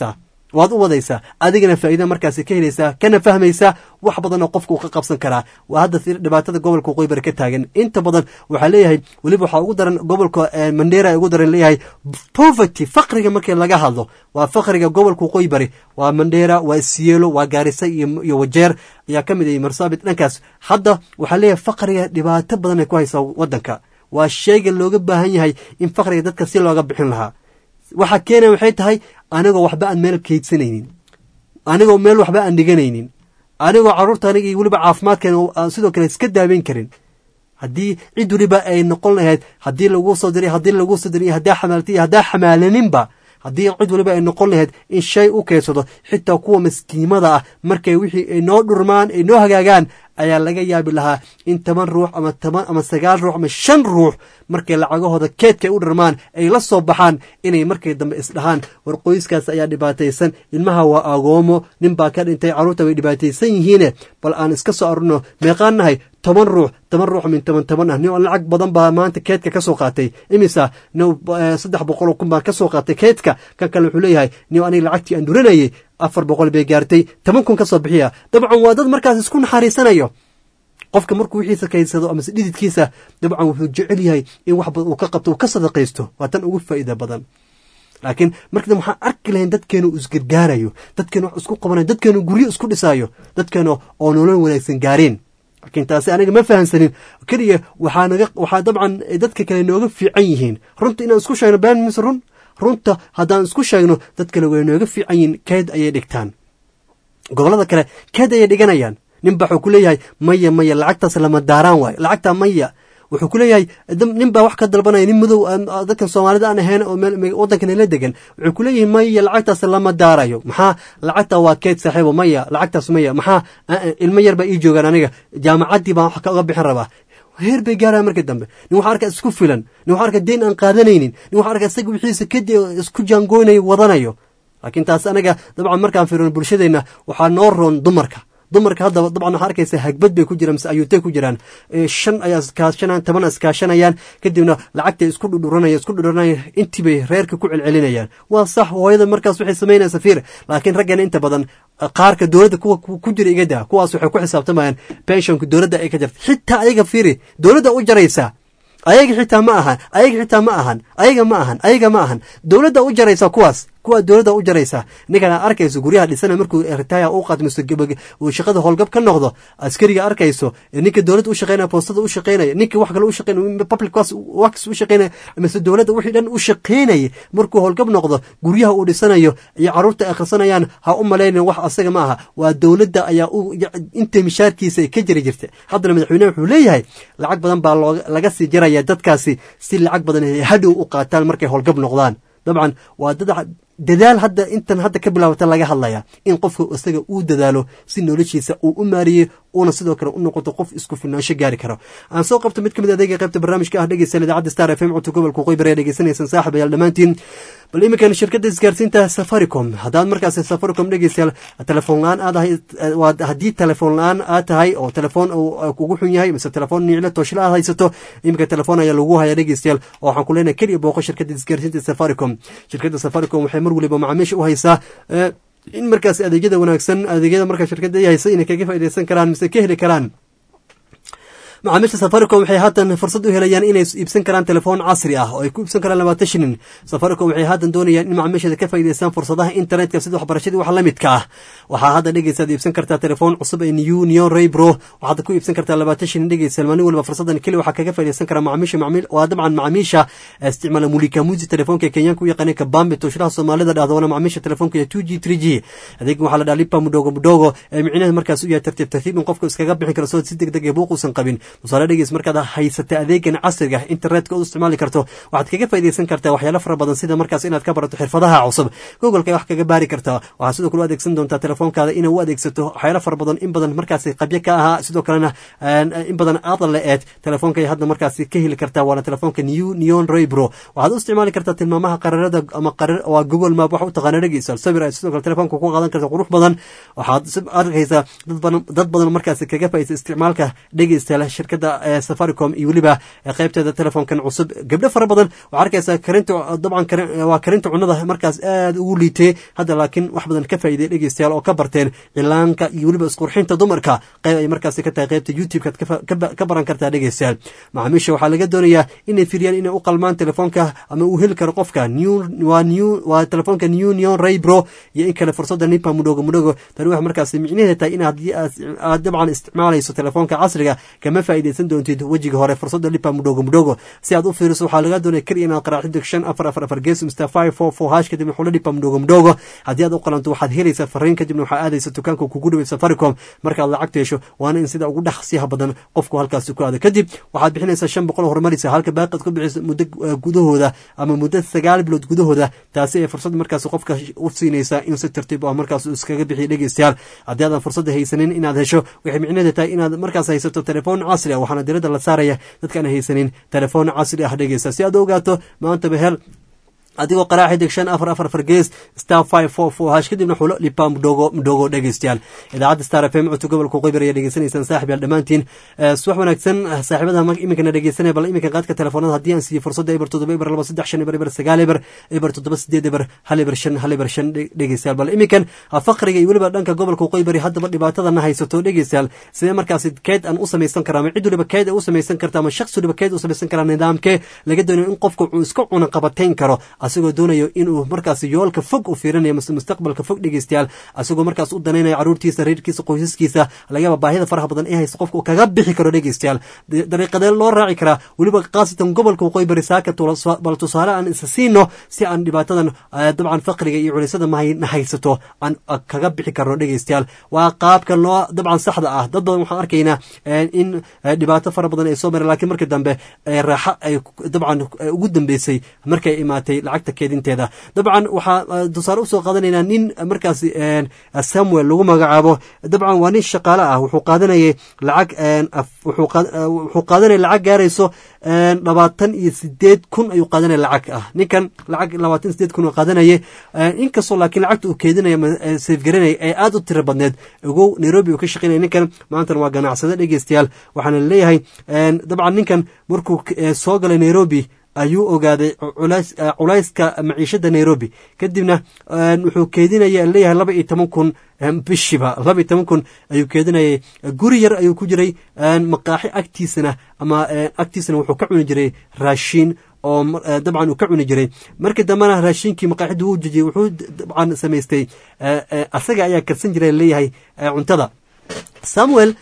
waad u wadaysaa adigana faa'iida markaasi ka helaysaa kana fahmaysaa wax badan oo qofka uu ka qabsan karaa waa hadda si dhibaatada gobolka waqooyi bari ka taagan inta badan waxaa leeyahay weliba waxaa ugu daran gobolka eh, mandera ugu daran leeyahay poverty faqriga markii laga hadlo waa faqriga gobolka waqooyi bari waa mandera waa siyeelo waa gaarisa iyo iyo wajeer ayaa ka mid ah marsaabit dhankaas hadda waxaa leeyahay faqriga dhibaato badan ay ku haysaa wadanka waa sheyga looga baahan yahay in faqriga dadka si looga bixin lahaa waxa keenaya waxay tahay anigoo waxba aan meel kaydsanaynin anigoo meel waxba aan dhiganaynin anigoo carruurta aniga iyo weliba caafimaadkeena aan sidoo kale iska daaweyn karin haddii cid weliba ay noqon lahayd haddii laguu soo diray haddii laguu soo diray iyo haddaa xamaaltay iyo haddaa xamaalaninba haddii cid weliba ay noqon lahayd in shay u keensado xitaa kuwa maskiimada ah markay wixii ay noo dhurmaan ay noo hagaagaan ayaa laga yaabi lahaa in toban ruux ama toban ama sagaal ruux ama shan ruux markay lacagahooda keedka ay u dhirmaan ay la soo baxaan inay markay dambe isdhahaan war qoyskaas ayaa dhibaataysan ilmaha waa agoomo nin baa ka dhintay carruurta way dhibaataysan yihiine bal aan iska soo arurno meeqaan nahay toban ruux toban ruux min toban toban ah nin lacag badan baa maanta keedka ka soo qaatay imisa nin saddex boqol kun baa ka soo qaatay keedka kan kale wuxuu leeyahay nin aniga lacagtii aan duranayay afar boqol bay gaartay toban kun ka soo bixiya dabcan waa dad markaas isku naxariisanayo qofka markuu wixiisa kaydsado amase dhididkiisa dabcan wuxuu jecel yahay in wax badan uu ka qabto uu ka sadaqaysto waa tan ugu faa'iida badan laakiin markada waxaan arki lahayn dadkeenu isgargaarayo dadkeenu wax isku qabanayo dadkeenu guryo isku dhisaayo dadkeenu oo nolol wanaagsan gaareen laakiin taasi aniga ma fahansanin keliya waxaa naga waxaa dabcan dadka kale nooga fiican yihiin runta inaan isku sheegno been mise run runta haddaan isku sheegno dad kale way nooga fiican yihiin keed ayay dhigtaan gobollada kale keed ayay dhiganayaan nin ba wuxuu ku leeyahay maya maya lacagtaas lama daaraan waayo lacagtaa maya wuxuu ku leeyahay nin baa wax ka dalbanaya nin madow dadkan soomaalida aan ahayn oo waddankan la degan wuxuu ku leeyahay maya lacagtaas lama daarayo maxaa lacagta waa keed saaxiibo maya lacagtaas maya maxaa ilmo yar baa ii joogaan aniga jaamacaddii baan wax kaga bixin rabaa heer bay gaaraya markii dambe nin waxaa arkaa isku filan nin waxaa arkaa deyn aan qaadanaynin nin waxaa arkaa isaga wixiisa kadi isku jaangoynayo wadanayo laakiin taas anaga dabcan markaan fiirino bulshadeenna waxaa noo roon dumarka dumarka haddaba dabcan waxaa arkaysa hagbad bay ku jiraan mise ayuutay ku jiraan shan ayaa iskaashanayaan toban iskaashanayaan kadibna lacagtay isku dhudhuranaya isku dhudhuranaya intii bay reerka ku celcelinayaan waa sax hooyada markaas waxay samaynaysa fiir laakiin raggana inta badan qaarka dowladda kuwa ku jira igada kuwaas waxay ku xisaabtamayaan penshonka dowladda ay ka jirta xitaa ayaga fiiri dowladda u jaraysa ayaga xitaa ma ahan ayaga xitaa ma ahan ayaga ma ahan ayaga ma ahan dowladda u jaraysa kuwaas kuwa dowladda u jaraysa ninkan aad arkayso guryaha dhisana markuu ritaya u qaadmisto uu shaqada howlgab ka noqdo askariga arkayso ninka dowladda u shaqeynaya boostada u shaqeynaya ninka wax kale u shaqeynaya public wax u shaqeynaya mise dowladda wixii dhan u shaqeynaya markuu howlgab noqdo guryaha uu dhisanayo iyo carruurta ay akhrisanayaan ha u malaynin wax asaga ma aha waa dowladda ayaa u inta mishaarkiisa ka jiri jirta haddana madaxweyneha wuxuu leeyahay lacag badan baa laga sii jaraya dadkaasi si lacag badan ay hadhow u qaataan markay howlgab noqdaan dabcan waa dad dadaal hadda intan hadda ka bilaabata laga hadlaya in qofka isaga uu dadaalo si noloshiisa uu u maariyo uuna sidoo kale u noqoto qof isku filnaansho gaari karo aan soo qabto mid ka mid adeega qaybta barnaamijka ah dhegeysan idaacadda star f m codka gobolka waqooyi bari dhegeysanaysan saaxib ayaal dhammaantiin bal iminkan shirkadda isgaarsiinta safaricom haddaad markaas safaricom dhegeystayaal telefoon la-aan aad ahay waa haddii telefoon la-aan aad tahay oo telefoon kugu xun yahay mise telefoon niiclo tooshla aad haysato iminka telefoon ayaa lagu haya dhegeystayaal oo waxaan ku leenahay keliya booqo shirkadda isgaarsiinta safaricom shirkadda safaricom waxay mar waliba macaamiisha u haysaa in markaas adeegyada wanaagsan adeegyada markaa shirkadda ay haysa inay kaga faaideysan karaan mise ka heli karaan macaamiisha safaricom waxay haatan fursad u helayaan inay iibsan karaan telefoon casri ah oo ay ku iibsan karaan labaatan shilin safaricom waxay haatan doonayaan in macaamiishada ka faa'idaystaan fursadaha internetka sida waxbarashadii wax la midka ah waxaa hadda dhegeysaad iibsan kartaa telefoon cusub ee new neon raybro waxaad ku iibsan kartaa labaatan shilin dhegeysa maalin waliba fursadan keli waxaa kaga faaidaysan karaa macaamiisha macaamiil waa dabcan macaamiisha isticmaala mulika musi telefoonka kenyaanka u yaqaanay kabambe tooshraha soomaalida dhahda wana macaamiisha telefoonka iyo two g three g adeegan waxaa la dhaha lipa mudhogo mudhogo ee micnaheed markaas u yahay tartiib tartiib in qofka iskaga bixin karo soo si deg deg ee buuq uusan qabin tusaale dhegeys markaad haysata adeegan casriga internetka u isticmaali karto waxaad kaga faaidaysan kartaa waxyaalo fara badan sida markaas inaad ka barato xirfadaha cusub googolka wax kaga baari kartaa waxaad sidoo kale u adeegsan doontaa telefoonkaada inaa u adeegsato waxyaalo fara badan in badan markaas qabyo ka ahaa sidoo kalena in badan aada la eed telefoonka hadda markaas ka heli kartaa waana telefoonka new neon raybro waxaad u isticmaali kartaa tilmaamaha qararada ama qarar waa google map wax u taqaana dhegeysa sawir ay sidoo kale telefoonka ku qaadan karta qurux badan waxaad arkaysaa dad badan dad badan markaas kaga faaidaysa isticmaalka dhegeystayaal shirkada safaricom iyo weliba qaybteeda telefoonkan cusub gabdho fara badan waxaa arkaysaa karinta dabcan waa karinta cunada markaas aad ugu liitay hadda laakiin wax badan ka faa'iiday dhegeystayaal oo ka barteen cilaanka iyo weliba isqurxinta dumarka qayb ay markaasi ka tahay qaybta youtube-kaad ka baran kartaa dhegeystayaal macaamiisha waxaa laga doonayaa inay firiyaan inay u qalmaan telefoonka ama uu heli karo qofka waa telefoonka new neon raybro iyo in kale fursadda nipa mudhogo mudhogo tani waxay markaasi micnaheeda tahay in haddii aad dabcan isticmaalayso telefoonka casriga kama faa'iidaysan doontid wejiga hore fursadda lipa mudhogo mudhogo si aad u fiiriso waxaa laga doonaya keliya inaad qaraaxido shan afar afar afar gees mr five four four hash kadibna xulo lipa mudhogo mudhogo haddii aad u qalanto waxaad helaysaa fariin kadibna waxaa aadaysa dukaanka kugu dhawey safaricom markaad lacagta hesho waana in sida ugu dhaqsiyaha badan qofku halkaasi ku aado kadib waxaad bixinaysaa shan boqol horumarisa halka baaqad ku bixiso muddo gudahooda ama muddo sagaal bilood gudahooda taasi ay fursad markaas qofka u siinaysaa in si tartiib ah markaas iskaga bixiyo dhegeystayaal haddii aadan fursadda haysanin inaad hesho waxay micnaheeda tahay inaad markaas haysato telefoon casri ah waxaana diradda la saaraya dadkaan haysanin telefoon casri ah dhegeysta si aad u ogaato maantaba hel adigoo qaraaxi deg shan afar afar afar gees star five four four hash kadibna xulo lipa mudhogo mudhogo dhegeystayaal idaacadda star f m codka gobolka qeybar ayaa dhegeysanaysaan saaxib yaal dhammaantiin subax wanaagsan saaxiibada iminkana dhegeysanaya bal iminka qaadka telefoonada haddii aan siiyo fursadda eber toddoba eber laba saddex shan eber eber sagaal eber eber toddoba sideed eber hal eber shan hal eber shan dhegeystayaal bal iminkan faqriga iyo weliba dhanka gobolka qeybari haddaba dhibaatadana haysato dhegeystayaal sidee markaasi keyd aan u samaysan karaa ama cid waliba keyd ay u samaysan karta ama shakhsi waliba keyd u samaysan karaa nidaamkee laga doonayo in qofka uu iska cuna qabatayn karo asagoo doonayo inuu markaas yoolka fog u fiirinayo mase mustaqbalka fog dhegeystayaal asagoo markaas u danaynayo caruurtiisa reerkiisa qoysaskiisa lagayaba baahida faraha badan ee haysta qofka uu kaga bixi karo dhegeystayaal dariiqadee loo raaci karaa weliba khaasatan gobolka waqooyi bari saaka bal tusaale aan isa siino si aan dhibaatadan dabcan faqriga iyo culiysada na haysato aan kaga bixi karno dhegeystayaal waa qaabka loo dabcan saxda ah dad badan waxaan arkaynaa in dhibaato fara badan ay soo mareen lakiin markii dambe raaxo ay dabcan ugu dambeysay markay imaatay lacagta keedinteeda dabcan waxaa tusaale usoo qaadanaynaa nin markaas samuel lagu magacaabo dabcan waa nin shaqaale ah wuxuu qaadanayay lacag wuxuu qaadanaya lacag gaarayso labaatan iyo sideed kun ayuu qaadanaya lacag ah ninkan lacag labaatan iyo sideed kun uu qaadanayay inkastoo laakiin lacagta uu keedinaya safgaranaya ee aada u tiro badneed ogow nairobi uu ka shaqeynaya ninkan maantana waa ganacsado dhegeystayaal waxaana leeyahay dabcan ninkan markuu soo galay nairobi ayuu ogaaday culayska maciishada nairobi kadibna wuxuu keedinaya leeyahay laba iyo toban kun bishiba laba iyo toban kun ayuu keedinayay guri yar ayuu ku jiray maqaaxi agtiisana ama agtiisana wuxuu ka cuni jiray raashiin oo dabcan uu ka cuni jiray markii dambena raashiinkii maqaaxidii wuu jejiyey wuxuu dabcan samaystay asaga ayaa karsan jiray leeyahay cuntada samuel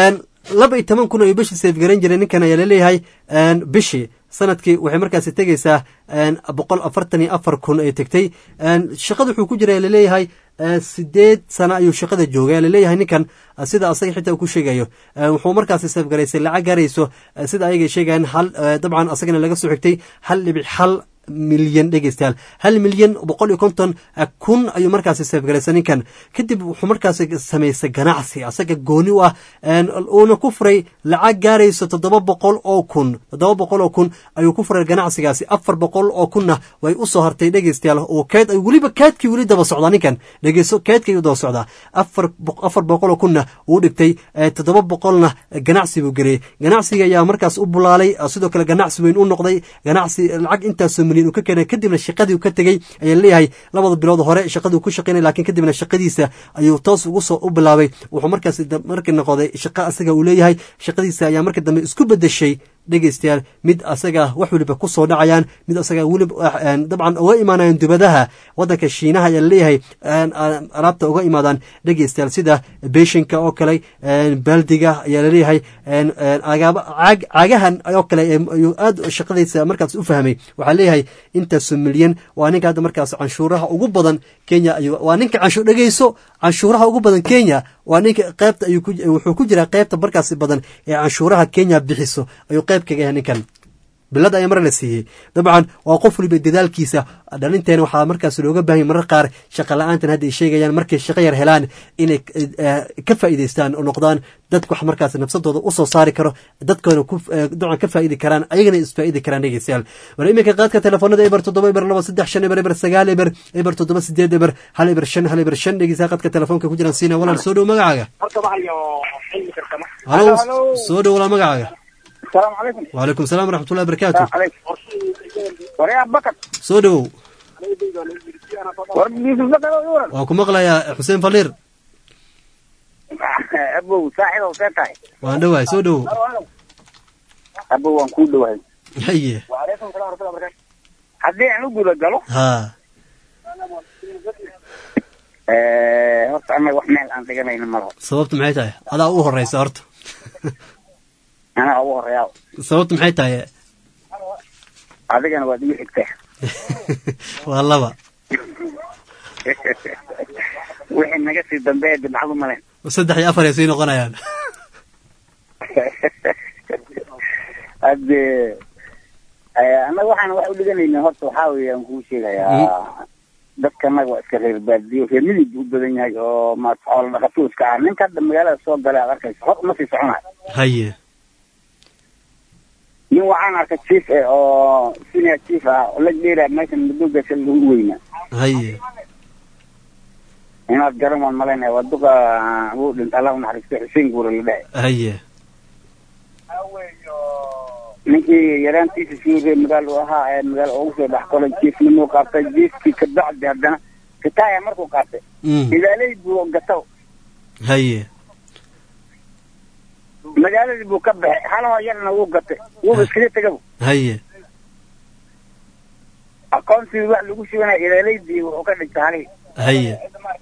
laba iyo toban kun ayuu bishii seefgaran jiray ninkan ayaa laleeyahay bishii sanadkii waxay markaasi tegeysaa boqol afartan iyo afar kun ay tegtay shaqada wuxuu ku jira laleeyahay sideed sano ayuu shaqada joogay laleeyahay ninkan sida asaga xitaa ku sheegayo wuxuu markaasi seefgaraysay lacag gaarayso sida ayaga sheegayan hal dabcan asagana laga soo xigtay hal dhibic hal milyan dhegeystayaal hal milyan boqol iyo konton kun ayuu markaasi seefgaraysa ninkan kadib wuxuu markaasi samaystay ganacsi asaga gooni u ah uuna ku furay lacag gaarayso toddoba boqol oo kun toddoba boqol oo kun ayuu ku furay ganacsigaasi afar boqol oo kunna way usoo hartay dhegeystayaal oo keed weliba keedkii weli daba socdaa ninkan dhegeyso keedkii ayuu daba socdaa afar afar boqol oo kunna uu dhigtay toddoba boqolna ganacsi buu geliyey ganacsiga ayaa markaas u bulaalay sidoo kale ganacsi weyn u noqday ganacsi lacag intaasoo milyan uu ka keenay kadibna shaqadii uu ka tegey ayaa leeyahay labada bilood hore shaqadii ku shaqeynay lakiin kadibna shaqadiisa ayuu toos ugu soo u bilaabay wuxuu markaas markii noqday shaqo asaga uu leeyahay shaqadiisa ayaa markii dambe isku bedeshay dhegeystayaal mid asaga wax weliba ku soo dhacayaan mid asaga weliba dabcan uga imaanayaan dubadaha wadanka shiinaha ayaa leeyahay alaabta uga imaadaan dhegeystayaal sida beeshinka oo kale baldiga ayaa laleeyahay caagahan oo kale ayuu aad shaqadiisa markaas u fahmay waxaa leeyahay intaasu milyan waa ninka hadda markaas canshuuraha ugu badan kenya waa ninka canshuur dhegeyso canshuuraha ugu badan kenya waa ninka qeybta wuxuu ku jiraa qeybta markaasi badan ee canshuuraha kenya bixiso ayuu qeyb kaga yahay ninkan bilad ayaa mar la siiyey dabcan waa qof waliba dadaalkiisa dhalinteena waxaa markaas looga baahanya marar qaar shaqa la-aantan hadda ay sheegayaan markay shaqo yar helaan inay eh, ka faa'iidaystaan oo noqdaan dadka wax markaas nafsadooda usoo saari karo dadkoona ku eh, dabcan ka faa'idi karaan ayagana isfaa'idi karaan dhegeystayaal war iminka qaadka telefoonada eber toddoba eber laba saddex shan eber eber sagaal eber eber toddoba sideed eber hal eber shan hal eber shan dhegeystayaal qaadka telefoonka ku jiraan siina walaal soo dhow magacaaga halo soo dhow walaal magacaaga السلام عليكم وعليكم السلام ورحمة الله وبركاته السلام عليكم وريا بكر soo dhowow وربي بكر يورن waan ku maqlayaa xuseen faliir ابو صاحب وفتاي waan dhowahay soo dhowow ابو وان كو دواي haye وعليكم السلام ورحمه الله وبركاته haddii aan u guda galo ha horta anaga wax meel aan dhiganayna malaho sababtu maxay tahay adaa u horeysa horta anaa ugu horeeyaa sababtu maxay tahay adigana waad igu xigtaa waa laba wixii naga sii dambeeya dibcadu malen saddex iyo afar ay sii noqonayaan hadde annaga waxaan wax u dhiganayna horta waxaa weeye aan kuu sheegayaa dadka annaga waa iska reer baadiyo reer midig buu u badan yahay oo maarata xoolo dhaqatuu iska ah ninka hadda magaalada soo galay aad arkaysa hor uma sii soconayo haye nin waxaan arkay chief eh oo senior chief ah oo la dheeraa meeshan madowgaasa lagu weynaa haye inaad garan waan malaynaya waa duqa wuu dhinta allah u naxariisto xuseen guure la dhahay haye ninkii yaraantiisa sii reer magaal uu ahaa ee magaal ugu soo dhex kolay jiifnimuu qaatay jiifkii ka bacdi haddana kitaaya markuu qaatay Mm. ilaaley buu gataw haye magaaladii buu ka baxay halahoo yarna wuu gatay wuuba iskaga tegaba haye aqoonsigii wax lagu shubanaya ilaaleydii wuxuu ka dhigtay halihii haye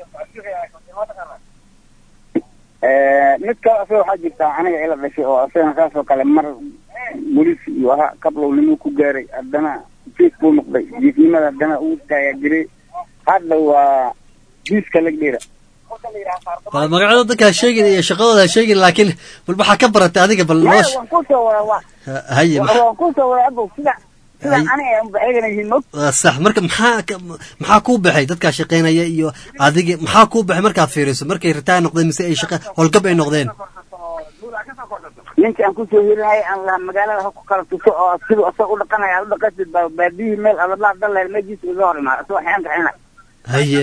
mid kale asaga waxaa jirta aniga ila dhashay oo asagana saasoo kale mar bolis iyo ahaa kablownimuu ku gaaray haddana jiif buu noqday jiifnimada haddana uu taayaa jiray hadda waa jiiska lagdheera bal magacyada dadka ha sheegin iyo shaqadooda ha sheegin laakiin bal waxaa ka baratay adiga bal maya noosh waan kusoo wada waa haye ma- waan kusoo wada abow sida sida aniga unba eegana yihiin mog waa sax marka maxaa ka- maxaa kuu baxay dadkaa shaqaynaya iyo adiga maxaa kuu baxay markaad fiiriso markay ritaa noqdeen mise ay shaqa howlgab ay noqdeen ninkii aan kusoo hirinayay aan lahaa magaalada ha ku kala tuso oo siduu asag u dhaqanaya aad u dhaqasid baa baadiyihii meel adablaha dalleer meejiisa iga hor imaada asagoo xeen kaxina haye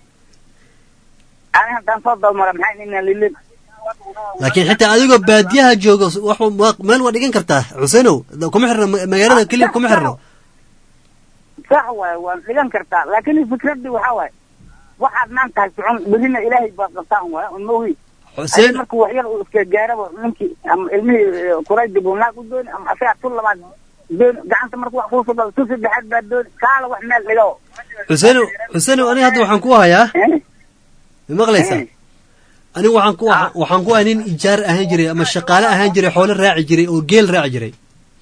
ani haddaan soo dalmara maxay inaan lilin laakiin xitaa adigoo baadiyaha joogo wax waa- meel waa dhigan kartaa xuseenow kuma xirno ma- magaalada keliya kuma xirno sax waaye waan dhigan kartaa laakiin fikradii waxaa waaye waxaad maanta hay socon berina ilaahay baa qabtaan waaya un maogi Xuseen- markuu waxyar uu iska gaaraba ninkii ama ilmihii kuraydi buu naag u dooni ama asagaa tu labaad dooni gacanta markuu wax kuusoo dalo tu saddexaad baa dooni kaala wax meel dhigo xuseenow xuseenow aniga hadda waxaan ku hayaa ma maqlaysaa aniga waxaan ku waxaan ku ahay nin ijaar ahaan jiray ama shaqaale ahaan jiray xoolo raaci jiray oo geel raaci jiray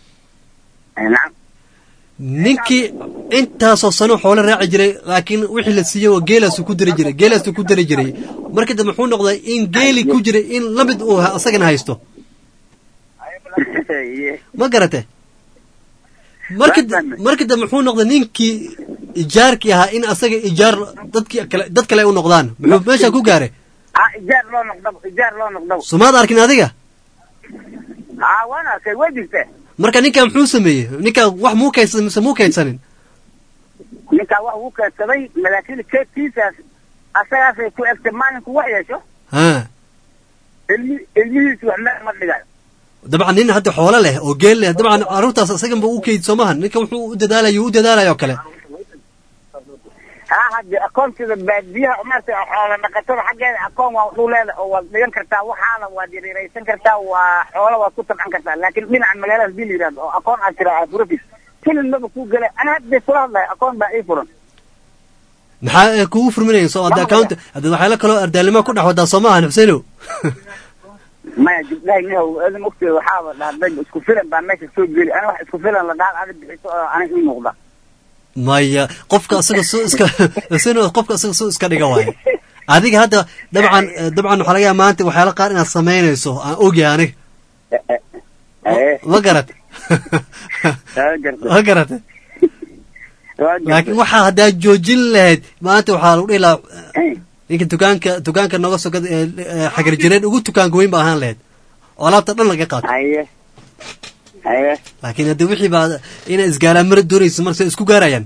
ninkii intaasoo sano xoolo raaci jiray laakiin wixii la siiyey waa geelaasu ku dari jiray geelaasu ku dari jiray markii dambe muxuu noqday in geeli ku jiray in lamid uu ha- asagana haysto ma garate markii da- markii dambe muxuu noqday ninkii ijaarkii ahaa in asaga ijaar dadkii kale dad kale ay u noqdaan muxuu meesha ku gaaray ha ijaar loo noqdabo ijaar loo noqdabo somaad arkin adiga ha waan arkay way jirtee marka ninkaa muxuu sameeyey ninkaa wax muu kaydsan mise muu kaydsanin ninkaa wax uu keedsaday laakiin keedkiisaas asagaasay ku egtay maalinku wax yeesho ha ilmi ilmihiisu wax meel ma dhigayo dabcan nin hadda xoolo leh oo geel leh dabcan carruurtaas isaganba u keyd soo maahan ninka wuxuu u dadaalayo u dadaalayo kale ha hadde akoontida baadiyaha maarata xoola dhaqatada xaggeeda akoon waa waxu leeda oo waad dhigan kartaa waxaana waad yareeraysan kartaa waa xoola waad ku tabcan kartaa laakiin dhinaca magaalada hadii la yidhahdo oo akoon aad tira aad furatis filin maba kuu gela ana hadda kula hadlahay akoon baa ii furan maxaa ee kugu furminaya soo hadda account hadda waxyaala kaloo ardaalnimo ku dhex wadaa soo maahan xuseenow maya gabdhahay nihow eedan ogteeda waxaaba dhahday isku filan baa meesha soo geli ana wax isku filan la dhaal adig bixiso oo aniga ii muuqda maya qofka asaga soo iska xuseenow qofka asaga soo iska dhiga waayo adiga hadda dabcan dabcan waxaa laga yaaba maanta waxyaala qaar inaad samaynayso aan ogahay aniga ma garat waa garata laakiin waxaa haddaa joojin lahayd maanta waxaa lagu dhihi lahaa ninka dukaanka dukaanka noga sokad xagar jireed ugu dukaanka weyn ba ahaan lahayd oo alaabta dhan laga qaato haye haye laakiin hadda wixii baa inay isgaalaan mara doonayso marse isku gaarayaan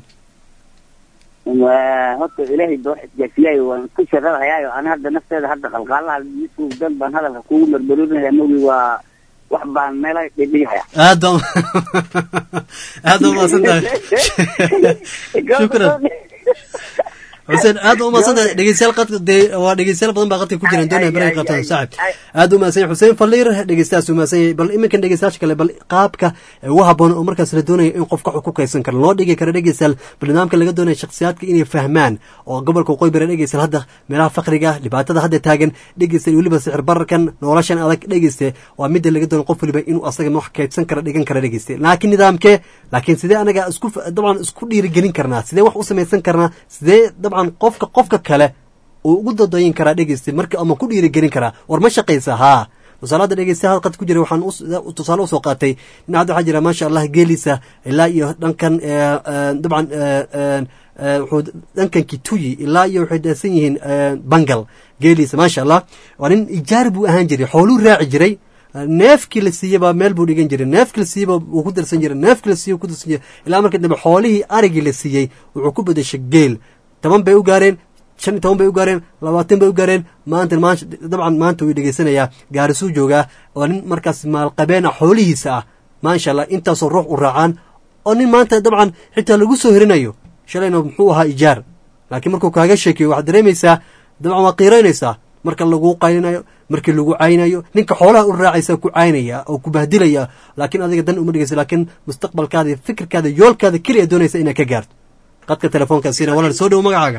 waa horta ilaahay ba wax isgaarsiiyaayo waan ku shaqadahayaayo ana hadda nafteeda hadda qalqaalaha yusuf dan baan hadalka kugu marmarinaya mogi waa wax baan meelaha dhidhigaya aad baa aad baa umahadsan tahay shukran xuseen aad baa umahadsan tahay dhegeystayaal qadka dee waa dhegeystayaal badan baa qadka ku jiraan doonaya barnaamij qabtaan saaxib aad u mahadsan yahay xuseen faliir dhegeystayaas u mahadsan yahay bal iminkan dhegeystayaasha kale bal qaabka ugu habboon oo markaas la doonayo in qofka wax ku kaysan karo loo dhigi karo dhegeystayaal barnaamijka laga doonayo shakhsiyaadka inay fahmaan oo gobolka waqooyi bari dhegeystayaal hadda meelaha fakriga dhibaatada hadda taagan dhegeystayaal weliba sixir bararkan noloshan adag dhegeyste waa midda laga doonayo qof weliba inuu asaga wax kaydsan kara dhigan kara dhegeyste laakiin nidaamkee laakiin sidee anaga isku dabcan isku dhiirigelin karnaa sidee wax u samaysan karnaa sidee dabcan qofka qofka kale uu ugu dadayin karaa dhegeysta marka ama ku dhiirigelin karaa war ma shaqaysa haa tusaalada dhegeystayaal qad ku jira waxaan tusaale usoo qaatay nin hadda waxaa jira maasha allah geelisa ilaa iyo dhankan dabcan wuxuu dhankan kituyi ilaa iyo waxay dhaasan yihiin bangal geelisa maasha allah waa nin ijaar buu ahaan jiray xooluu raaci jiray neefkii la siiyeba meel buu dhigan jiray neefkii la siiyeba wuu ku darsan jiray neefkii la siiyey ku darsan jiray ilaa markii dambe xoolihii arigii la siiyey wuxuu ku bedeshay geel toban bay u gaareen shan iyo toban bay u gaareen labaatan bay u gaareen maanta maanta dabcan maanta wuu dhegeysanayaa gaarisuu joogaa oo nin markaas maalqabeen ah xoolihiisa ah maasha allah intaasoo ruux u raacaan oo nin maanta dabcan xitaa lagu soo herinayo shalayna muxuu ahaa ijaar laakiin markuu kaaga sheekeyo waxaad dareemaysaa dabcan waa qiiraynaysaa marka lagu qaylinayo markii lagu caynayo ninka xoolaha u raacaysa ku caynaya oo ku bahdilaya laakiin adiga dan uma dhegeysa laakiin mustaqbalkaada iyo fikirkaada yoolkaada keliya doonaysa inaad ka gaarto qadka telefoonka siina walaal soo dhowo magacaaga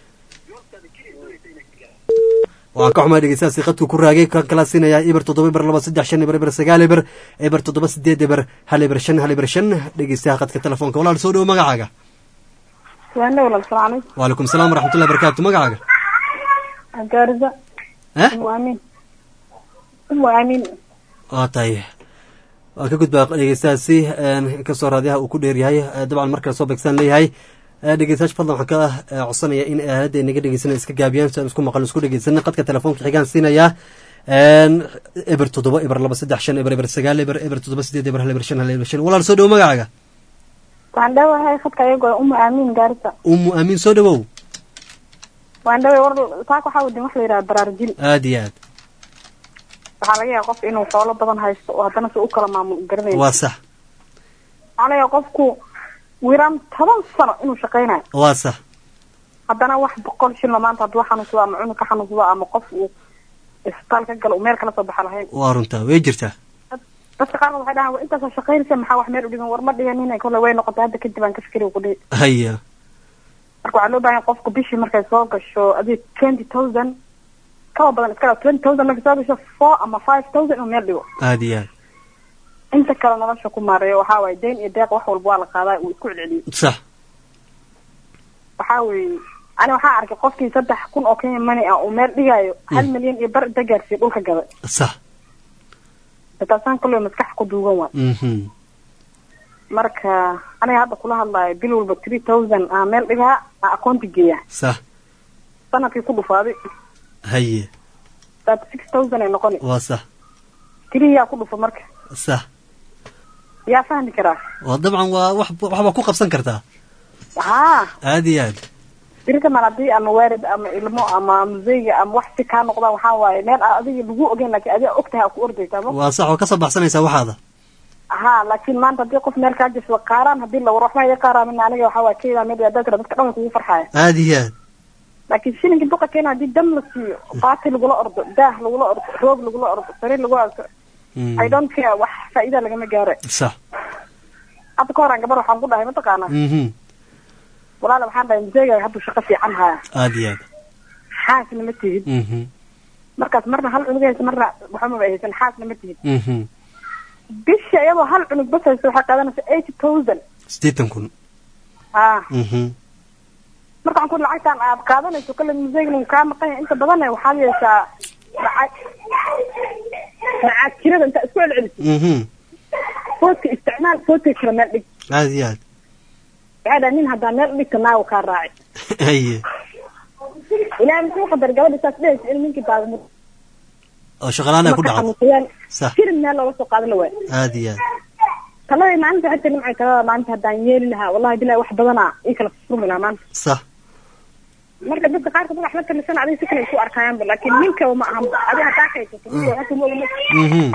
waan ka xumaa dhegeystayaasi qadku ku raagay kan kala siinayaa eber toddoba eber laba saddex shan eber eber sagaal eber eber toddoba sideed eber hal eber shan hal eber shan dhegeystayaha qadka telefoonka walaal soo dhowo magacaaga waana walaal salaam calaykum waalaikum salaam waraxmatullahi barakaatu magacaaga gaarida eh umu aamin umu aamin waa tahay waan ka gudbaa dhegeystayaasi inkastoo raadiyaha uu ku dheeryahay dabcan markale soo beegsaan leeyahay dhegeystayaasha fadlan waxaan ka codsanaya in aaladda inaga dhegeysana iska gaabiyaan si aan isku maqal isku dhegeysana qadka telefoonka xigaan siinayaa eber toddoba eber laba saddex shan eber eber sagaal eber eber toddoba sideed eber hal eber shan hal eber shan walaal soo dhowo magacaaga waan dhawahay khadka iyagoo umu aamin gaarisa umu aamin soo dhowow waan dhaway war saaka waxaa wadin wax la yidhaha baraarujin aad iyo aad waxaa laga yaaba qof inuu xoolo badan haysto oo haddana si u kala maamul garanayo waa sax waxaa laga yaaba qofku wiiraan toban sano inuu shaqaynayo waa sax haddana wax boqol shilma maanta hadduu xanuunsado ama cunug ka xanuunsado ama qof uu isbitaal ka galo uu meel kala soo baxa lahayn waa runtaa way jirtaa dadka qaarkood waxay dhahaan war intaasoo shaqaynaysa maxaa wax meel u dhigan war ma dhiganin kole way noqotay hadda kadib aan ka fikiri ku dhihi haya marka waxaa loo baahan yahay qofku bishii markay soo gasho adig twenty thousand kaba badan iska dhaa twenty thousand markay soo gasho four ama five thousand inuu meel dhigo aad iyo aad inta kale nolosha ku maareeyo waxaa waaye dayn iyo deeq wax walba waa la qaadaa uu isku celceliyo sax waxaa weeye ani waxaa arkay qofkii saddex kun oo kenya money ah uu meel dhigaayo hal milyan iyo bar inta gaarsiiyo dhulka gaday sax taasaan kule maskax ku duugan waay mhm marka aniga hadda kula hadlaayo bil walba three thousand aa meel dhigaa aa akoonti geeya sax sanadkii ku dhufaaday haye thirty six thousand ay noqoni waa sax tiri yaa ku dhufa marka sax yaa fahmi karaa waa dabcan waa wax waxbaa ku qabsan kartaa haa aad iyo aad birita mal haddii ama waalid ama ilmo ama museyga ama wax si kaa noqdaan waxaa waaye meel aa adiga lagu ogeyn laakiin adiga ogtahay aa ku ordaysaa ma waa sax oo kasoo baxsanaysaa waxaada haa laakiin maanta haddii qof meel kaa jirso qaaraan haddii la war waxba iga qaaraamin aniga waxaa waaye keedaa meel haddaa tira dadka dhan way kugu farxaya aad iyo aad laakiin shilinka duqa keena haddii dam la siiyo baati lagula ordo daah lagula ordo roog lagula ordo sariir lagu arko i don't care wax faa'iida lagama gaaro sax hadda ka horaan gabar waxaan ku dhahay mataqaanaa mhm walaala waxaan dhahay museegaaga hadduu shaqo fiican haya aad iyo aad xaasna ma tihid mhm markaas marna hal cunug haysa marna waxamaba haysan xaasna ma tihid mhm bishii iyadoo hal cunug bas haysa waxay qaadanaysa eighty thousand siddeetan kun ah mhm marka waxaan ku lacagtaan aad qaadanayso kale museegna uu kaa maqan yahay inta badan waxaad yeeshaa lacag lacag kirada intaa isku celceliso mhm foodka isticmaal foodka kala meel dhig aad iyo aad waxaa dhaha nin haddaa meel dhigta naagu kaa raaci haye ilaahay muxuu qadar gabadha saas dhehaysa in ninkii baagmud oo shaqalaan ay ku dhacdo xanuunsayaan sax firin meel looga soo qaadan la waay aad iyo aad taladii maalinta xita nimcay talada maalinta haddaan yeeli lahaa wallahi bilahi wax badanaa ii kala furmi lahaa maanta sax marka dadka qaarkood wax la talisan adiga si kale ay ku arkayaanba laakiin ninkaba ma ahan adiga hadaa kaysato ninka waxaa kuma ogma mhm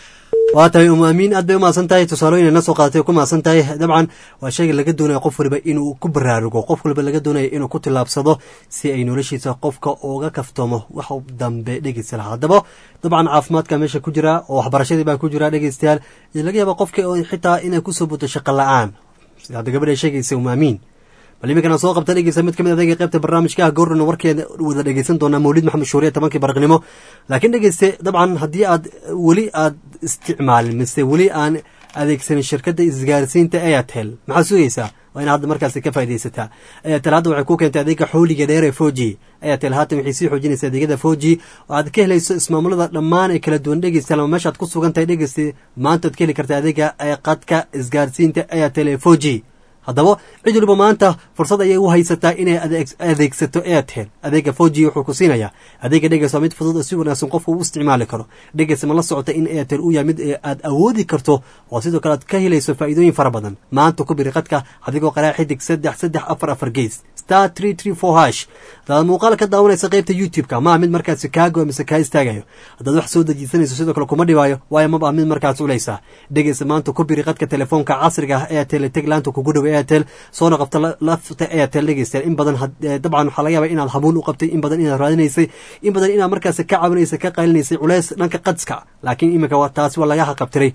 waa tahay umu amiin aad bay umahadsan tahay tusaalooyin ay na soo qaadatay ku mahadsan tahay dabcan waa shayga laga doonaya qof waliba inuu ku baraarugo qof waliba laga doonaya inuu ku tillaabsado si ay noloshiisa qofka uga kaftoomo wax dambe dhegeysta lahaa haddaba dabcan caafimaadka meesha ku jira oo waxbarashadii baa ku jira dhegeystayaal iyo laga yaaba qofka oo xitaa inay kusoo buto shaqo la-aan sida hadda gabadha ay sheegaysa umu amiin bal iminkana soo qabta dhegeysa mid kamid adeega qaybta barnaamijka ah goorna warkeeda wada dhegeysan doonaa mawlid maxamed shuuriye tobankii baraqnimo laakiin dhegeyste dabcan haddii aad weli aad isticmaalin mise weli aan adeegsanin shirkadda isgaarsiinta airtel maxaa sugaysaa waa inaad hadda markaasi ka faaidaysataa airtel hadda waxay ku keentay adeega xooliga dheer ee four g airtel haatan waxay sii xoojinaysa adeegyada four g oo aad ka helayso ismaamulada dhammaan ee kala duwan dhegeystayaal ama meesha aad ku sugan tahay dhegeysta maanta aad ka heli karta adeega qadka isgaarsiinta airtel ee four g haddaba cid waliba maanta fursad ayay u haysataa inay adeegsato airtel adeega four g wuxuu ku siinayaa adeega dhegeys waa mid fudud oo si wanaagsan qofka uu isticmaali karo dhegeys ma la socota in airtel uu yahay mid aad awoodi karto oo sidoo kale aad ka helayso faa'iidooyin fara badan maanta ku biri qadka adigoo qaraa xidig saddex saddex afar afar gees star tree tree four hash hadaad muuqaal ka daawanaysa qaybta youtube-ka ma mid markaasi kaago mise kaa istaagayo haddaad wax soo dejiisanayso sidoo kale kuma dhibaayo waayo maba mid markaas culaysa dhegeysa maanta ku biri qadka telefoonka casriga ah airtel teglaanta kugu dhow airtel soona qabta lafta airtel dhegeystayaal in badan dabcan waxaa laga yaaba inaad hamuun u qabtay in badan inaad raadinaysay in badan inaad markaasi ka caawinaysay ka qaylinaysay culeys dhanka qadska laakiin iminka taasi waa laga haqabtiray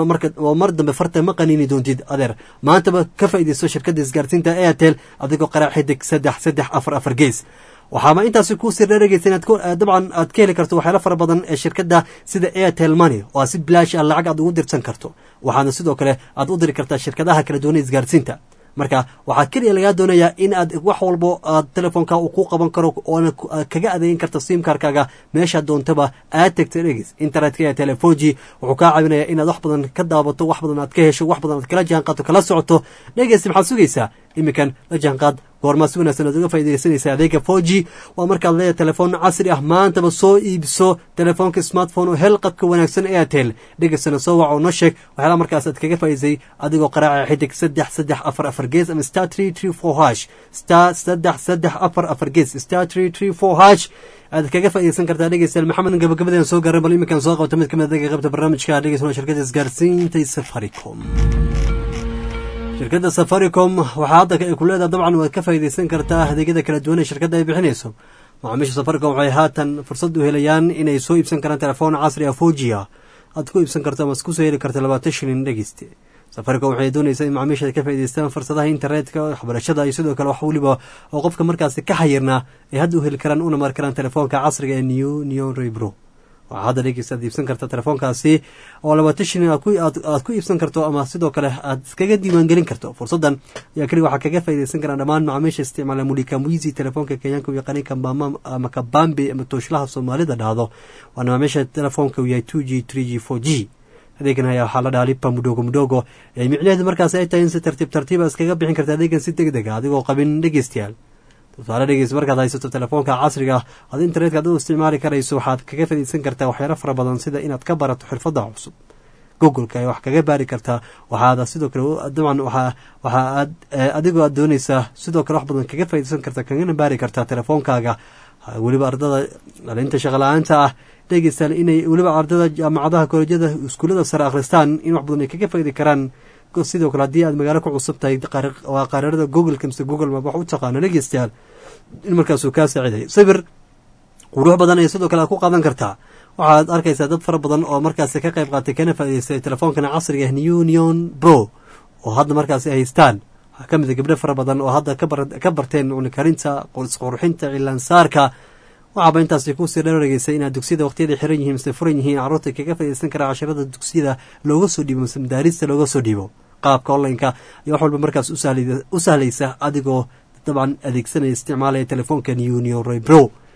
oo mar dambe farta ma qaniini doontid adeer maantaba ka faa'iidaysto shirkadda isgaarsiinta airtel adigoo qaraa xidig saddex saddex afar afar gees waxaama intaasi ku sir dheregeysa inaad dabcan aad ka heli karto waxyaala fara badan ee shirkadda sida airtel money oo aad si bilaash ah lacag aad ugu dirsan karto waxaana sidoo kale aad u diri kartaa shirkadaha kala duwan ee isgaarsiinta marka waxaa keliya lagaa doonayaa in aad wax walbo aad telefoonka uu ku qaban karo oona kaga adeegin karta simkarkaaga meeshaad doontaba aad tegto dhegeys internetka ee telefoji wuxuu kaa caawinayaa inaad wax badan ka daabato wax badan aad ka hesho wax badan aad kala jaanqaadto kala socoto dhegeysta maxaad sugaysaa iminkan la jaanqaad goormaa si wanaagsan aad uga faaidaysanaysa adeega four g waa markaad leedahay telefoon casri ah maantaba soo iibso telefoonka smartphone oo hel qadka wanaagsan airtel dhegeysana soo wac oo no sheeg waxyaala markaas aad kaga faa'idaysay adigoo qaraaca xidig saddex saddex afar afar gees ama star tree tree four hash star saddex saddex afar afar gees star tree tree four hash aad kaga faaidaysan kartaa dhegeystayaal maxamed gabagabadeen soo gaaran bal iminkan soo qabta mid kamid adeega qaybta barnaamijka dhegeysan shirkadda isgaarsiinta safaricom shirkadda safaricom waxaa hadda ay ku leedahay dabcan waad ka faa'iidaysan kartaa adeegyada kala duwan ee shirkadda ay bixinayso macaamiisha safaricom waxay haatan fursad u helayaan inay soo iibsan karaan telefoon casri ah fogia aad ku iibsan karto ama kusoo heli karta labaatan shilin dhegeyste safaricom waxay doonaysaa in macaamiisha ay ka faa'idaystaan fursadaha internetka waxbarashada iyo sidoo kale wax weliba oo qofka markaasi ka xayirnaa ay hadda u heli karaan una mari karaan telefoonka casriga ee new neon rebro waxaa hadda dhegeysta aad iibsan karta telefoonkaasi oo labaatan shilin aad ku iibsan karto ama sidoo kale aad iskaga diiwaangelin karto fursaddan ayaa keliga waxaa kaga faaidaysan karaan dhammaan macaamiisha isticmaala mulika muizi telefoonka kenyaanka u yaqaanay kambama ama kabambe ama tooshlaha soomaalida dhahdo waana macaamiisha telefoonka uu yahay two g three g four g adeegan ayaa waxaa la dhahaa lipa mudhogo mudhogo ee micnaheedu markaas ay tahay in si tartiib tartiiba iskaga bixin karta adeegan si deg deg a adigoo qabin dhegeystayaal tusaale dhegeys markaad haysato telefoonka casriga ah aad internetka ad u isticmaali karayso waxaad kaga fadhiisan kartaa waxyaalo fara badan sida inaad ka barato xirfadda cusub googleka ay wax kaga baari kartaa waxaad sidoo kale dabcan waxa waxa aad adigoo aad doonaysaa sidoo kale wax badan kaga faaidaysan kartaa kagana baari kartaa telefoonkaaga weliba ardada dhalinta shaqala-aanta ah dhegeystaal inay weliba ardada jaamacadaha kolejyada iskuullada sare akhristaan in wax badan ay kaga faidi karaan sidoo kale haddii aad magaalo ku cusub tahay waa qaraarada googleka mise google map wax u taqaano dhegeystayaal in markaasuu kaa saacidayo sawir qurux badan ay sidoo kale aad ku qaadan kartaa waxaad arkaysaa dad fara badan oo markaasi ka qayb qaatay kana faa'idaystay telefoonkan casriga ah new neon bro oo hadda markaasi ay haystaan waxaa ka mid a gabdho fara badan oo hadda ka barteen cunikarinta qurxinta cilaansaarka waxaaba intaasi kusii dharargeysay inaad dugsiyada waqtiyada xiran yihiin mise furan yihiin carruurta kaga faaidaysan karaa casharada dugsiyada looga soo dhiibo mise madaarista looga soo dhiibo qaabka onlineka iyo wax walba markaas u sahlaysa adigoo dabcan adeegsanaya isticmaalaya telefoonka new new rebro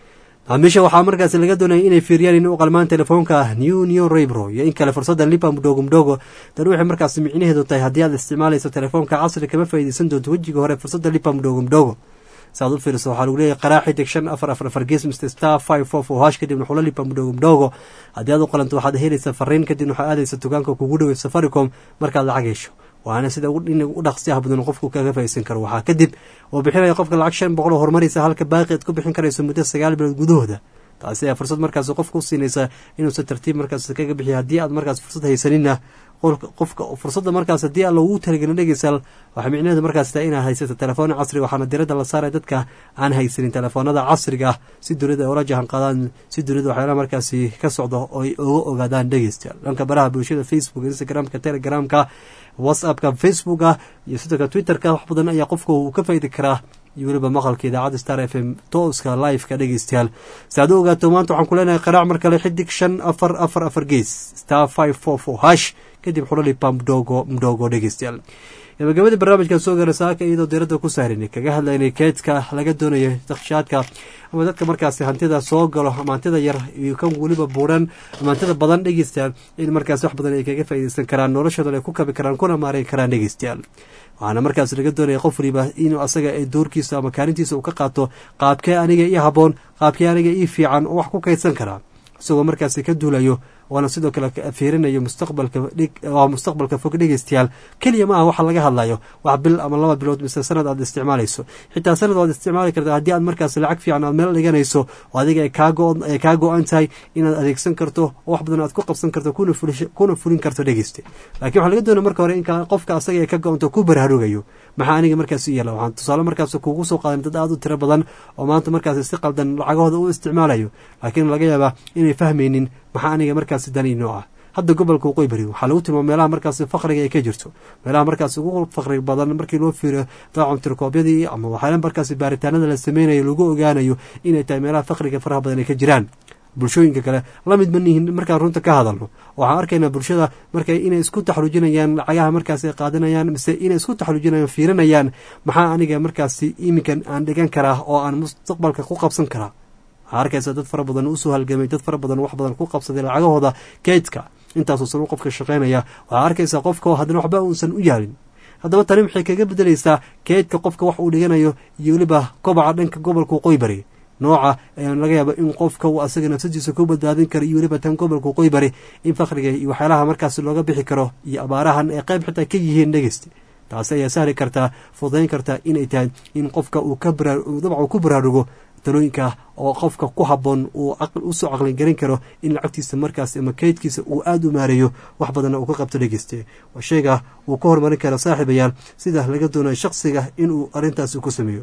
macaamiisha waxaa markaasi laga doonaya inay fiiriyaan in u qalmaan telefoonka new new raybro iyo in kale fursadda lipa mudhogo mudhogo tan waxay markaasi micnaheedu tahay haddii aad isticmaalayso telefoonka casri kama faa'iideysan doonto wejiga hore fursadda lipa mudhogo mudhogo saaad u fiiriso waxaa lagu leeyahay qaraa xidig shan afar afar afar gees mr star five four four hash kadibna xulo lipa mudhogo mudhogo haddii aad u qalanto waxaad helaysaa fariin kadibna waxaad aadaysa dukaanka kugu dhowey safaricom markaad lacag hesho waana sida in u dhaqsiyaha badan qofku kaga faa'iideysan karo waxaa kadib oo bixinaya qofka lacag shan boqol oo horumaraysa halka baaqi aad ku bixin karayso muddo sagaal bilood gudahooda taasi ayaa fursad markaas qofka u siinaysa inuusan tartiib markaas kaga bixiyo haddii aad markaas fursad haysanina qofka fursadda markaas haddii aan loogu talagelin dhegeysaal waxaa micnaheedu markaas tahay inaad haysato telefoon casri waxaana diradda la saaraya dadka aan haysanin telefoonada casriga ah si dunida ay ula jahan qaadaan si dunida waxyaalaha markaasi ka socdo oo ay oga ogaadaan dhegeystayaal dhanka baraha bulshada facebook instagramka telegramka whatsappka facebooka iyo sidoo kale twitterka wax badan ayaa qofka uu ka faaidi karaa iyo weliba maqalka idaacadda star f m tooska liveka dhegeystayaal si aad u ogaato maanta waxaan ku leenahay qaraac mar kale xidig shan afar afar afar gees star five four four hash kadib xulalipa mdogo mdogo dhegeystayaal gabagabadii barnaamijkan soo gaara saaka iyadoo diradda ku saarinay kaga hadlaynay keedka laga doonayo dakshaadka ama dadka markaasi hantida soo galo ama hantida yar iyo kan weliba buuran ama hantida badan dhegeystayaal in markaas wax badan ay kaga faa'iideysan karaan noloshoodan ay ku kabi karaan kuna maareyn karaan dhegeystayaal waxaana markaas laga doonaya qof waliba inuu asaga doorkiisa ama kaalintiisa uu ka qaato qaabkee aniga ii haboon qaabkee aniga ii fiican oo wax ku kaydsan karaa isagoo markaasi ka duulayo waana sidoo kale fiirinayo mustaqbalka waa mustaqbalka fog dhegeystayaal keliya ma aha waxa laga hadlayo wax bil ama laba bilood mise sanad aad isticmaalayso xitaa sanad waad isticmaali karta haddii aad markaas lacag fiican aad meel dhiganayso oo adiga ay kaa go-an tahay inaad adeegsan karto oo wax badan aad ku qabsan karto kuna fulin karto dhegeyste lakiin waxaa laga doonaya marka hore in qofka asaga ay ka go-anto ku baraarugayo maxaa aniga markaas u yeela waxaan tusaale markaas kuugu soo qaadan dad aad u tiro badan oo maanta markaas si qaldan lacagahooda u isticmaalayo laakiin laga yaabaa inay fahmaynin maxaa aniga markaasi dani nooca hadda gobolka waqooyi bari waxaa lagu tilmaama meelaha markaasi fakriga ay ka jirto meelaha markaas ugu fakri badan markii loo fiiriyo daacun tirkoobyadii ama waxyaala markaasi baaritaanada la sameynayo lagu ogaanayo inay tahay meelaha fakriga faraha badan ay ka jiraan bulshooyinka kale lamid ma nihin markaan runta ka hadalno waxaan arkaynaa bulshada marka inay isku taxluujinayaan lacagaha markaas ay qaadanayaan mise inay isku taxluujinayaan fiirinayaan maxaa aniga markaasi iminkan aan dhigan karaa oo aan mustaqbalka ku qabsan karaa waxaa arkaysa dad fara badan usoo halgamay dad fara badan wax badan ku qabsaday lacagahooda keydka intaasoo san u qofka shaqaynaya waxaa arkaysa qofka haddana waxba uusan u yaalin haddaba tani waxay kaga bedelaysaa keydka qofka wax uu dhiganayo iyo weliba kobaca dhanka gobolka waqooyi bari nooca ayaan laga yaaba in qofka uu asaga nafsadiisa ku badbaadin karo iyo weliba tan gobolka waqooyi bari in fakriga iyo waxyaalaha markaas looga bixi karo iyo abaarahan ay qayb xitaa ka yihiin dhegeysta taasi ayaa sahli kartaa fudayn kartaa inay tahay in qofka uu ka dabca uu ku baraarugo talooyinka oo qofka ku haboon uu usoo caqligelin karo in lacagtiisa markaas ama keydkiisa uu aada u maareeyo wax badanna uu ka qabto dhegeyste waa sheega uu ka horumarin karo saaxiibayaal sida laga doonayo shaksiga inuu arrintaasi ku sameeyo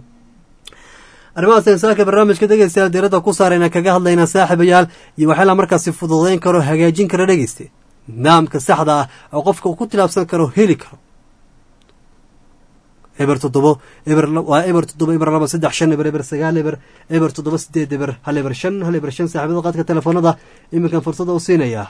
arrimahaas insaanka barnaamijka dhegeystayaal diiradda ku saarayna kaga hadlaynaa saaxiibayaal iyo waxyaala markaasi fududayn karo hagaajin karo dhegeyste nidaamka saxda ah oo qofka uu ku tilaabsan karo heli karo eber toddobo eber waa eber toddoba eber laba saddex shan eber eber sagaal eber eber toddoba sideed eber hal eber shan hal eber shan saaxiibada qaadka telefoonada iminkan fursada u siinayaa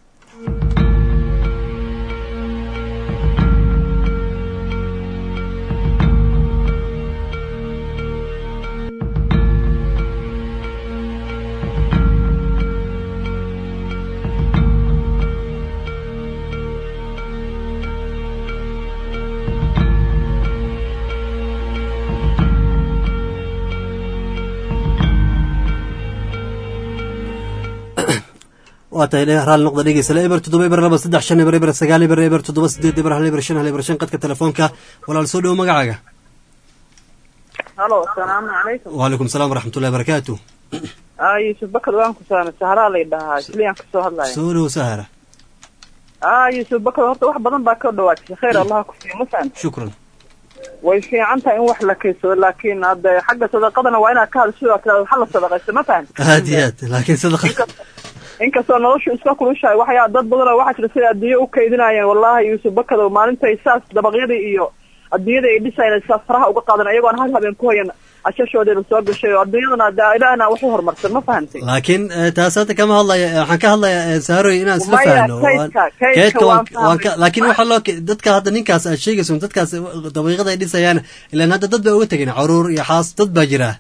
waa tahay raali noqda dhegeysale eber toddoba eber laba saddex shan eber eber sagaal eber eber toddoba sideed eber hal eber shan hal eber shan qadka telefoonka walaal soo dhowo magacaaga halo asalaamu calaykum wacalaykum salaam waraxmatullahi barakaatu aa yuusuf bakar waan ku saana saharaa lay dhahaa isliyaan kasoo hadlaya soo dhowo sahara aa yuusuf bakar horta wax badan baa ka dhawaajisay khayr allah ku siiyo ma fahamta shukran way fiican tahay in wax la kaysado laakiin hadde xagga sadaqadana waa inaad ka hadasho waa tiraada waxa la sadaqaysta ma fahamta aad iyo aad laakiin sadaqa inkastoo noloshu iska kulushahay waxyaa dad badanoo waxaa jira siday adduunye u kaydinayeen wallahi yuusuf bakadow maalintay saas dabaqyadii iyo adduunyadii ay dhisayeen saas faraha uga qaadan ayagoon hal habeen ku hayan ashashoodeeda soo gashay oo adduunyadana de ilaahna wax u horumarsan ma fahantay laakiin taas hadda kama hadlaya waxaan ka hadlayaa saaroy inaan isla Maya, fahno kaydka- kaydka keedka waan waan waan ka fahmay. laakiin waxaa loo dadka hadda ninkaas aad sheegayso dadkaas daqiiqada ay dhisayaan ilaan hadda dad baa uga tegeen caruur iyo xaas dad baa jira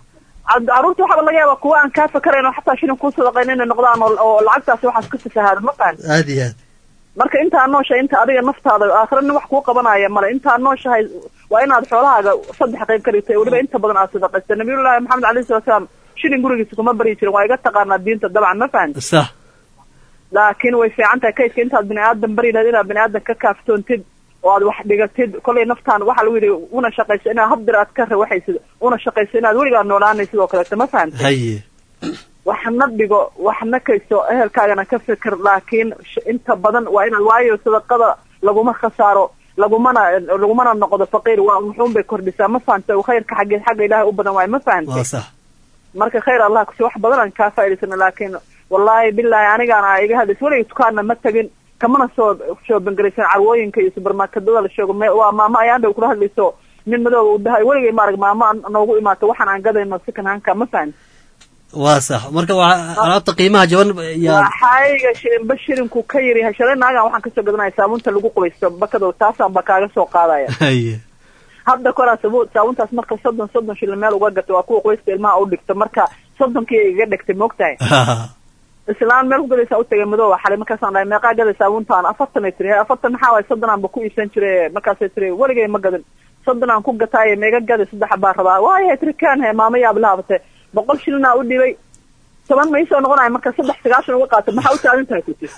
Cad- carruurta waxaaba laga yaabaa kuwa aan kaa fakarayn oo xataa shilin kuu sadaqayn inay noqdaan oo oo lacagtaasi waxaas ka fasahaada ma fahan aad iyo aad marka intaa nooshahay inta adiga naftaada aakhira nin wax kuu qabanaya male intaa nooshahay waa inaad xoolahaaga saddex qayb ka dhigtay weliba inta badan aad sadaqaysta nabiyullaahi maxamed alayhi salatu salaam shilin gurigiisa kuma baryi jirin waa iga taqaanaa diinta dabcan ma fahan sax laakiin way fiican tahay kaydka intaad bini aadan bari lahayd inaad bini aadan ka kaaftoontid oo aad wax dhigatid kollay naftaan waxaa lagu yidhi una shaqayso inaad habdir aad ka rawaxaysid una shaqayso inaad weligaa noolaanay sidoo kaleeto ma fahantay haye waxna dhigo waxna kayso ehelkaagana ka fikir laakiin sh- inta badan waa inaad waayo sadaqada laguma khasaaro lagumana lagumana noqdo faqiir waa muxuun bay kordhisaa ma fahantay khayrka xaggeed xagga ilaahay u badan waayo ma fahantay waa sax marka khayr allah kusi wax badan aan kaa faa'idaysana laakiin wallaahi bilaahi anigaana iga hadlays weligay dukaanna ma tagin kamana soo shoobangaraysan carwooyinka iyo supermarketada la sheego me waa maamo ayaan dhow kula hadlayso nin madooba u dhahay weligay maarag maamo aan noogu imaato waxaan aan gadayno sikan hanka ma fahan waa sax marka waa alaabta qiimaha jaban yaa waxayga shirinba shirinku ka yiri shalay naagan waxaan kasoo gadanaya saabuunta lagu qubaysto bakado taasaan ba kaaga soo qaadaya haye hadda koraa sabu saabuntaas marka soddon soddon shilin meel uga gato waa kuwa qoyska ilmaha u dhigto marka soddonkii iga dhigtay moogtahay islaan meel ku gadaysaa utagay madooba xalay markaasaan dhahay meeqaa gaday saabuntaan afartan ay tiri afartan maxaa waay soddon aan ba ku iibsan jire markaasay tiri weligay ma gadin soddon aan ku gataaye meega gaday saddex baan rabaa waaya tiri kaan he maama yaab lahabate boqol shilinaa u dhibay toban ma isoo noqonaya marka saddex sagaashan uga qaato maxaa u taagan tahay kuti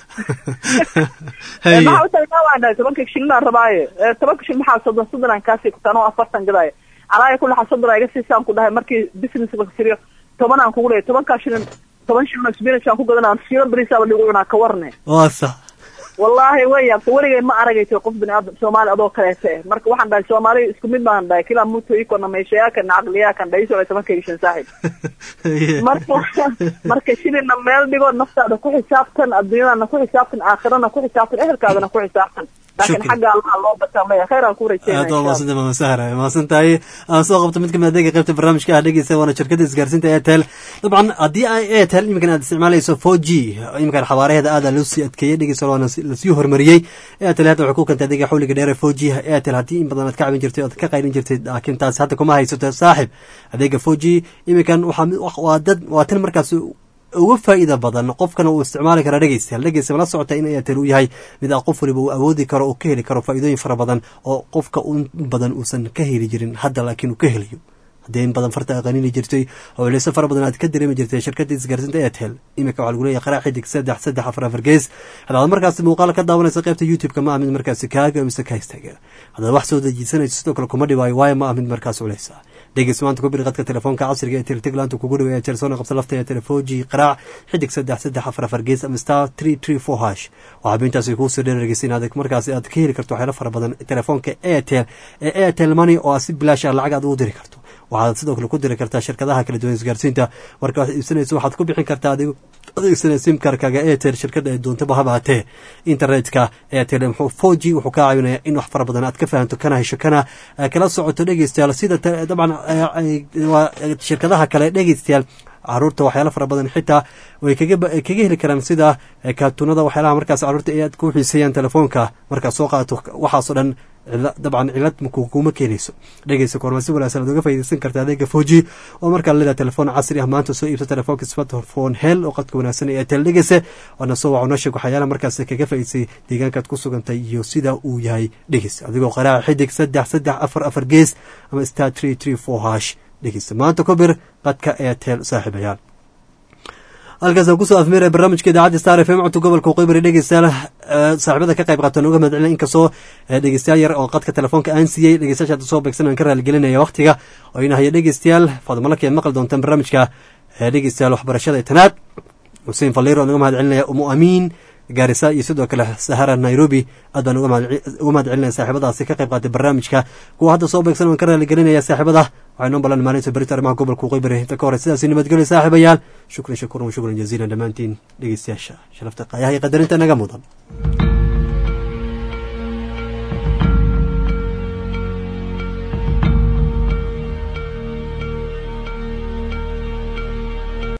haye maxaa u taagan waan dhahay tobanka shilinaan rabaaye Eh, tobanka shilin maxaa soddon soddon aan kaasii kutaan oo afartan gadaayo calaaya ku laxa soddon aa iga siisaan ku dhahay markii business la firiyo toban aan kugu leeyahay tobankaa shilin toban shilin oo spinach aan ku gadanaa kiilo bariisaaba dhigu cunaa ka warne waa sax wallaahi way yaabta weligay ma aragayso qof bini aadam soomaali adoo kaleete eh marka waxaan dhahay soomaali isku mid baan dhahay kila muto ikona meeshayaakan caqliyaakan dhaiso tobankayga shan saaxib marka marka shilina meel dhigo naftaada ku xisaabtan adduunyadana ku xisaabtan aakhirana ku xisaabtan ehelkaadana ku xisaabtan laakiin Shukran. xagga allaha loo bataan leeyahay khayr aan ku rajeynaya aad waa insha mahadsanta maama sahra mahadsan tahay aan soo qabto mid kamid adeega qaybta barnaamijka ah dhegeysa waana shirkada isgaarsiinta airtel dabcan haddii ay airtel iminkan aad isticmaalayso four g iminkan xawaaraheeda aada loo sii adkeeyey dhegeysa waana si- lasii horumariyey airtel hadda waxay ku kentay adeega xawliga dheer ee four g airtel haddii in badan aad ka cabin jirtay ood ka qaylin jirtay laakiin taas hadda kuma haysato saaxib adeega four g iminkan waxaa mid- waa dad waa tan markaas uga faa'iida badan qofkana uu isticmaali kara dhegeystayaal dhegeysta la socota in airtel uu yahay mid ah qof waliba uu awoodi karo oo ka heli karo faa'iidooyin fara badan oo qofka un badan uusan ka heli jirin hadda laakiin uu ka helayo haddii in badan farta aqanini jirtay oo culeyso fara badan aad ka dareemi jirtay shirkadda isgaarsiinta airtel iminka waxaa lagu leeyahay qaraa xidig saddex saddex afar afar gees haddaad markaasi muuqaal ka daawanaysa qaybta youtube-ka ma ah mid markaasi kaaga mise ka istaaga haddaad wax soo dejisanayso sidoo kale kuma dhibaayo waayo ma ah mid markaas culeysa dhegeys maanta ku bir qadka telefoonka casriga ee tirtiglaanta kugu dhow ee jersona qabsa lafta ee telefoji qaraac xidig saddex saddex afar afar gees ama star three three four hash waxaa bintaasi kuu soo dheerargeysa inaad markaasi aad ka heli karto waxyaalo fara badan telefoonka airtel ee airtel money oo aad si bilaash ah lacag aad ugu diri karto waxaad sidoo kale ku diri kartaa shirkadaha kala duwan isgaarsiinta marka waxaad iibsanayso waxaad ku bixin kartaa adigo adeegsana simkarkaga airtel shirkada ay doontaba haba hatee internetka airtel muxuu four g wuxuu kaa caawinaya in wax fara badan aad ka fahanto kana hesho kana eh, kala socoto dhegeystayaal sida ta- dabcan eh, ay- waa shirkadaha kale dhegeystayaal caruurta waxyaalo fara badan xitaa way kaga ba- kaga heli karaan sida eh, kaartuunada waxyaalaha markaas caruurta ay aad ku xiiseeyaan telefoonka markaad soo qaadato waxaasoo dhan cila- dabcan cilad maku- kuma keenayso dhegeysa korma si wanaagsan aad uga faa'iidaysan karta adeega foji oo markaa leedahay telefoon casri ah maanta soo iibsa telefoonka smartphone hel oo qadka wanaagsan ee airtel dhegeysa waana soo waco noo sheeg waxyaalaha markaas kaga faa'iidsay deegaankaad ku sugantay iyo sida uu yahay dhegeysa adigoo qaraaca xidig saddex saddex afar afar gees ama star three three four hash dhegeysa maanta ku bir qadka airtel saaxiibayaal halkaasaan kusoo afmeeraya barnaamijka idaacadda star f m codka gobolka waqooyi dhegeystayaal eh, saaxiibada ka qayb qaatan uga mahad celina inkastoo eh, dhegeystayaal yar oo qadka telefoonka aan siiyey dhegeystayaasha hadda soo beegsan aan ka raaligelinaya waqtiga oo ina haya dhegeystayaal fadmalaki aad maqli doontaan barnaamijka eh, dhegeystayaal waxbarashada ee tanaad xuseen faliiro aan uga mahad celinaya umu amiin gaarisa iyo sidoo kale sahara nairobi aad baan uga mahad- uga mahad celinaya saaxiibadaasi ka qayb qaatay barnaamijka kuwa hadda soo beegsan waan ka raaligelinaya saaxiibada waxay noo ballan maalinta berita arrimaha gobolka waqooyi bari inta ka hore sidaasi nabadgelyo saaxiibayaal shukran shakuran wa shukran jaziilan dhammaantiin dhegeystayaasha sharafta qaayaha iyo qadarinta naga mudan